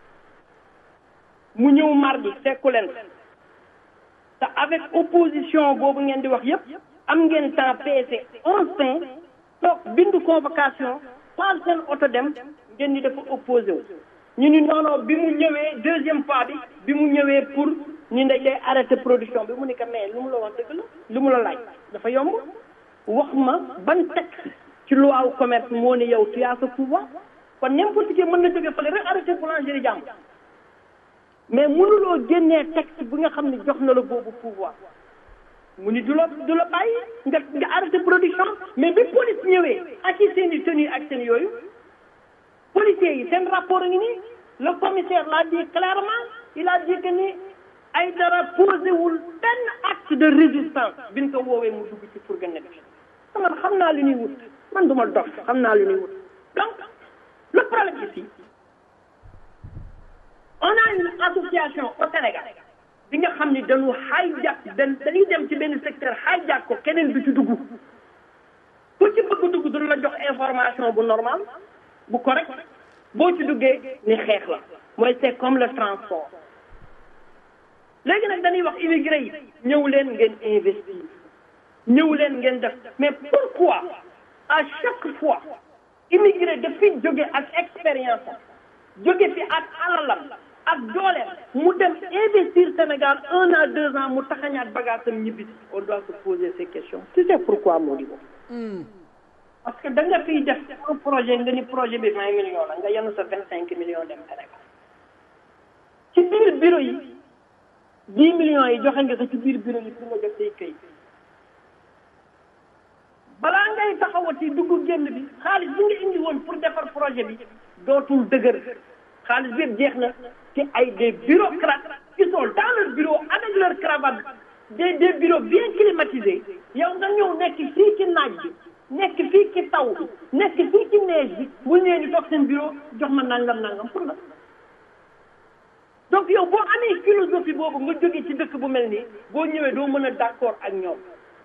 mu ñëw mardi fekku leen te avec opposition boobu ngeen di wax yépp am ngeen temps peese onze pains toog bind convocation paal seen oto dem ngeen ni dafa opposé wu ñu ni noono bi mu ñëwee deuxième fois bi bi mu ñëwee pour ñu ne day arrêté production bi mu ni ko mais lu mu la wax dëgg la lu mu la laaj dafa yomb wax ma ban texte ci loi wu commerce moo ni yow tu as ce pouvoir kon n'importe qui mën na jóge fële rek arrêté boulangerie jàmm mais mënuloo génnee texte bi nga xam ne jox na la boobu pouvoir mu ni du la du la bàyyi nga nga arrêté production mais bi police ñëwee ak i seen i tenue ak seen yooyu policiers yi seen rapport a ngi nii le commissaire l'a dit clairement il a dit que ni ay dara posé wul benn acte de résistance biñ ko woowee mu dugg ci fourgonnette bi man xam naa li ñuy wut man duma dof xam naa li ñuy wut donc le problème ici on a une association au Sénégal bi nga xam ni dañu hijack dañ dañuy dem ci benn secteur hijack ko keneen du ci dugg ku ci bëgg dugg du la jox information bu normal bu correct boo ci duggee ni xeex la mooy c'est comme le transport léegi nag dañuy wax immigré yi ñëw leen ngeen investir ñëw leen ngeen def mais pourquoi à chaque fois immigré dafay jóge ak expérience jóge fi ak alalam ak dooleem mu dem investir Sénégal un an deux ans mu taxañaat bagaasam ñibbi on doit se poser ces questions tu sais pourquoi moo di boobu parce que da nga fiy def un projet nga ni projet bi vingt millions la nga yenu sa vingt cinq millions dem Sénégal ci biir bureau yi dix millions yi joxe nga ko ci biir bureau yi pour nga def say këyit balaa ngay taxawati dugg génn bi xaalis bi nga indi woon pour defar projet bi dootul dëgër xaalis bi yëpp jeex na ci ay des bureaucrates qui sont dans leur bureau avec leur cravate des des bureaux bien climatisés yow nga ñëw nekk fii ci naaj bi nekk fii ci taw bi nekk fii ci neige bi bu ñëwee ñu toog seen bureau jox ma nangam nangam pour la donc yow boo amee philosophie boobu nga jóge ci dëkk bu mel nii boo ñëwee doo mën a d'accord ak ñoom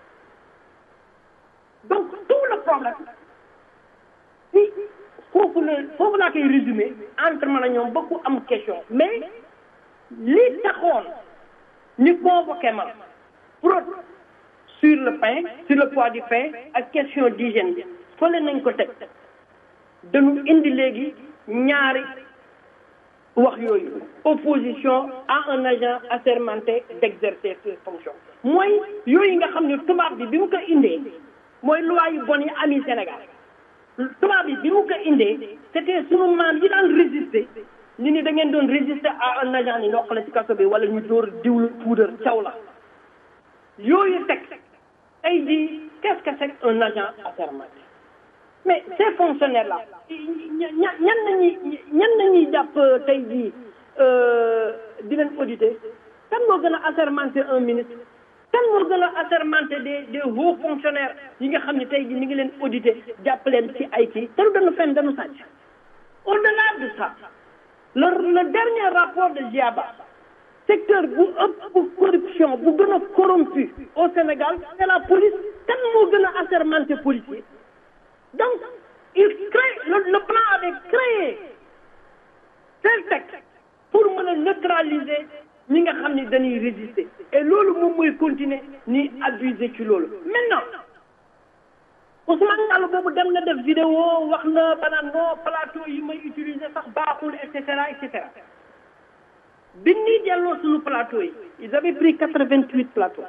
donc tout le problème si foofu la foofu laa koy résumé entre man a ñoom ba ku am question mais li taxoon ñu convoqué ma pour sur le pain sur le poids du pain ak question d'hygiène bi fële nañ ko teg dañu indi léegi ñaari wax yooyu opposition à un agent assermenté d'exercer ses fonctions mooy yooyu nga xam ne tubaab bi bi mu ko indee mooy loi yu bon yi ami Sénégal tubaab bi bi mu ko indee c'était sunu maam yi daan résister ñu ni da ngeen doon résister à un agent ni ndox la ci kaso bi wala ñu dóor diwlu puudar caw la yooyu teg tey jii qu'est-ce que c'est un agent assermenté mais ces fonctionnaires là ña ñan nañuy ñan nañuy jàpp tey jii di leen auditer kan moo gën a assermenté un ministre kan moo gën a assermenté des des hauts fonctionnaires yi nga xam ne tey jii mi ngi leen auditer jàpp leen ci ay kii te du dañu fen dañu sàcc au-delà de ça le le dernier rapport de GIABA secteur bu ëpp corruption bu gën a corrompu au Sénégal c'est la police kan moo gën a assermenté policier donc il crée le, le plan avait créé tel texte pour mën a neutraliser ñi nga xam ni dañuy résister et loolu moom mooy continuer ni abuser ci loolu maintenant Ousmane Diallo boobu dem na def vidéo wax na banaan non plateau yi may utiliser sax baaxul et cetera et cetera bi ñuy delloo suñu plateau yi ils avaient pris quatre-vingt-huit plateaux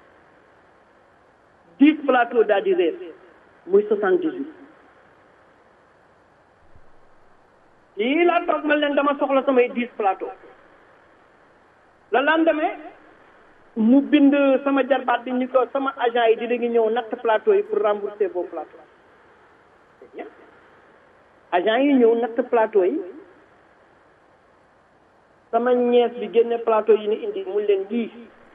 dix plateaux daal di réer muy soixante-dix-huit yii laa toog ma leen dama soxla samay dix plateaux le lendemain mu bind sama jarbaat bi ni ko sama agent yi dina ngi ñëw natt plateau yi pour rembourser vos plateaux c'est bien agent yi ñëw natt plateau yi sama ñees bi génne plateau yi ni indi mu leen lii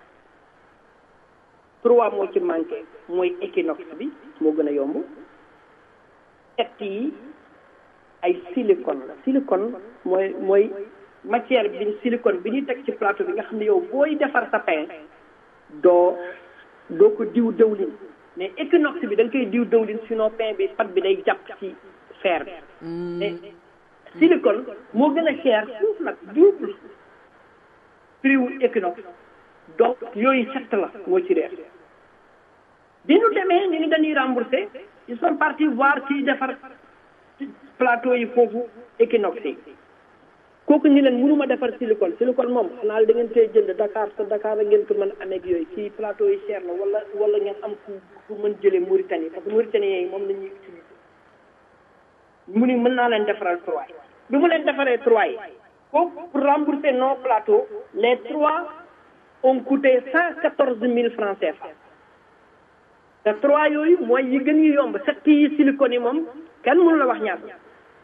trois moo ci manqué mooy équinoxe bi moo gën a yomb set yi ay silicone la silicone mooy mooy matière bi silicone bi ñuy teg ci plateau bi nga xam ne yow booy defar sa pain doo doo ko diw dëwlin mais équinoxe bi da nga koy diw dëwlin sinon pain bi pat bi day jàpp ci fer bi mais silicone moo gën a cher suuf nag double prix wu équinoxe donc yooyu set la moo ci reer bi ñu demee ñu ni dañuy rembourser ils sont partis voir ci defar plateau yi foofu équinoxe yi kooku ñu leen mënuma defar silicone silicone moom xanaa da ngeen koy jënd Dakar te Dakar a ngeen ko mën a amee ak yooyu ci plateau yi cher na wala wala ngeen am ku ku mën jëlee Mauritanie parce que Mauritanie yi moom la ñuy utiliser mu ni mën naa leen defaral trois yi bi mu leen defaree trois yi kooku pour rembourser nos plateaux les trois ont coûté cent quatorze mille francs CFA te trois yooyu mooy yi gën yi yomb set yi silicone yi moom kenn mënu la wax ñaata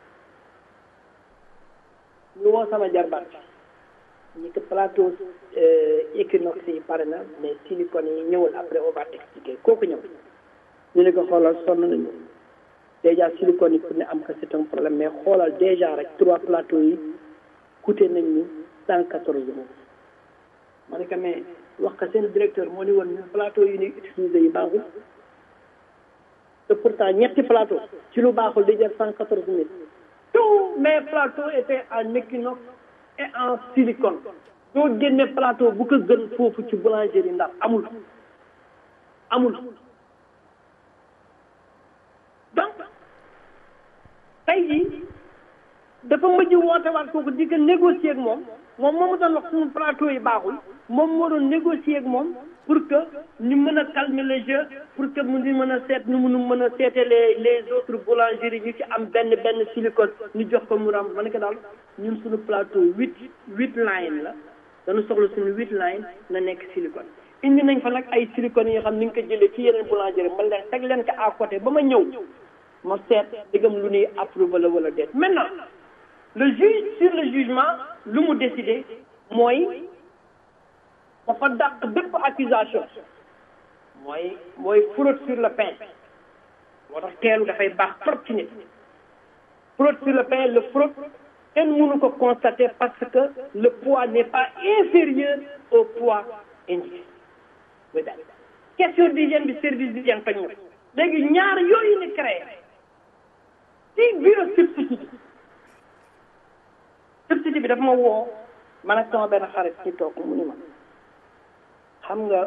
ñu woo sama jarbaat ñi ko plateau équinoxe yi pare na mais silicone yi ñëwul après on va t'expliquer kooku ñëw ñu ne ko xoolal sonn nañu déjà silicone yi pour ne am ko c'est un problème mais xoolal déjà rek trois plateaux yi coûté nañ ñu cent quatorze euros ma ne ko mais wax ko seen directeur moo ni woon ñu plateau yi ñuy utiliser yi baaxul te pourtant ñetti plateau ci lu baaxul di jar cent quatorze mille tous mes plateaux étaient en équinoxe et en silicone soo génne plateau bu ko gën foofu ci boulangerie ndax amul amul donc tey jii dafa mujj woote waat kooku di ko négocier ak moom moom moo doon wax suñu plateau yi baaxul moom moo doon négocier ak moom pour que ñu mën a calmer le jeu pour que mu ñu mën a seet nu mu mën a seete les les autres boulangeries ñu ci am benn benn silicone ñu jox ko mu ram ma ne ko daal ñun suñu plateau huit huit line la dañu soxla suñu huit line na nekk silicone indi nañ fa nag ay silicone yi nga xam ni nga ko jëlee ci yeneen boulangerie ma leen teg leen ko à côté ba ma ñëw ma seet digam lu ñuy approuvé la wala déet maintenant le juge sur le jugement lu mu décidé mooy dafa dàq bépp accusation mooy mooy fraude sur le pain moo tax teelu dafay baax trop ci nit fraude sur le pain le fraude kenn mënu ko constater parce que le poids n'est pas inférieur au poids indiqué ba daal question d'hygiène bi service d'hygiène fañ na léegi ñaar yooyu ni créé ci bureau substitut substitut bi dafa ma woo man ak sama benn xarit ci toog mu ni ma xam nga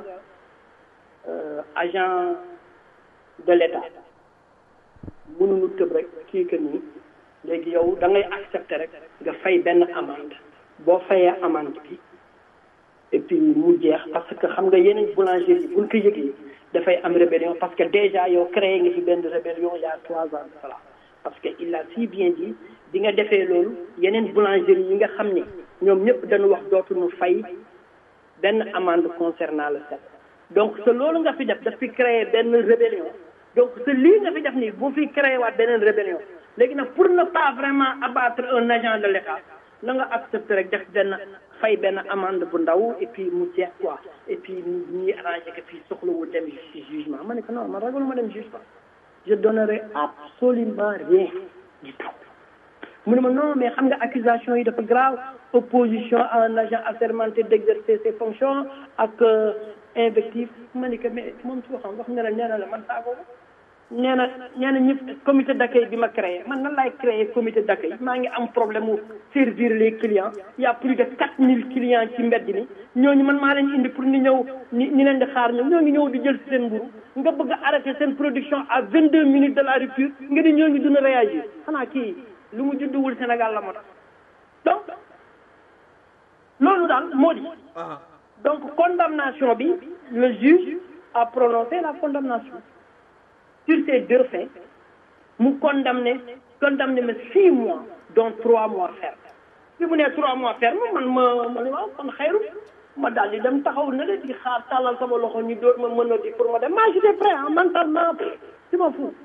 agent de l'état mënuñu tëb rek kii que nii léegi yow da ngay accepter rek nga fay benn amende boo fayee amende bi et puis mu jeex parce que xam nga yeneen boulangerie yi buñ ko yëgee dafay am rébellion parce que déjà yow créé nga fi benn rébellion il y a trois ans de cela parce que il a si bien dit di nga defee loolu yeneen boulangerie yi nga xam ni ñoom ñëpp dañu wax dootuñu fay benn amende concernant le set donc te loolu nga fi def daf fi créer benn rébellion donc te lii nga fi def nii bu fi créé waat beneen rébellion léegi nag pour ne pas vraiment abattre un agent de l'état na nga accepter rek def benn fay benn amende bu ndaw et puis mu jeex quoi et puis ñuy arrangé que fii soxlawul dem ci jugement ma ne ko non man ragaluma dem jugement je donnerai absolument rien du tout mu ne ma non mais xam nga accusation yi dafa grave opposition à un agent assermenté d'exercer ses fonctions ak invective ma ne ko mais moom su waxam wax ne la nee na la man saako nee na nee na ñëpp comité d'accueil bi ma créé man nan laay créé comité d'accueil maa ngi am problème mu servir les clients y a plus de quatre mille clients ci mbedd mi ñooñu man maa leen indi pour ni ñëw ni ni leen di xaar ñoom ñoo ngi ñëw di jël seen mburu nga bëgg a arrêter seen production à vingt deux minutes de la rupture nga ni ñooñu dina réagir xanaa kii lu mu judduwul Sénégal la moo tax donc loolu daal moo di donc condamnation bi le juge a prononcé la condamnation sur ces deux faits mu condamné condamné ma six mois dont trois mois ferme bi mu nee trois mois ferme man ma ma ne waaw kon xayru ma daal di dem taxaw na le di xaar tàllal sama loxo ñu dóor ma mën a di pour ma dem maa j'étais prêt ah mentalement si ma fou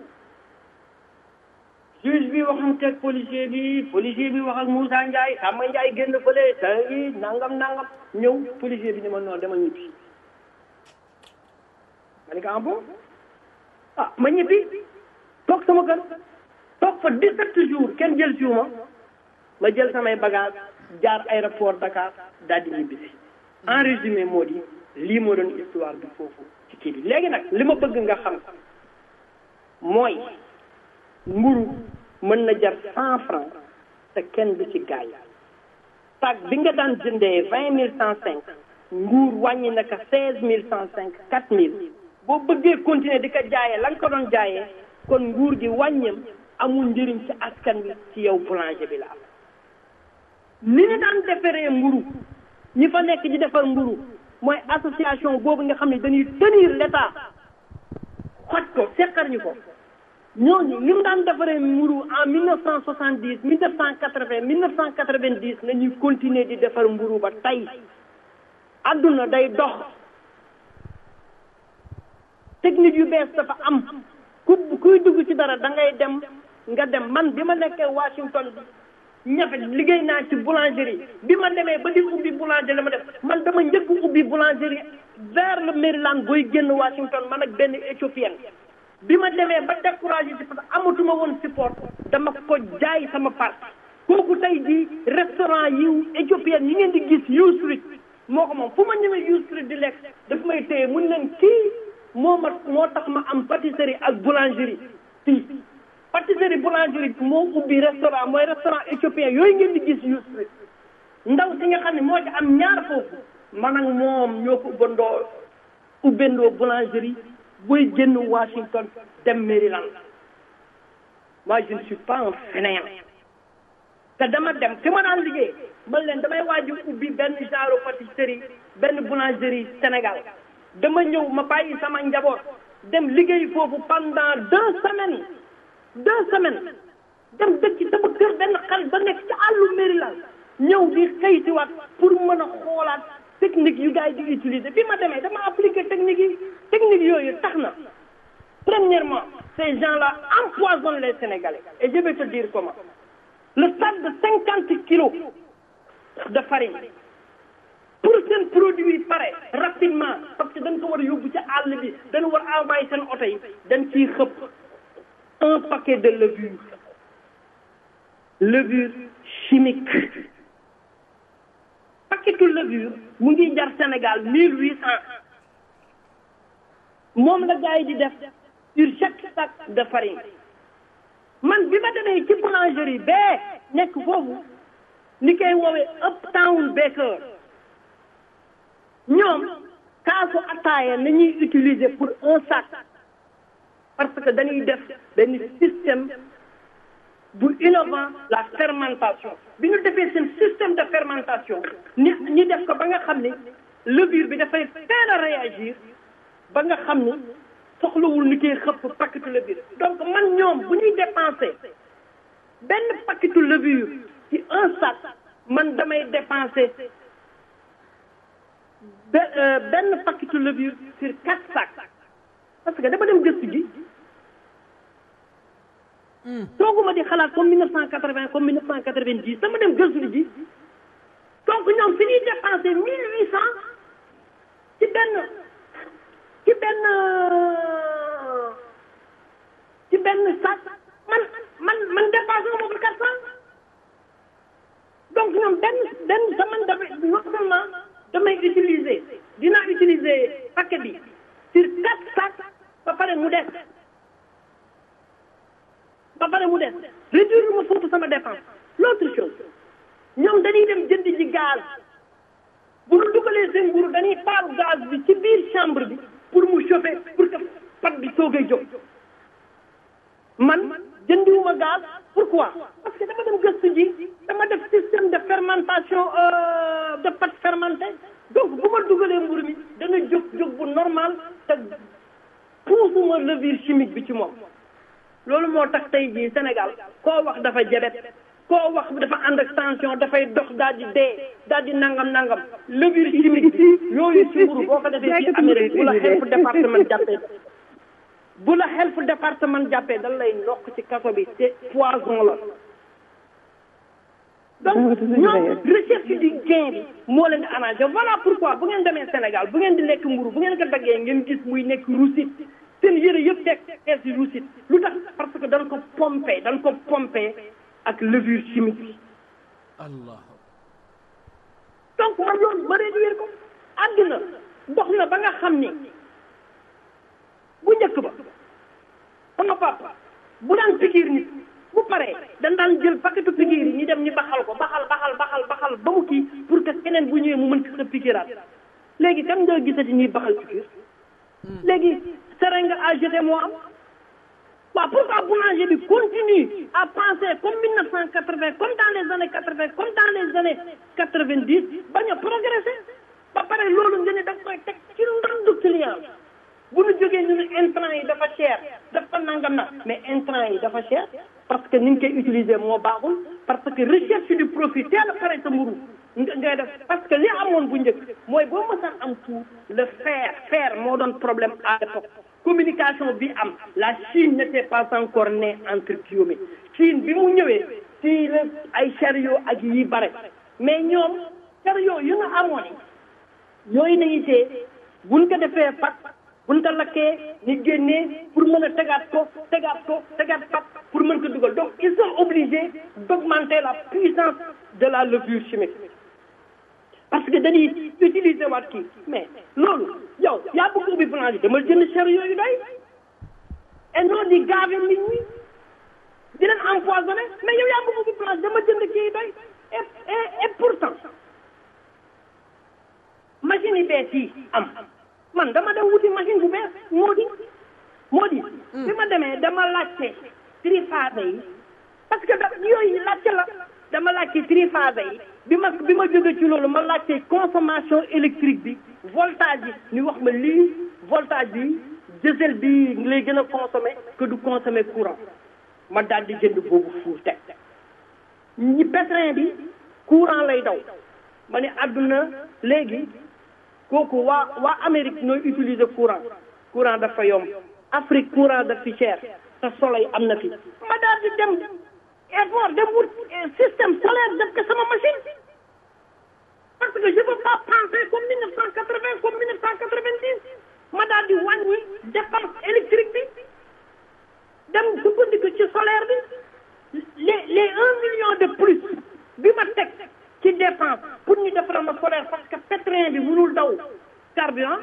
juge bi waxanteeg policier bi policier bi wax ak Moussa Ndiaye Samba Ndiaye génn fële sa yi nangam nangam ñëw policier bi ni ma noonu dama ñibbi ma ne ko ah bon ah ma ñibbi toog sama kër toog fa 17 jours kenn jël si ma ma jël samay bagage jaar aéroport Dakar daal di ñibbi si en résumé moo di lii moo doon histoire bi foofu ci kii bi léegi nag li ma bëgg nga xam mooy mburu mën na jar cent francs te kenn du ci gaay sac bi nga daan jëndee vingt mille cent cinq nguur wàññi na ko seize mille cent cinq quatre mille boo bëggee continuer di ko jaayee la nga ko doon jaayee kon nguur gi wàññam amul njëriñ ci askan wi ci yow boulanger bi la am ni ñu daan defaree mburu ñi fa nekk di defar mburu mooy association boobu nga xam ne dañuy tenir l'état xoj ko seqar ñu ko ñooñu li mu daan defaree mburu en mille neuf cent soixante dix mille neuf cent quatre vingt mille neuf cent quatre vingt dix la ñuy continuer di defar mburu ba tey adduna day dox technique yu bees dafa am ku kuy dugg ci dara da ngay dem nga dem man bi ma nekkee Washington ñafe liggéey naa ci boulangerie bi ma demee ba di ubbi boulangerie la ma def man dama njëkk ubbi boulangerie vers le Maryland booy génn Washington man ak benn éthiopienne bi ma demee ba découragé ci parce que amatuma woon support dama ko jaay sama part kooku tey jii restaurant yi éthiopienne yi ngeen di gis U Street moo ko moom fu ma ñëwee U Street di lekk daf may téye mun leen kii moo ma moo tax ma am pâtisserie ak boulangerie fii pâtisserie boulangerie moo ubbi restaurant mooy restaurant éthiopien yooyu ngeen di gis U Street ndaw si nga xam ne moo ci am ñaar foofu man ak moom ñoo ko ubbandoo ubbandoo boulangerie booy génn Washington dem Maryland moi je ne suis pas un fainéant te dama dem fi ma daan liggéey man leen damay waaju ubbi benn genre pâtisserie benn boulangerie Sénégal dama ñëw ma bàyyi sama njaboot dem liggéey foofu pendant deux semaines deux semaines dem dëkk sama kër benn xarit ba nekk ci àllu Maryland ñëw di xëy si waat pour mën a xoolaat technique yu gars yi di utiliser bi ma demee dama appliquer technique yi technique yooyu tax na premièrement ces gens-là empoisonnent les Sénégalais et je vais te dire comment le sac de cinquante kilos de farine pour seen produit pare rapidement parce que dañ ko war a yóbbu ci àll bi dañ war a envoyer seen oto yi dañ ciy xëpp un paquet de levure levure chimique paquetu levure mu ngi jar Sénégal mille huit cent moom la gars yi di def sur chaque sac de farine man bi ma demee ci boulangerie bee nekk foofu ni koy woowee Uptown Baker ñoom kaasu ataaya la ñuy utiliser pour un sac parce que dañuy def benn système bu innovant la fermentation bi ñu defee seen système de fermentation ni ñi def ko ba nga xam ni levure bi dafay teel a réagir ba nga xam ni soxlawul ni koy xëpp paquetu levure donc man ñoom bu ñuy dépenser benn paquetu levure ci un sac man damay dépenser benn paquetu levure sur quatre sacs parce que dama dem gëstu ji toogoo di xalaat comme 1980 comme 1990 dama dem gëstu ji donc ñoom fi ñuy dépensé 1800 ci benn ci benn ci benn sac man man man dépensé ma ko 400 donc ñoom benn benn semaine damay non seulement damay utiliser dinaa utiliser paquet bi sur quatre sacs ba pare mu des ba pare mu des réduire ma foofu sama dépense l'autre chose ñoom dañuy dem jënd ji gaz bu ñu dugalee seen mburu dañuy taal gaz bi ci biir chambre bi pour mu chauffer pour que pat bi soogay jóg man jëndiwuma gaz pourquoi parce que dama dem gëstu ji dama def système de fermentation de pâte fermentée donc bu ma dugalee mburu mi dana jóg jóg bu normal te puusuma levure chimique bi ci moom loolu moo tax tey jii Sénégal koo wax dafa jabet koo wax dafa ànd ak tension dafay dox daal di dee daal di nangam nangam levure chimique bi yooyu ci mburu boo ko defee fii Amérique bu la health département jàppee bu la health département jàppee dal lay ndokk ci kaso bi te poison la donc ñoom recherche du gain bi moo leen di arrangé voilà pourquoi bu ngeen demee Sénégal bu ngeen di lekk mburu bu ngeen ko daggee ngeen gis muy nekk rusit seen yëre yëpp teg tees yi rusit lu tax parce que dañ ko pompé dañ ko pompé ak levure chimique bi allah donc man loolu ma réduire ko àddina dox na ba nga xam ni bu njëkk ba sama papa bu daan pikiir nit bu paree dañ daan jël paquetu pikiir yi ñu dem ñu baxal ko baxal baxal baxal baxal ba mu kii pour que keneen bu ñëwee mu mën ko pikiiraat léegi kan nga gisati ñuy baxal pikiir léegi seringue à jeter moo am waaw pourquoi boulanger bi continue à penser comme 1980 comme dans les années 80 comme dans les années 90 bañ a progresser ba pare loolu nga ne da nga koy teg ci ndandu client bu ñu jógee ñu ne intrant yi dafa cher dafa nangam na mais intrant yi dafa cher parce que ni ñu koy utiliser moo baaxul parce que recherche du profit teel a pare sa mburu ngay def parce que li amoon bu njëkk mooy boo mësaan am tout le fer fer moo doon problème à l'époque communication bi am la Chine n'était pas encore née entre guillemets Chine bi mu ñëwee ci la ay chariot ak yi bare mais ñoom chariot yu nga amoon yooyu nañu tee buñ ko defee pat buñ ko lakkee ñu génnee pour mën a tegaat ko tegaat ko tegaat pat pour mën ko dugal donc ils sont obligés d'augmenter la puissance de la levure chimique parce que dañuy utiliser waat kii mais loolu yow yaa bëgg ubbi blanche dama jënd chariot yu doy et non di gave nit ñi di leen empoisonné mais yow yaa bëgg ubbi blanche dama jënd kii yu doy et et et pourtant machine yi bees yi am man dama dem wuti machine bu bees moo di moo di bi ma demee dama laajte triphase yi parce que da yooyu laajte la dama laajte triphase yi bi ma bi ma jóge ci loolu ma laajte consommation électrique bi voltage yi ñu wax ma lii voltage bi diesel bi lay gën a consommer que du consommer courant ma daal di jënd boobu fuur teg ñi pétrin bi courant lay daw ma ne àdduna léegi kooku waa waa Amérique ñooy utiliser courant courant dafa yomb Afrique courant daf fi cher te soleil am na fi ma daal di dem effort dem wut système solaire def ko sama machine parce que je peux pas penser comme 1980 comme 1990 ma daal di wàññi dépense électrique bi dem sukkandiku ci solaire bi les les un million de plus bi ma teg ci dépense pour ñu defaral ma solaire parce que pétrin bi mënul daw carburant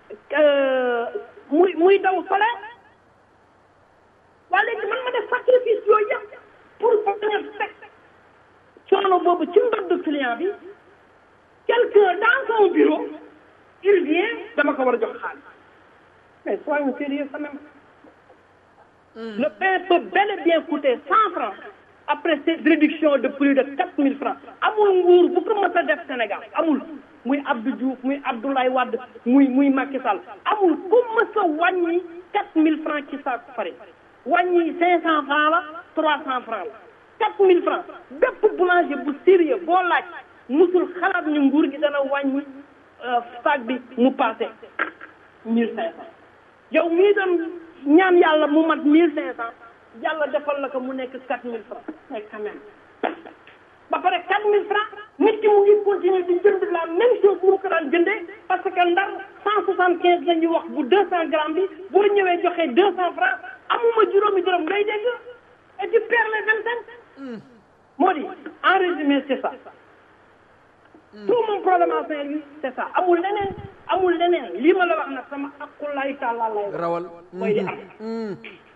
muy muy daw solaire waa léegi man ma def sacrifice yooyu yëpp pour bañ a teg coono boobu ci mbaddu client bi quelqu'un dans son bureau il vient dama ko war a jox xaalis mais soyons sérieux quand même le pain peut bel et bien coûter cent francs après cette réduction de plus de quatre mille francs amul nguur bu ko mës a def Sénégal amul muy Abdou Diouf muy Abdoulaye Wade muy muy Macky Sall amul ku mës a wàññi quatre mille francs ci saako farine wàññi cinq cent francs la trois cent francs la quatre mille francs bépp boulanger bu sérieux boo laaj musul xalaat ni nguur gi dana wàññi sac bi mu passé mille cinq cent yow mii doon ñaan yàlla mu mat mille cinq cent yàlla defal la ko mu nekk quatre mille francs mais quand même ba pare quatre mille francs nit ki mu ngi continuer di jënd la même chose bu mu ko daan jëndee parce que ndar cent soixante quinze la ñuy wax bu deux cent grammes bi boo ñëwee joxee deux cent francs amuma juróomi dërëm ngay dégg et tu perds les vingt cinq moo di en résumé c'est ça tout mon problème à Saint-Louis c'est ça amul leneen amul leneen lii ma la wax nag sama aqulaay tàllaa lay wax rawal mooy di am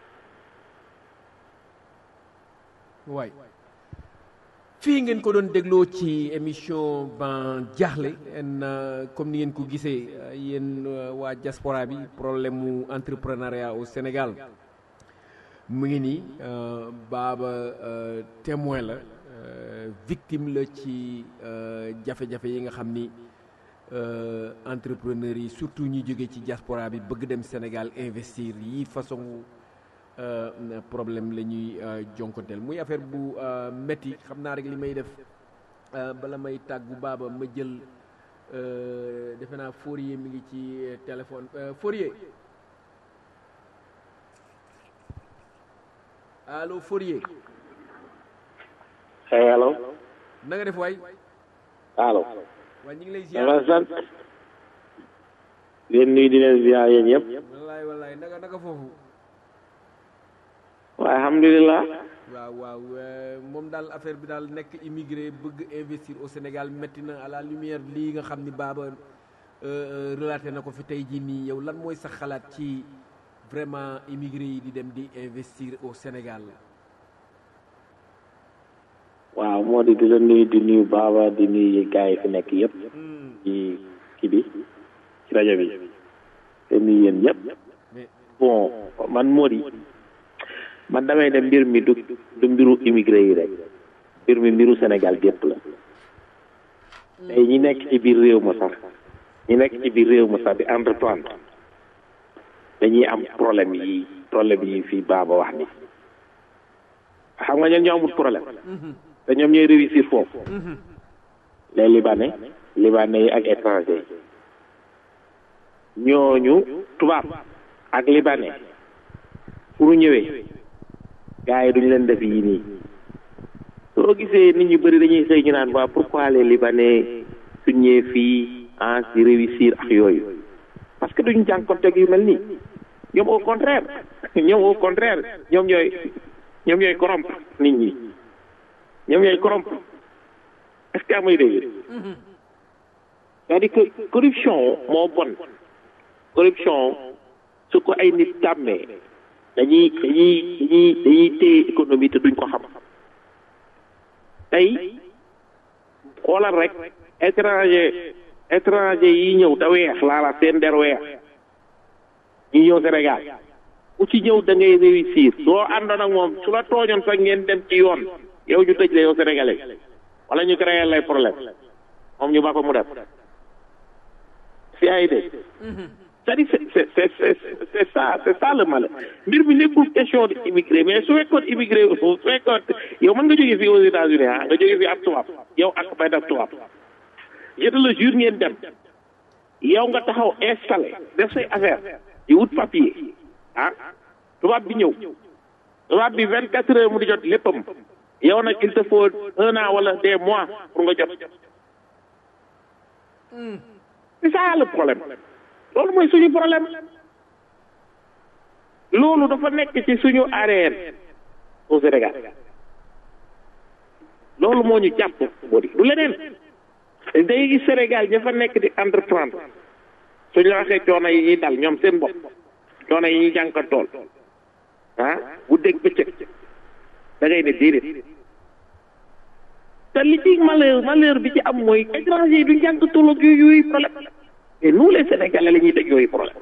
waay fii ngeen ko doon dégloo ci émission ban jaaxle en comme ni ngeen ko gisee yéen waa diaspora bi problème mu entrepreneuriat au Sénégal mu ngi nii baaba témoin la victime la ci jafe-jafe yi nga xam ni entrepreneurs yi surtout ñi jóge ci diaspora bi bëgg dem Sénégal investir yi façon problème la ñuy jonkonteel muy affaire bu métti xam naa rek li may def bala may tàggu baaba ma jël defe naa Fourier mi ngi ci téléphone Fourier allo Fourier hey allo na nga def waay allo waaye ñu ngi lay ziar dama sant leen nuyu di leen ziar yéen ñëpp wallaay wallaay naka naka foofu waaye alhamdulilah waaw waaw moom daal affaire bi daal nekk immigré bëgg investir au Sénégal métti na à la lumière lii nga xam ni baaba relaté na ko fi tey jii nii yow lan mooy sa xalaat ci vraiment immigré yi di dem di investir au Sénégal waaw moo di di la nuyu di nuyu baaba di nuyu gars yi fi nekk yëpp ci kii bi ci rajo bi te nuyu yéen ñëpp bon man moo di man damay ne mbir mi du du mbiru immigré yi rek mbir mi mbiru Sénégal gépp la tey ñi nekk ci biir réew ma sax ñi nekk ci biir réew ma sax di entreprendre dañuy am problème yi problème yi fii baaba wax ni xam nga ñoom ñoo amul problème te ñoom ñooy réussir foofu les libanais libanais yi ak étranger yi ñooñu tubaab ak libanais pour ñëwee gars yi duñu leen def yii nii soo gisee nit ñu bëri dañuy xëy ñu naan waa pourquoi les libanais suñ ñëwee fii ah si réussir ak yooyu parce que duñu jànkonteeg yu mel nii ñoom au contraire ñoom au contraire ñoom ñooy ñoom ñooy corrompre nit ñi ñoom ñooy corrompre est-ce que amay dégg c'est-à-dire que corruption moo bon corruption su ko ay nit tàmmee dañuy dañuy dañuy dañuy téye économie te duñ ko xam tey xoolal rek étranger étranger yi ñëw te weex laala seen der weex ñu ñëw Sénégal ku ci ñëw da ngay réussir soo àndoon ak moom su la tooñoon sax ngeen dem ci yoon yow ñu tëj la yow sénégalais wala ñu créer lay problème moom ñu ba ko mu def si ay dégg c'est-à-dire c'est c'est c'est c'est ça c'est ça le mal mbir mi nekkul question de immigré mais su fekkoon immigré su fekkoon yow mën nga jógee fii aux États-Unis ah nga jógee fii ab tubaab yow ak bay def tubaab je te le jure ngeen dem yow nga taxaw installé def say affaire di wut papier ah tubaab bi ñëw tubaab bi vingt quatre heures mu di jot léppam yow nag il te faut un an wala des mois pour nga jot c'est ça le problème loolu mooy suñu problème loolu dafa nekk ci suñu arrière au Sénégal loolu moo ñu jàpp moo di du leneen day gis Sénégal ña fa nekk di entreprendre suñu la waxee coono yi ñuy dal ñoom seen bopp coono yi ñuy jànkantool ah bu dégg bëccëg da ngay ne déedéet te li ci malheur malheur bi ci am mooy étranger yi duñ jànkantool ak yooyu yooyu problème et nous les Sénégalais la ñuy teg yooyu problème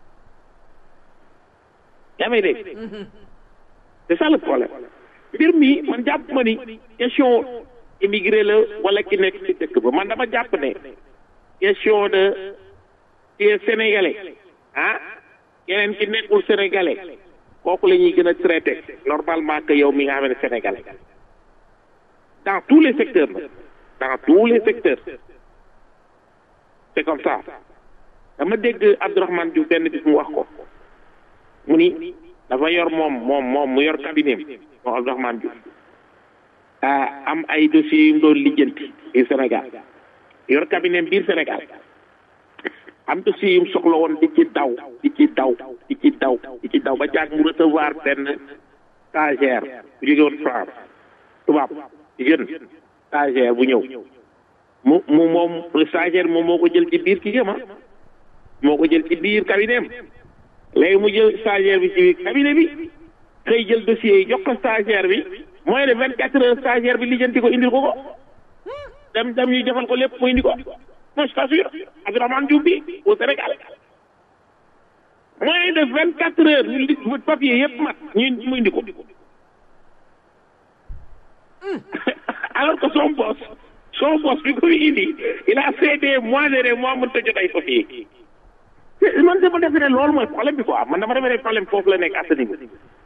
yaa may dégg c'est ça le problème mbir mi man jàpp ma ni question immigré la wala ki nekk ci dëkk ba man dama jàpp ne question de qui est sénégalais ah keneen ki nekkul sénégalais kooku la ñuy gën a traité normalement que yow mi nga xam ne sénégalais dans tous les secteurs nag dans tous les secteurs c'est comme ça dama dégg Abdourahmane Diouf benn bis mu wax ko mu ni dafa yor moom moom moom mu yor cabinet moom Abdourahmane Diouf ah am ay dossiers yu mu doon lijjanti biir Sénégal yor cabinet biir Sénégal am dossiers yu mu soxla woon di ci daw di ci daw di ci daw di ci daw ba jàg mu recevoir benn stagiaire bu jóge woon France tubaab jeune stagiaire bu ñëw mu mu moom stagiaire moom moo ko jël ci biir kii ma moo ko jël ci biir cabinet am léegi mu jël stagiaire bi ci biir cabinet bi xëy jël dossier yi jox ko stagiaire bi mooy de vingt quatre heures stagiaire bi lijjanti ko indil ko ko dem dem ñu defal ko lépp mu indi ko non je t'assure Abdourahmane Diouf bi au Sénégal moins de vingt quatre heures ñu li papier yëpp mat ñu mu indi ko alors que son boss son boss bi ko fi indi il a fait des mois et des mois mënut a jot ay papier man dama defe ne loolu mooy problème bi quoi man dama defe ne problème foofu la nekk à ce niveau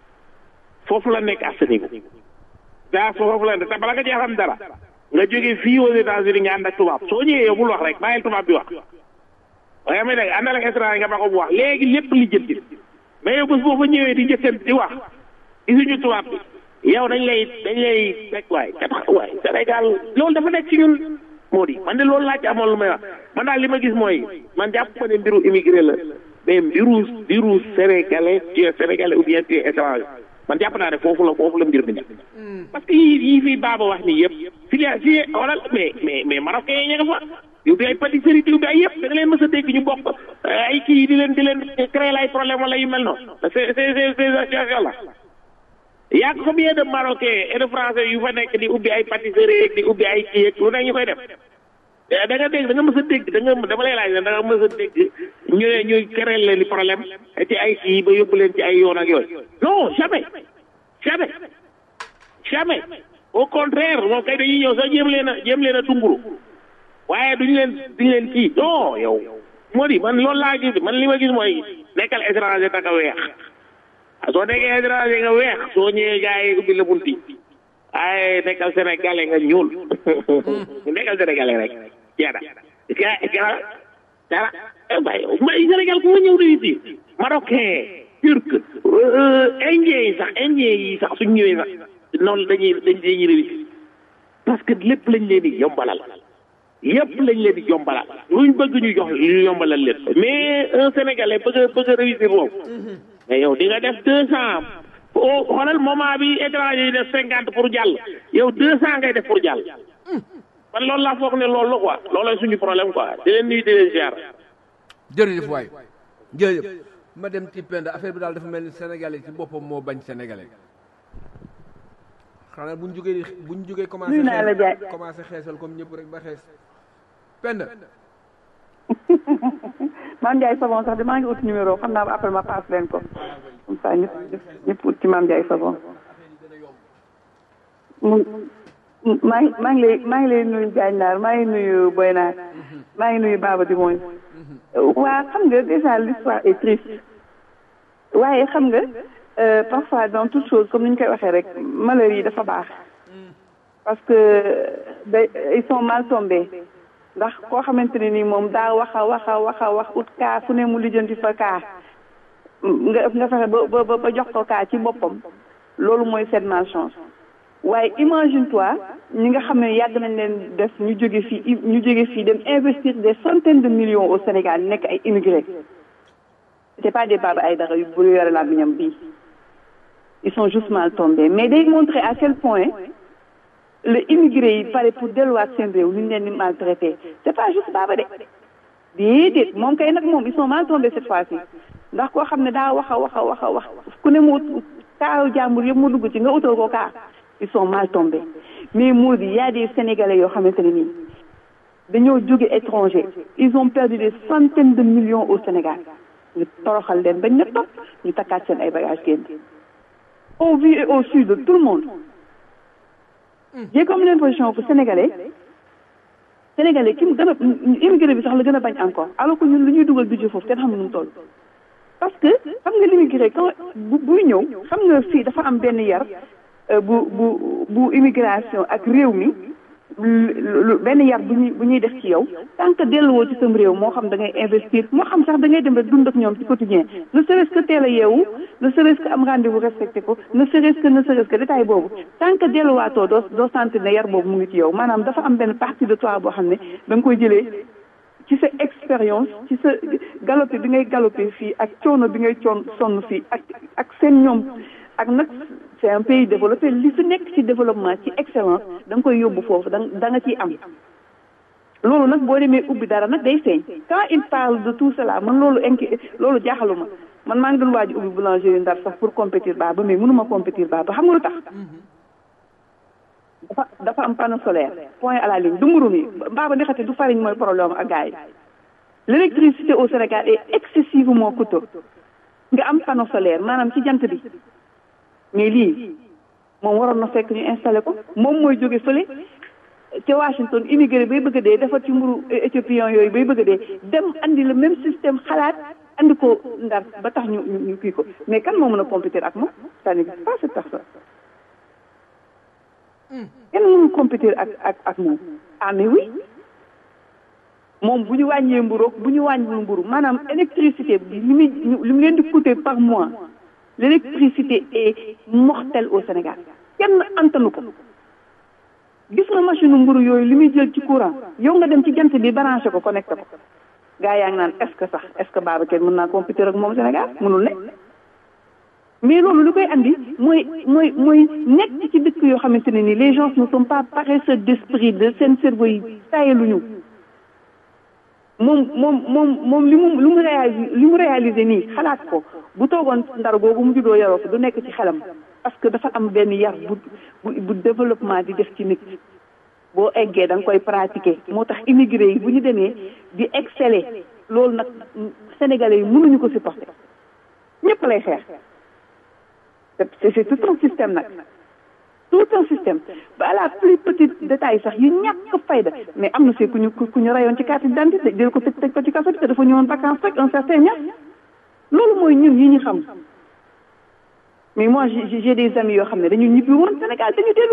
foofu la nekk à ce niveau daa foofu la nekk te bala nga cee xam dara nga jógee fii aux États-Unis nga ànd ak tubaab soo ñëwee yow bul wax rek bàyyil tubaab bi wax waaye may dégg àndal ak étranger nga ba ko bu wax léegi lépp li jënti mais yow bés boo fa ñëwee di jëkkant di wax gisuñu tubaab bi yow dañ lay dañ lay teg waay kat waay Sénégal loolu dafa nekk ci ñun moo di man de loolu laa ci amoon lu may wax man daal li ma gis mooy man jàpp ma ne mbiru immigré la mais mbiru mbiru sénégalais tu es sénégalais ou bien tu es étranger man jàpp naa ne foofu la foofu la mbir mi nekk parce que yii yii fii baaba wax nii yëpp filia fii xoolal mais mais mais marocain yi ña nga fa yow bi ay pâtisserie yow bi ay yëpp da nga leen mës a dégg ñu bokk ay kii di leen di leen créer ay problème wala yu mel noonu c'est c'est c'est ces situation là y a combien de marocains et de français yu fa nekk di ubbi ay pâtisserie di ubbi ay kii ak lu ne ñu koy def da nga dégg da nga mës a dégg da nga dama lay laaj da nga mës a dégg ñu ne ñuy créer leen di problème ci ay kii ba yóbbu leen ci ay yoon ak yooyu non jamais jamais jamais au contraire moom kay dañuy ñëw sax jéem leen a jéem leen a tunguru waaye duñu leen duñu leen kii non yow moo di man loolu laa gis man li ma gis mooy nekkal étranger taka weex soo nekkee étranger nga weex soo ñëwee gars yi ubbi la bunti waaye nekkal sénégalais nga ñuul nekkal sénégalais rek jeeda ga dara bay may Sénégal ku ma ñëw réussir marocain turc indien yi sax indien yi sax suñ ñëwee sax noonu dañuy dañ dañuy réussir parce que lépp lañ leen di yombalal yëpp lañ leen di yombalal luñ bëgg ñu jox ñu yombalal leen mais un sénégalais bëgg a bëgg a réussir boobu mais yow di nga def deux cent o xoolal moment bi étranger yi def cinquante pour jàll yow deux cent ngay def pour jàll man loolu laa foog ne loolu la quoi loolooy suñu problème quoi di leen nuyu di leen ziar jërëjëf waay jërëjëf ma dem ci penda affaire bi daal dafa mel ni sénégalais ci boppam moo bañ sénégalais xanaa buñ jógee buñ jógee commencé nuyu naa la jaay commencé xeesal comme ñëpp rek ba xees penda Mame Ndiaye Savon sax de maa ngi ut numéro xam naa après ma passe leen ko comme ça ñëpp ñëpp ut ci Mame Ndiaye Savon mu maa ngi maa ngi lay maa ngi lay nuyu Diagne Naar maa ngi nuyu Boy Naar maa ngi nuyu Baba di mooy waa xam nga déjà l'histoire est triste waaye xam nga parfois dans toute chose comme ni ñu koy waxee rek malheur yi dafa baax parce que da ils sont mal tombés ndax koo xamante ne ni moom daa wax a wax a wax a wax ut kaa fu ne mu lijjanti fa kaa nga nga fexe ba ba ba jox ko kaa ci boppam loolu mooy cette malchance waaye imagine toi ñi nga xam ne yàgg nañ leen def ñu jóge fii ñu jóge fii dem investir des centaines de millions au Sénégal nekk ay immigrés c'est pas des Baba Aïdara yu bu yore la biñam bii ils sont juste mal tombés mais day montrer à quel point le immigré yi pare pour delluwaat seen réew ñu leen di maltraité c'est pas juste Baba de déedéet moom kay nag moom ils sont mal tombés cette fois-ci ndax koo xam ne daa wax a wax a wax a wax ku ne mu kaaw jàmbur yëpp mu dugg ci nga utoo ko kaa ils sont mal tombés mais moo di y a des sénégalais yoo xamante ne nii dañoo jóge étranger ils ont perdu des centaines de millions au Sénégal ñu toroxal leen bañ na topp ñu takkaat seen ay bagages génn au vu et au su de tout le monde j'ai comme l'impression que sénégalais sénégalais ki mu gën a immigré bi sax la gën a bañ encore alors que ñun lu ñuy dugal budget foofu kenn xam ne nu mu toll parce que xam nga l'immigré quand bu buy ñëw xam nga fii dafa am benn yar bu bu bu immigration ak réew mi benn yar bu ñuy bu ñuy def ci yow tant que delluwoo ci sam réew moo xam da ngay investir moo xam sax da ngay dem rek dund ak ñoom ci quotidien ne serait-ce que teel a yeewu ne serait-ce que am rendez-vous respecté ko ne serait-ce que ne serait-ce que détail boobu tant que delluwaatoo doo doo sentir ne yar boobu mu ngi ci yow maanaam dafa am benn partie de toi boo xam ne da nga koy jëlee ci sa expérience ci sa galopé bi ngay galopé fii ak coono bi ngay coon sonn fii ak ak seen ñoom ak nag c'est un pays développé li fi nekk ci développement ci excellence da nga koy yóbbu foofu da da nga ciy am loolu nag boo demee ubbi dara nag day feeñ quand il parle de tout cela man loolu inqui loolu jaaxaluma man maa ngi doon waaj ubbi boulangerie ndar sax pour compétir baa ba mais mënuma compétir baa ba xam nga lu tax dafa dafa am panneau solaire point à la ligne du mburu mi baaba di xati du farine mooy problème ak gars yi l'électricité au Sénégal est excessivement coûteux nga am panneau solaire maanaam ci jant bi mais lii moom waroon na fekk ñu installé ko moom mooy jóge fële te Washington immigré bay bëgg a dee defar ci mburu éthiopien yooyu bay bëgg a dee dem andi le même système xalaat andi ko ndar ba tax ñu ñu kii ko mais kan moo mën a compétir ak moom ça n'existe pas cette personne kenn mënul compétir ak ak ak moom ah mais oui moom bu ñu wàññee mburu bu ñu wàññiwul mburu maanaam électricité bi li muy li mu leen di coûter par mois l'électricité est mortelle au Sénégal kenn antanu ko gis nga machine mburu yooyu li muy jël ci courant yow nga dem ci jant bi branché ko connecté ko gaa yaa ngi naan est-ce que sax est-ce que Babacar mën naa compétir ak moom Sénégal mënul ne mais loolu li koy andi mooy mooy mooy nekk ci dëkk yoo xamante ne nii les gens ne sont pas paresseux d'esprit de seen cerveau yi tayaluñu moom moom moom moom li mu li mu réalisé li mu réalisé nii xalaat ko bu toogoon ndar googu mu juddoo yaroo ko du nekk ci xelam parce que dafa am benn yar bu bu bu développement di def ci nit boo eggee da nga koy pratiquer moo tax immigré yi bu ñu demee di exceller loolu nag sénégalais yi mënuñu ko supporter ñëpp lay xeex c'est c'est tout un système nag tout un système ba à la plus petite détail sax yu ñàkk fayda mais am na si ku ñu ku ñu rayoon ci carte d'identité jël ko tëj tëj ko ci kaso bi te dafa ñëwoon vacances rek un certain ñax loolu mooy ñun yi ñu xam mais moi j'ai j'ai des amis yoo xam ne dañu ñibbi woon Sénégal dañu dellu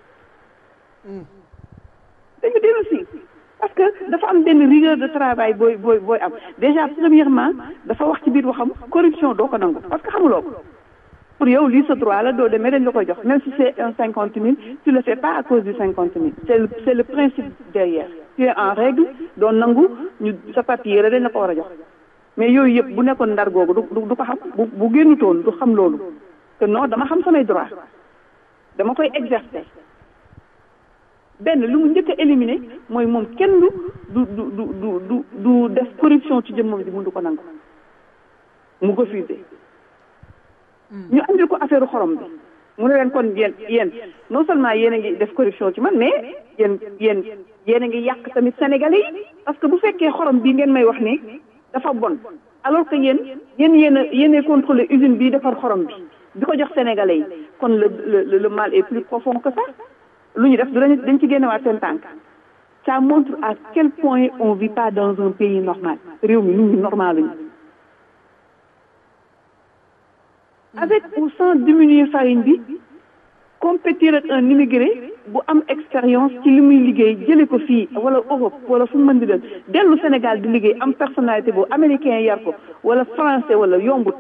si dañu dellu si parce que dafa am benn rigueur de travail booy booy booy am déjà premièrement dafa wax ci biir waxam corruption doo ko nangu parce que xamuloo ko pour yow lii sa droit la doo demee dañ la koy jox même si c'est un cinquante mille tu le fais pas à cause du cinquante mille c'est le c'est le principe derrière tu es en règle doo nangu ñu sa papier dañ la ko war a jox mais yooyu yëpp bu nekkoon ndar googu du du ko xam bu bu génnutoon du xam loolu que non dama xam samay droit dama koy exercer benn lu mu njëkk a éliminer mooy moom kenn du du du du du du def corruption ci jëmmam ji mun du ko nangu mu ko fusé ñu andil ko affaire xorom bi mu ne leen kon yéen yéen non seulement yéen a ngi def corruption ci man mais yéen yéen yéen a ngi yàq tamit sénégalais yi parce que bu fekkee xorom bii ngeen may wax ni dafa bon alors que yéen yéen yéen a yéen a contrôlé usine bii defar xorom bi di ko jox sénégalais yi kon le le le mal est plus profond que ça lu ñu def dañ dañ ci génnewaat seen tànk ça montre à quel point on vit pas dans un pays normal réew mi nit ñi normal lañu avec ou sans diminuer farine bi compétir ak un immigré bu am expérience ci li muy liggéey jële ko fii wala Europe wala fu mu mën di dem dellu Sénégal di liggéey am personnalité boobu américain yar ko wala français wala yombut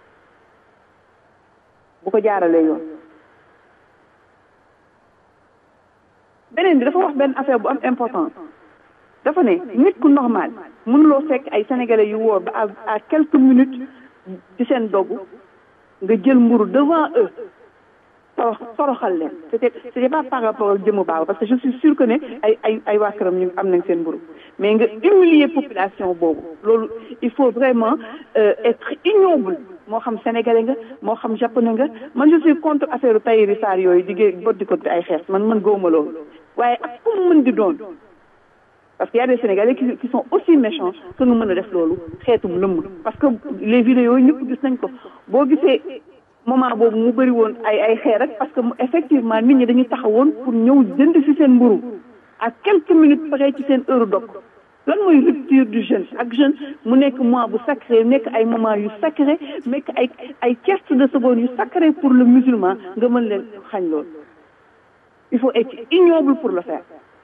bu ko jaaralee yoon beneen bi dafa wax benn affaire bu am importance dafa ne nit ku normal mënuloo fekk ay sénégalais yu wóor ba à à quelques minutes ci seen dogu nga jël mburu devant eux torox toroxal leen c'était c'était pas par rapport ak jëmu baaw parce que je suis sûr que ne ay ay ay waa këram ñu am nañ seen mburu mais nga humilier population boobu loolu il faut vraiment euh, être ignoble moo xam sénégalais nga moo xam japonais nga man je suis contre affaire tayiri saar yooyu diggée boddi ko ay xees man man gëwuma loolu waaye ak fu mu mën di doon parce que y a des sénégalais qui, qui sont aussi méchants que nga mën a def loolu xeetum lëmm parce que les vidéos ñëpp gis nañ ko boo gisee moment boobu mu bëri woon ay ay xeer rek parce que effectivement nit ñi dañu taxawoon pour ñëw jënd ci seen mburu à quelques minutes près ci seen heure dog lan mooy rupture du jeûne ak jeûne mu nekk mois bu sacré nekk ay moment yu sacré nekk ay ay tierces de seconde yu sacré pour le musulman nga mën leen xañ loolu il faut être ignoble pour le faire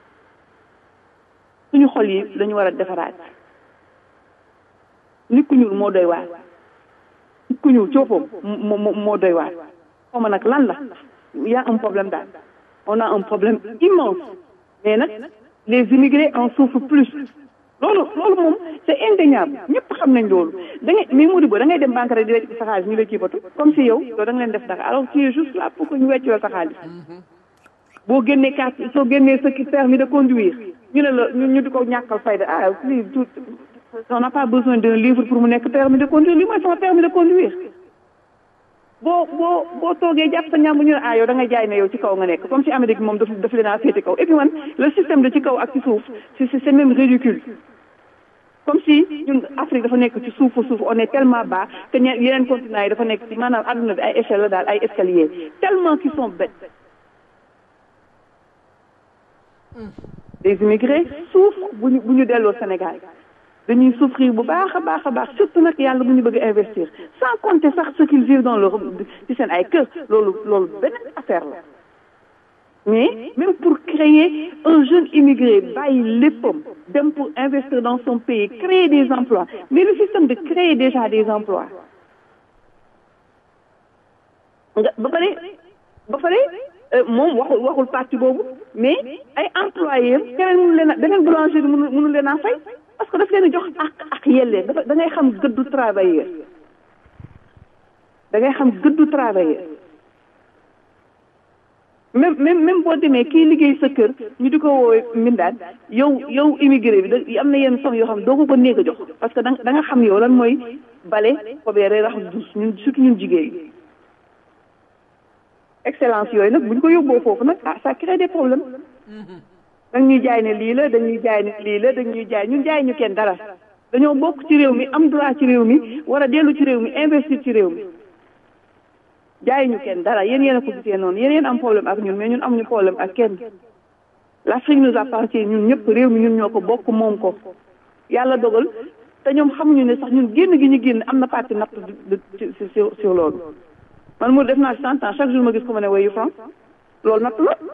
suñu xol yi lañu war a defaraat nit ku ñuul moo doy waar ku ñuul coofam moo moo moo doy waar xaw ma nag lan la y a un problème daal on a un problème immense mais nag les immigrés en souffrent plus loolu loolu moom c'est indéniable ñëpp xam nañ loolu da ngay mais Modibo da ngay dem banque rek di wecc sa xaalis ñu lay kiibatu comme si yow yow da nga leen def dara alors tu es juste là pour que ñu wecc la sa xaalis boo génnee carte soo génnee sa permis de conduire ñu ne la ñu ñu di ko ñàkkal fayda ah lii tout on n'a pas besoin d'un livre pour mu nekk permis de conduire lii mooy sama permis de conduire boo boo boo toogee jàpp sa ñàmb ñu ne ah yow da ngay jaay ne yow ci kaw nga nekk comme si Amérique moom daf daf leen a féete kaw et puis man le système de ci kaw ak ci suuf c'est c'est même ridicule comme si ñun Afrique dafa nekk ci suufu suuf on est tellement bas que ñe yeneen continents yi dafa nekk ci maanaam àdduna bi ay échelle la daal ay escalier tellement qu'ils sont bêtes les immigrés souffrent bu ñu bu ñu delloo Sénégal dañuy souffrir bu baax a baax a baax surtout nag yàlla bu ñu bëgg investir sans compter sax ce qu'ils vivent dans leur ci seen ay kër loolu loolu beneen affaire la mais même pour créer un jeune immigré bàyyi léppam dem pour investir dans son pays créer des emplois mais le système de créer déjà des emplois nga ba pare ba pare moom waxul waxul parti boobu mais ay employés keneen mënu leen a beneen boulangerie mënu mënu leen a fay parce que daf leen a jox ak ak yellee dafa da ngay xam gëddu travailleur da ngay xam gëddu travailleur même même même boo demee kii liggéey sa kër ñu di ko woowee mbindaan yow yow immigré bi da am na yenn somme yoo xam ne doo ko ko néeg a jox parce que da da nga xam yow lan mooy bale fobeere raxas dus ñun surtout ñun jigéen yi excellence yooyu nag bu ñu ko yóbboo foofu nag ah ça crée des problèmes dañ ñuy jaay ne lii la dañuy jaay ne lii la dañuy jaay ñun jaay ñu kenn dara dañoo bokk ci réew mi am droit ci réew mi war a dellu ci réew mi investir ci réew mi jaay ñu kenn dara yéen yéen a ko gisee noonu yéen yéen am problème ak ñun mais ñun amuñu problème ak kenn l'Afrique nous appartient ñun ñëpp réew mi ñun ñoo ko bokk moom ko yàlla dogal te ñoom xamuñu ne sax ñun génn gi ñu génn am na partie natt de sur sur loolu man mu def naa cent ans chaque jour ma gis ko ma ne wayu France loolu natt la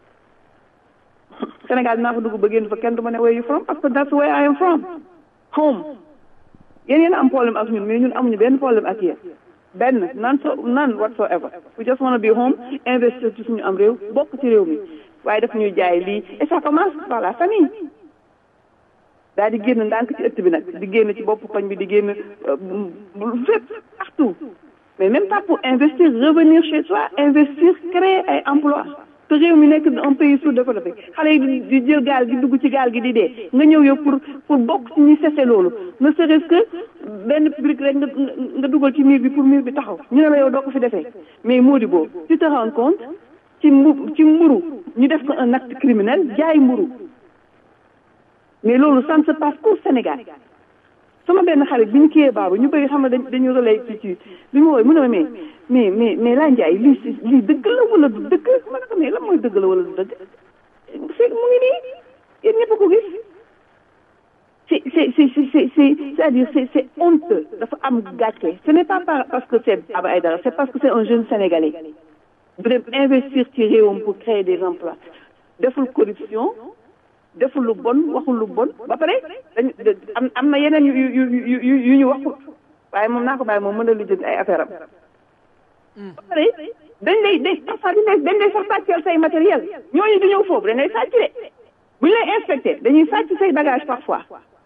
Sénégal dinaa fa dugg ba génn fa kenn du ma ne where you from parce que that's where I am from home yéen yéen am problème ak ñun mais ñun amuñu benn problème ak yéen benn none so none whatsoever we just wanna be home investir ci suñu am réew bokk ci réew mi waaye daf ñuy jaay lii et ça commence par la famille daal di génn ndànk ci ëtt bi nag di génn ci bopp koñ bi di génn fépp partout mais même pas pour investir revenir chez soi investir créer ay emploi te réew mi nekk un pays sous-développé xale yi di jël gaal gi dugg ci gaal gi di dee nga ñëw yow pour pour bokk ci ñi cessé loolu ne serait-ce que benn public rek nga nga dugal ci mur bi pour mur bi taxaw ñu ne la yow doo ko fi defee mais Mody boobu tu te rends compte ci mbu ci mburu ñu def ko un acte criminel jaay mburu mais loolu ça ne se passe qu'au Sénégal sama benn xarit bi ñu kiyee baabu ñu bëri xam ne dañ dañu relay ci ci bi mu wooy mu ne ma mais mais mais mais laa njaay lii si lii dëgg la wala du dëgg ma ne ko mais lan mooy dëgg la wala du dëgg c'est mu ngi nii yéen ñëpp ko gis c'est c'est c'est c'est c'est c'est-à-dire c'est c'est honteux dafa am gàcce ce n'est pas parce que c'est Baba Aïdara c'est parce que c'est un jeune sénégalais bu dem investir ci réewam pour créer des emplois deful corruption deful lu bon waxul lu bon ba pare dañ am am na yeneen yu yu yu yu yu ñu waxul waaye moom naa ko bàyyi moom mën a lijjanti ay affaire am ba pare dañ lay dañ parfois dañ dañ lay sax sàcceel say matériel ñooñu di ñëw foofu dañ lay sàcc de bu ñu lay inspecté dañuy sàcc say bagage parfois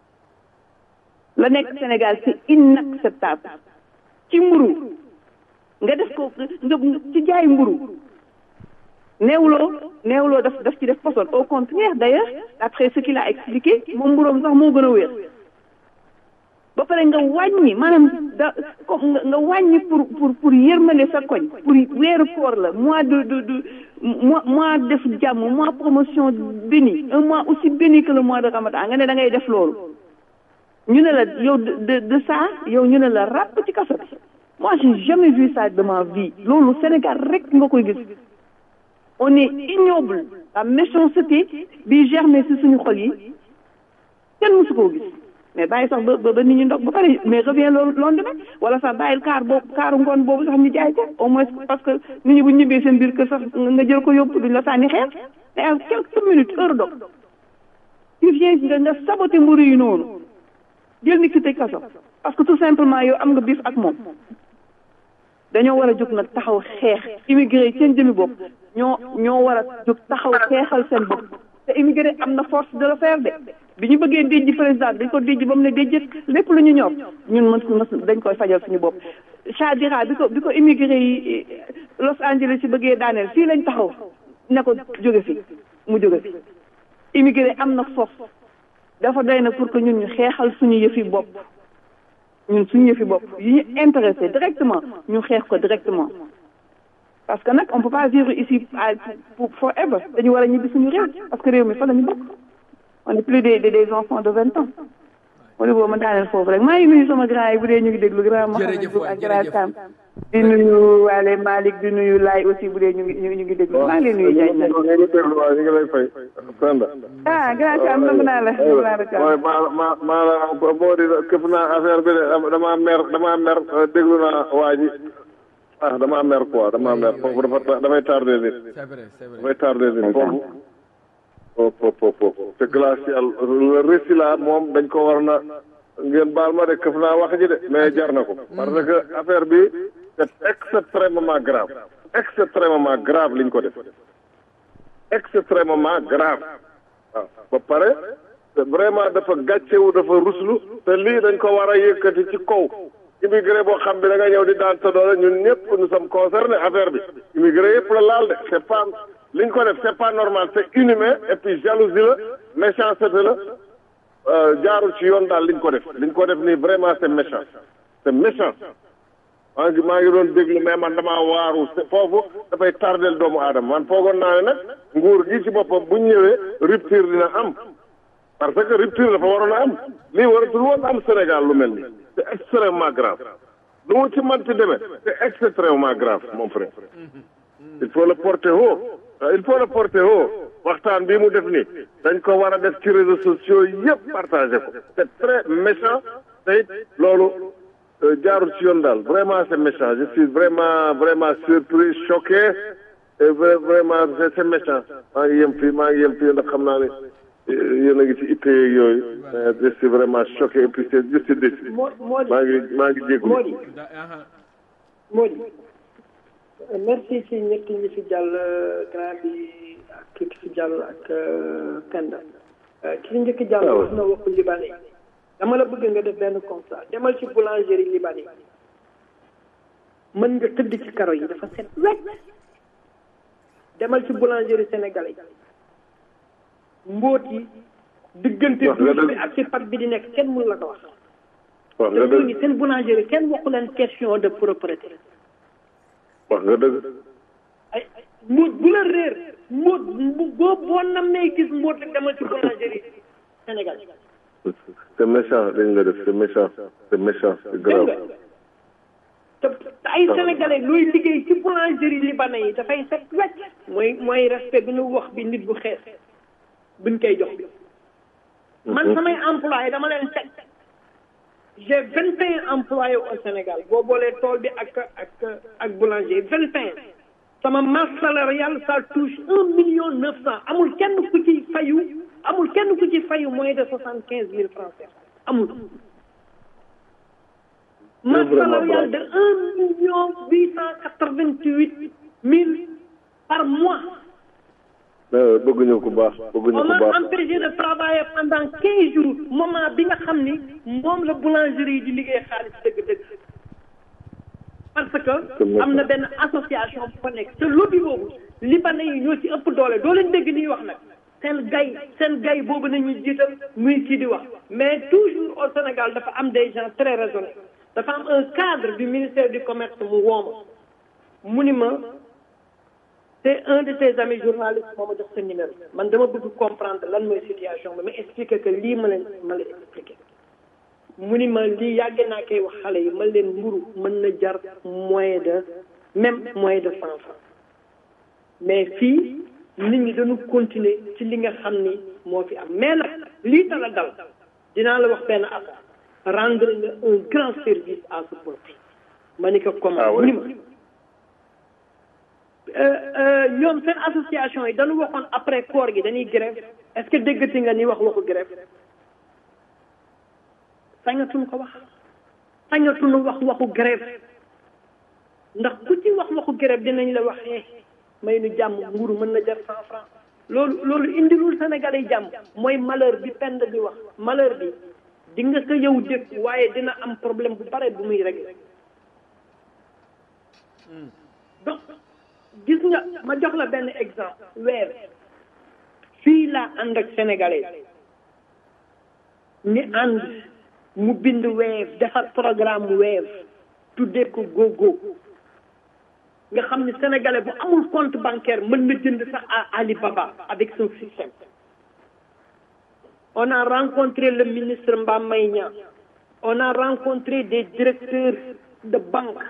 la nekk Sénégal c'est inacceptable ci mburu nga def ko nga ci jaay mburu neewuloo neewuloo daf daf ci def poson au contraire d'ailleurs d'après ce qu'il a expliqué moom mburoom sax moo gën a wér ba pare nga wàññi maanaam da comme nga wàññi pour pour pour yërmale sa koñ pour weeru koor la mois de de de mois mois def jàmm mois promotion béni un mois aussi béni que le mois de ramadan nga ne da ngay def loolu ñu ne la yow de de ça yow ñu ne la ràpp ci kaso bi moi j'ai jamais vu ça de ma vie loolu Sénégal rek nga koy gis on est ignoble la méchanceté bi germé ci suñu xol yi kenn mësu koo gis mais bàyyi sax ba ba nit ñi ndog ba pare mais revient loolu lendemain wala sax bàyyil kaar boobu kaaru ngoon boobu sax ñu jaay ko au moins parce que nit ñi bu ñu ñibbee seen biir kër sax nga jël ko yóbbu duñ la sànni xeer te à quelques minutes heure dog tu viens nga nga saboté mburu yi noonu jël nit ki tëj kaso parce que tout simplement yow am nga biif ak moom dañoo war a jóg nag taxaw xeex immigré yi seen jëmi bopp ñoo ñoo war a jóg taxaw xeexal seen bopp te immigré am na force de le faire de bi ñu bëggee déjji président dañ ko déjji ba mu ne déjjët lépp lu ñu ñor ñun mën mën dañ koy fajal suñu bopp Chadira bi ko bi ko immigré yi Los Angeles yi bëggee daaneel fii lañ taxaw ne ko jóge fi mu jóge fi immigré am na force dafa doy na pour que ñun ñu xeexal suñu yëfi bopp ñun suñu yëfi bopp yi ñu intéressé directement ñu xeex ko directement parce que nag on peut pas vivre ici à pour forever dañu war a ñibbi suñu réew parce que réew mi fa la ñu bokk on est plus des des enfants de vingt ans wala boobu ma daaneel foofu rek maa ngi nuyu sama grand yi bu dee ñu ngi déglu grand Mohamed Diouf ak grand Sam di nuyu Wale Malick di nuyu Laay aussi bu dee ñu ngi ñu ngi déglu maa ngi lay nuyu Diagne nag ñu ngi déglu waaw ñu ngi lay fay Penda ah grand Sam nangu naa la nangu naa la waaye maa ma maa la moo di këf naa affaire bi de damaa mer damaa mer déglu naa waa ji ah damaa mer quoi damaa mer foofu dafa damay tardé nit damay tardé nit foofu foofu foofu te glacial le récit là moom dañ ko war na ngeen baal ma de këf naa wax ji de mais jar na ko parce que affaire bi c'est extrêmement grave extrêmement grave liñ ko def extrêmement grave waaw ba pare vraiment dafa gàccewu dafa ruslu te lii dañ ko war a yëkkati ci kaw immigré boo xam bi da nga ñëw di daan sa doole ñun ñëpp nous sommes concernés affaire bi immigré yëpp la laal de c'est pas liñ ko def c'est pas normal c'est inhumain et puis jalousie la méchanceté la jaarul ci yoon daal liñ ko def liñ ko def nii vraiment c'est méchant c'est méchant maa ngi maa ngi doon déglu mais man damaa waaru foofu dafay tardel doomu aadama man foogoon naa ne nag nguur gi ci boppam bu ñëwee rupture dina am parce que rupture dafa waroon a am lii waratul woon am Sénégal lu mel nii c'est extrêmement grave lu mu ci manti demee c'est extrêmement grave mon frère il faut le porter haut il faut le porter haut waxtaan bii mu def nii dañ ko war a def ci réseaux sociaux yëpp partagé ko c'est très méchant te it loolu jaarul ci yoon daal vraiment c'est méchant je suis vraiment vraiment surpris choqué et vraiment c'est c'est méchant maa ngi yem fii maa ngi yem fii ndax xam naa ne yéen a ngi ci itte yeeg yooyu je suis vraiment choqué et puis c'est je suis déçu maa ngi maa ngi jégalu Mody Mody merci ci ñett ñi fi jàll grand bi ak ki fi jàll ak Penda ki fi njëkk jàll wax na waxu libanais dama la bëgg nga def benn constat demal ci boulangerie libanais mën nga tëdd ci karo yi dafa set wecc demal ci boulangerie sénégalais mbóot yi diggante douche bi ak ci pat bi di nekk kenn mënu la ko wax wax te nga ñooñu dëgg seen boulangerie kenn waxu leen question de propreté wax nga dëgg ay mbóot bu la réer mbóot bu boo boo nammee gis mbóot rek demal ci boulangerie Sénégal c'est méchant dañ nga def c'est méchant c'est méchant c'est dégg grave nga te te ay sénégalais looy liggéey ci boulangerie libanais yi dafay set wecc mooy mooy respect bi nu wax bi nit bu xees buñ koy jox bi man samay employé dama leen teg j'ai vingt et un employés au Sénégal boo boolee tool bi ak ak ak boulanger vingt et un sama masse salariale ça touche un million neuf cent amul kenn ku ci fayu amul kenn ku ci fayu moins de soixante quinze mille francs CFA amul masse salariale de un million huit cent quatre vingt huit mille par mois mais bëgguñu ku baax bëgguñu on ku m'a baax empêché de travailler pendant quinze jours moment bi nga xam ni moom la boulangerie yi di liggéey xaalis dëgg-dëgg parce que am na benn association bu fa nekk te lobby boobu libanais yi ñoo ci ëpp doole doo leen dégg nii wax nag seen gay seen gay boobu nañuy jiital muy kii di wax mais toujours au Sénégal dafa am des gens très raisonnables dafa am un cadre du ministère du commerce mu wooma mu ni ma c'est un de tes amis journalistes moo ma jox sa numéro man dama bëgg comprendre lan mooy situation bi ma expliquer que lii ma leen ma la expliquer mu ni ma lii yàgg naa koy wax xale yi man leen mburu mën na jar moins de même moins de cent francs mais fii nit ñi dañu continuer ci li nga xam ni moo fi am mais nag lii tala dal dinaa la wax benn affaire rendre nga un grand service à ce peuple ma ni ko comment mu ni ma ñoom seen association yi dañu waxoon après koor gi dañuy grève est-ce que déggati nga ni wax waxu grève sañatuñ ko wax sañatuñu wax waxu grève ndax ku ci wax waxu grève dinañ la wax eh may nu jàmm nguuru mën na jar cent franc loolu loolu indilul Sénégalais yi jàmm mooy malheur bi pend bi wax malheur bi di nga ko yow dëkk waaye dina am problème bu bare bu muy régler donc gis nga ma jox la benn exemple weer fii laa ànd ak sénégalais ni ànd mu bind weef defar programme weef tuddee ko gogo nga xam ne sénégalais bu amul compte bancaire mën na jënd sax à Alibaba avec son système on a rencontré le ministre Mbaye Niang on a rencontré des directeurs de banque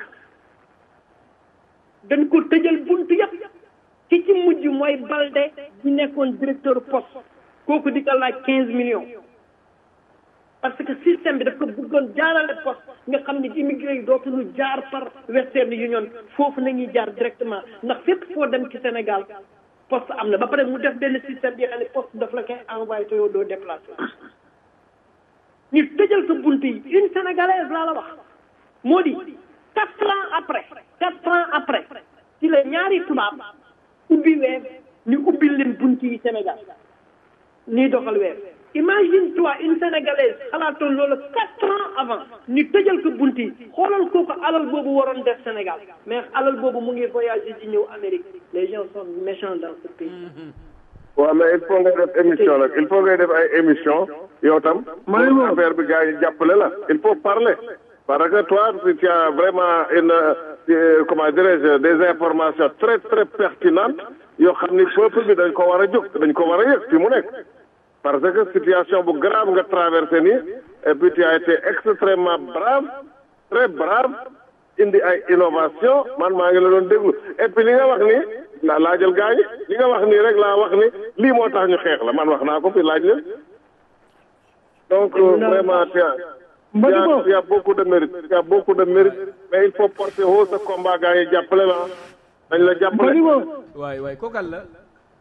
dañ ko tëjal buntu yëpp ci ci mujj mooy Balde di nekkoon directeur poste kooku di ko laaj quinze millions parce que système bi daf ko bëggoon jaarale poste nga xam ne immigré yi dootuñu jaar par Western Union foofu nañuy jaar directement ndax fépp foo dem ci Sénégal poste am na ba pare mu def benn système bi xam ne poste daf la koy envoyé te yow doo déplacé ñu tëjal ko bunt yi une sénégalaise laa la wax moo di quatre ans après quatre ans après ci la ñaari tubaab ubbi weer ñu ubbil leen bunt yi Sénégal ñuy doxal weer imagine toi une sénégalaise xalaatoon loolu quatre ans avant ñu tëjal ko bunt yi xoolal kooku alal boobu waroon def Sénégal mais alal boobu mu ngi voyager di ñëw Amérique les gens sont méchants dans ce pays waaw mais il faut ngay def émission nag il faut ngay def ay émission yow tam pour affaire bi gars yi jàppale la il faut parler parce que toi si tu as vraiment une euh, comment dirais-je des informations très très pertinentes yoo xam ni peuple bi dañ ko war a jóg dañ ko war a yëg fi mu nekk parce que situation bu grave nga traversé nii et puis tu as été extrêmement brave très brave indi ay innovation man maa ngi la doon déglu et puis li nga wax nii la laajal gaa ñi li nga wax nii rek laa wax ni lii moo tax ñu xeex la man wax naa ko fi laaj leen donc euh, vraiment tu as tu as tu as beaucoup de mérite tu as beaucoup de mérite mais il faut porter haut ce combat gaa yi jàppale la dañ la jàppale waay waay kookal la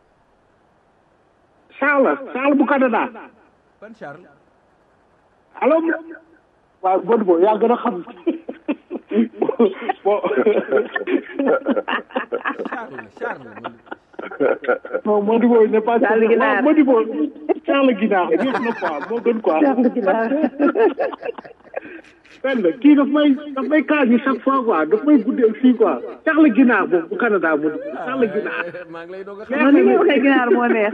Charles Charles bu Canada ban Charles allo waaw Godbo yaa gën a xam bon non Modibo il n'est pas Charles Guinaar. Modibo Charles Guinaar ñëpp na quoi moo gën quoi Charles Guinaar. benn kii daf may daf may kaas yi chaque fois quoi daf may guddeel fii quoi Charles Guinaar boobu bu Canada Modibo Charles Guinaar maa ngi lay doog a man ni ngay waxee ginaar moo neex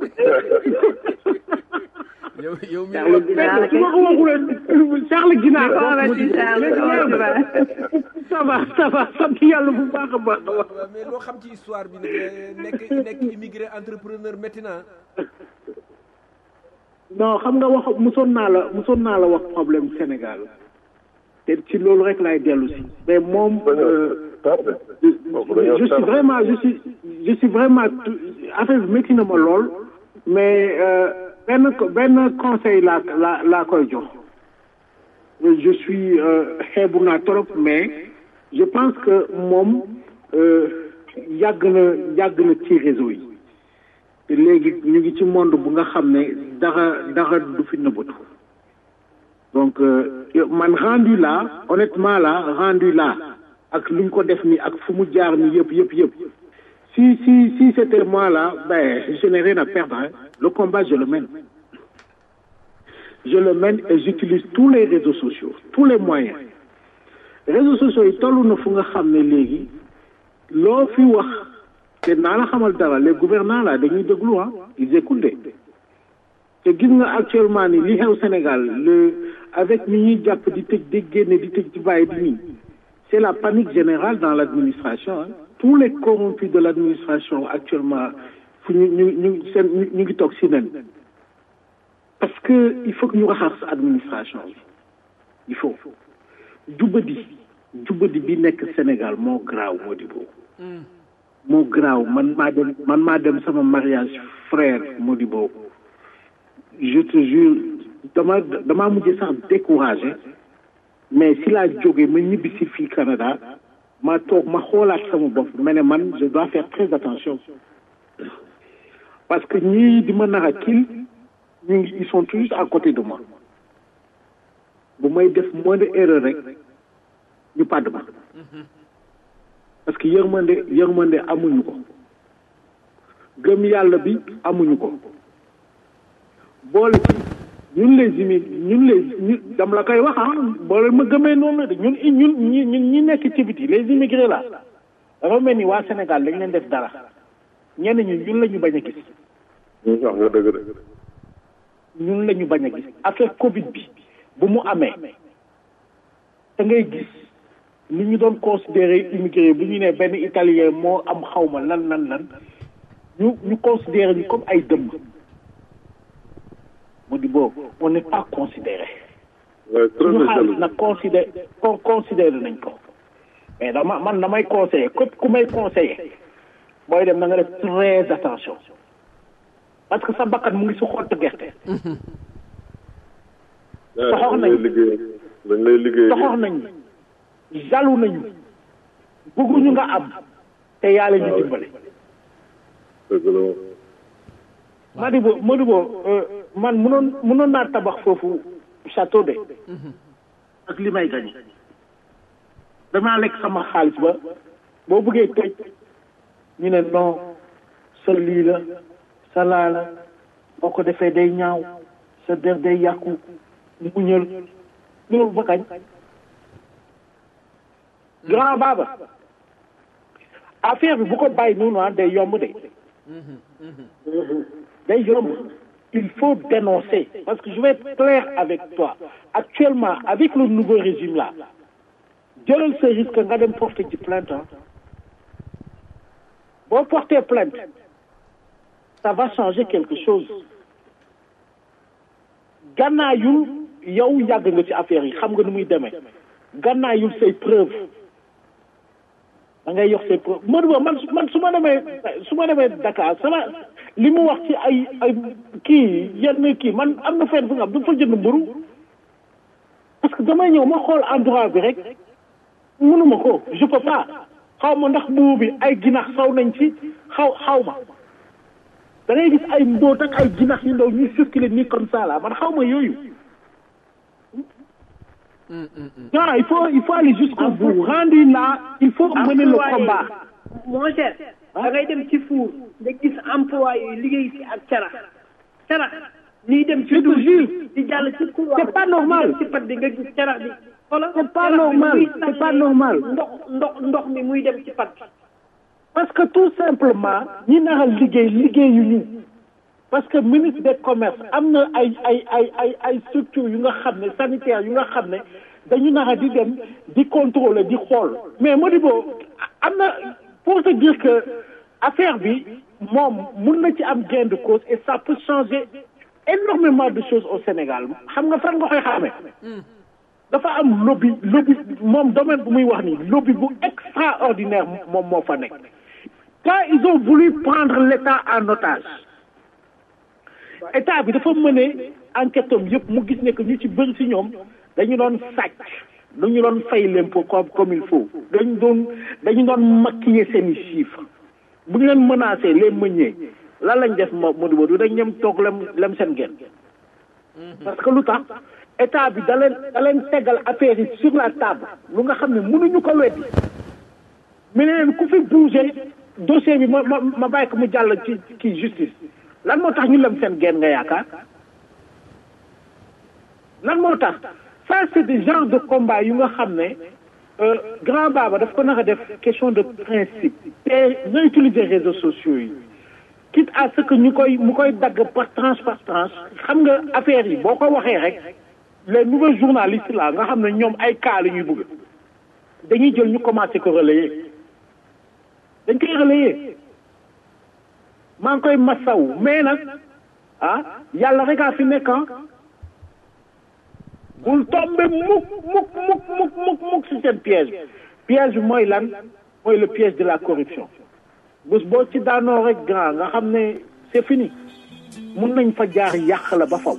yow yow mi Charles Guinaar su ma ko waxulee Charles Guinaar Ko waxee ci Charles, ko waxee ci Charles. ça va ça va sant yàlla bu baax a baax a baax mais loo xam ci histoire bi nag nekk nekk immigré entrepreneur métti na non xam nga wax musoon naa la musoon naa la wax problème Sénégal te ci loolu rek laay dellu si mais moom euh, je suis vraiment je suis je suis vraiment tout- affaire bi métti na ma lool mais euh, benn co- benn conseil laa laa laa koy jox je suis euh, xeebu naa trop mais je pense que moom euh, yàgg na yàgg na ci réseau yi te léegi ñu ngi ci monde bu nga xam ne dara dara du fi nëbbatu donc euh, man rendu là honnêtement là rendu là ak lu ñu ko def ni ak fu mu jaar ni yëpp yëpp yëpp si si si c'était moi là ben je n'ai rien à perdre hein. le combat je le mène je le mène et j'utilise tous les réseaux sociaux tous les moyens réseaux sociaux yi toll na fu nga xam ne léegi loo fi wax te naa la xamal dara les gouvernants là dañuy déglu ah ils écoutent de te gis nga actuellement ni li xew Sénégal le avec ñi ñuy jàpp di tëj di génne di tëj di bàyyi di nii c'est la panique générale dans l'administration hein. tous les corrompus de l'administration actuellement fu ñu ñu ñu seen ñu ñu ngi toog si nen parce que il faut que ñu raxas administration bi il faut jubadi jubadi bi nekk Sénégal moo graaw moo di boobu moo graaw man maa dem man maa dem sama mariage frère moo di boobu je te jure dama damaa mujj sax découragé mais si laa jógee ma ñibbi si fii Canada ma toog ma xoolaat sama bopp ma ne man je dois faire très attention parce que ñii di ma nar a kil ñu ngi ils sont toujours à côté de moi bu may def moins de erreur rek ñu pàdd ma yërmande yërmande amuñu ko gëm yàlla bi amuñu ko boole ci ñun les immi ñun les ñu dam la koy wax ah boole ma gëmee noonu la de ñun ñun ñi ñun ñi nekk ci biti les immigrés là dafa mel ni waa Sénégal dañ leen def dara ñenn ñi ñun la ñu bañ a gis wax nga dëgg de ñun la ñu bañ a gis affaire Covid bi bu mu amee da ngay gis ni ñu doon considéré immigré bu ñu ne benn italien moo am xawma lan lan lan ñu ñu considéré ñu comme ay dëmm mu di boobu on n'est pas considéré suñu xaalis nag considéré con considéré nañ ko mais dama man damay conseillé képp ku may conseillé booy dem na nga def très attention parce que sa bakkan mu ngi si xottu gerte soxor nañ dañ lay liggéey soxor nañ jalu nañu bëgguñu nga am te yàlla ñu dimbale dëgg la Madibo Madibo man mënoon mënoon naa tabax foofu château de ak li may gañe damaa lekk sama xaalis ba boo bëggee tëj ñu ne non sa lii la sa laa la boo ko defee day ñaaw sa der day yàqu muñal loolu ba kañ grand baba affaire bi bu ko bàyyi noonu ah day yomb de day yomb il faut dénoncer parce que je vais être clair avec toi actuellement avec le nouveau régime là jëlal sa risque nga dem porter ci plainte ah boo porter plainte ça va changer quelque chose gannaayul yow yàgg nga ci affaire yi xam nga nu muy demee gannaayul say preuve da ngay yox say preuve Modou man man su ma demee su ma demee Dakar sama li mu wax ci ay ay kii yenn kii man am na fenn fu nga xam du fa jënd mburu parce que damay ñëw ma xool endroit bi rek mënuma ko je peux pas xaw ma ndax buubu bi ay ginax saw nañ ci xaw xaw ma da ngay gis ay mbóot ak ay ginax yu ndaw ñuy circuler nii comme ça là man xaw ma yooyu non il faut il faut aller jusqu'au bout rendu là il faut mener le combat mon cher da ngay dem ci four nga gis employé yi liggéey si ak carax carax nii dem ci te jure di jàll ci couloir c'est pas normal ci pat bi nga gis carax bi xoolal c'est pas normal c'est pas normal ndox ndox ndox mi muy dem ci pat parce que tout simplement ñi nara liggéey liggéeyuñu parce que ministre des commerces am na ay ay ay ay ay structures yu nga xam ne sanitaire yu nga xam ne dañu nara di dem di contrôler di xool mais Modibo am na pour te dire que affaire bi moom mun na ci am gain de cause et ça peut changer énormément de choses au Sénégal xam nga fan nga koy xamee dafa am lobby lobby moom domaine bu muy wax nii lobby bu extraordinaire moom moo fa nekk quand ils ont voulu prendre l'État en otage état bi dafa mëne enquête am yëpp mu gis ne que ñu ci bëri si ñoom dañu doon sàcc dañu doon fay l'impôt comme comme il faut dañu doon dañu doon maquiller seeni chiffres bu ñu leen menacé les meuniers lan lañ def ma Modou Modou dañ ñem toog lem lem seen genn parce que lu tax état bi da leen da leen tegal affaire yi sur la table lu nga xam ne mënuñu ko weddi mu ne leen ku fi bougé dossier bi ma ma ma bàyyi ko mu jàll ci ci justice lan moo tax ñu lem seen genn nga yaakaar lan moo tax ça c'est des genres de combat yu nga xam ne grand baba daf ko naka def question de principe te nga utiliser réseaux sociaux yi quitte à ce que ñu koy mu koy dagg par tranche par tranche xam nga affaire yi boo ko waxee rek les nouveaux journalistes là nga xam ne ñoom ay cas la ñuy bëgg dañuy jël ñu commencé ko relayer dañ koy relayer maa ngi koy masaw mais nag ah yàlla rek a fi nekk ah bul tombe mukk mukk mukk mukk mukk mukk si seen piège piège bi mooy lan mooy le piège de la corruption bés boo ci daanoo rek grand nga xam ne c'est fini mun nañ fa jaar yàq la ba faw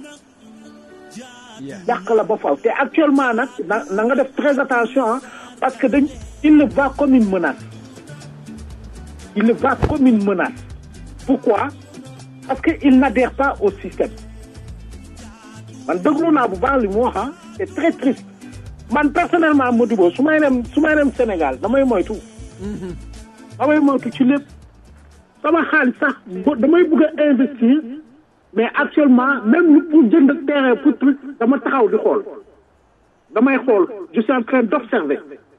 yàq la ba faw te actuellement nag na na nga def très attention ah parce que dañ il le va comme une menace il le va comme une menace pourquoi parce que il n'adhère pas au système man déglu naa bu baax li mu wax ah c'est très triste man personnellement Modibo su may dem su may dem Sénégal damay moytu damay moytu ci lépp sama xaalis sax bo damay bëgg a investir mais actuellement même pour jënd terrain pour truc dama taxaw di xool damay xool je suis en train d'observer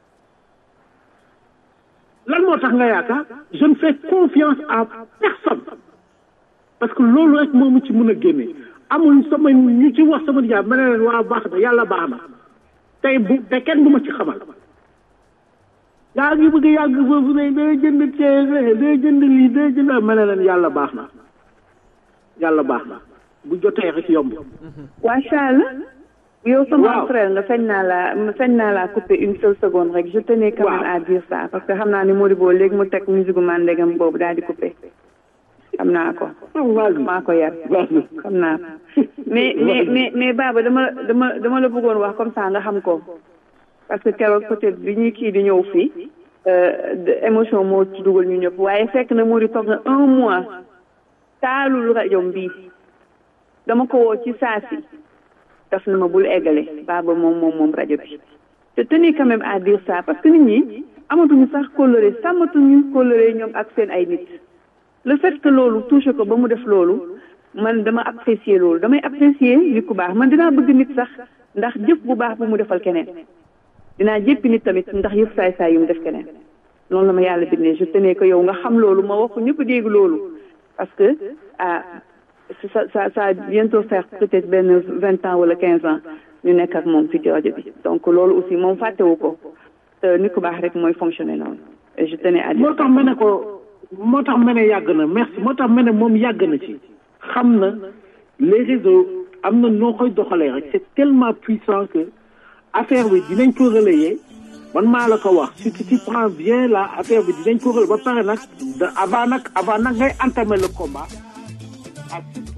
lan moo tax nga yaakaar je ne fais confiance à personne parce que loolu rek moomu ci mën a génne amul sama ñu ci wax sama nijaay ma ne leen waa baax na yàlla baax na tey bu te kenn du ma ci xamal yaa ngi bëgg yàgg foofu ne day jënd ceeb day jënd lii day jënd ma ne leen yàlla baax na yàlla baax na bu jotee rek yomb. macha allah. yow sama frère nga feñ naa la feñ naa la couper une seule seconde rek je tenais quand même à dire ça parce que xam naa ni Modibo léegi mu teg musique mandegam boobu daal di couper xam naa ko. maa ko yar xam naa ko mais mais mais mais Baba dama dama dama la bëggoon wax comme ça nga xam ko parce que keroog peut-être bi ñuy kii di ñëw fii émotion moo ci dugal ñu ñëpp waaye fekk na Modi toog na un mois taalul rajo bii dama ko woo ci saa si daf na ma bul eggale Baba moom moom moom rajo bi te tenir quand même à dire ça parce que nit ñi amatuñu sax coloré sàmmatuñu coloré ñoom ak seen ay nit le fait que loolu touché ko ba mu def loolu man dama apprécier loolu damay apprécier nit ku baax man dinaa bëgg nit sax ndax jëf bu baax bu mu defal keneen dinaa jéppi nit tamit ndax yëf saay saay yu mu def keneen loolu la ma yàlla bindee je tenais que yow nga xam loolu ma wax ko ñëpp dégg loolu parce que ah ça ça ça bientôt faire peut-être benn vingt ans wala quinze ans ñu nekk ak moom fii ci rajo bi donc loolu aussi moom fàttewu ko te nit ku baax rek mooy fonctionner noonu et je tenais à dire moo tax ma ne ko moo tax ma ne yàgg na merci moo tax ma ne moom yàgg na ci xam na les réseaux am na noo koy doxalee rek c'est tellement puissant que affaire bi dinañ ko relayer man maa la ko wax si tu t'y prends bien là affaire bi dinañ ko relayer ba pare nag avant nag avant nag ngay entamer le combat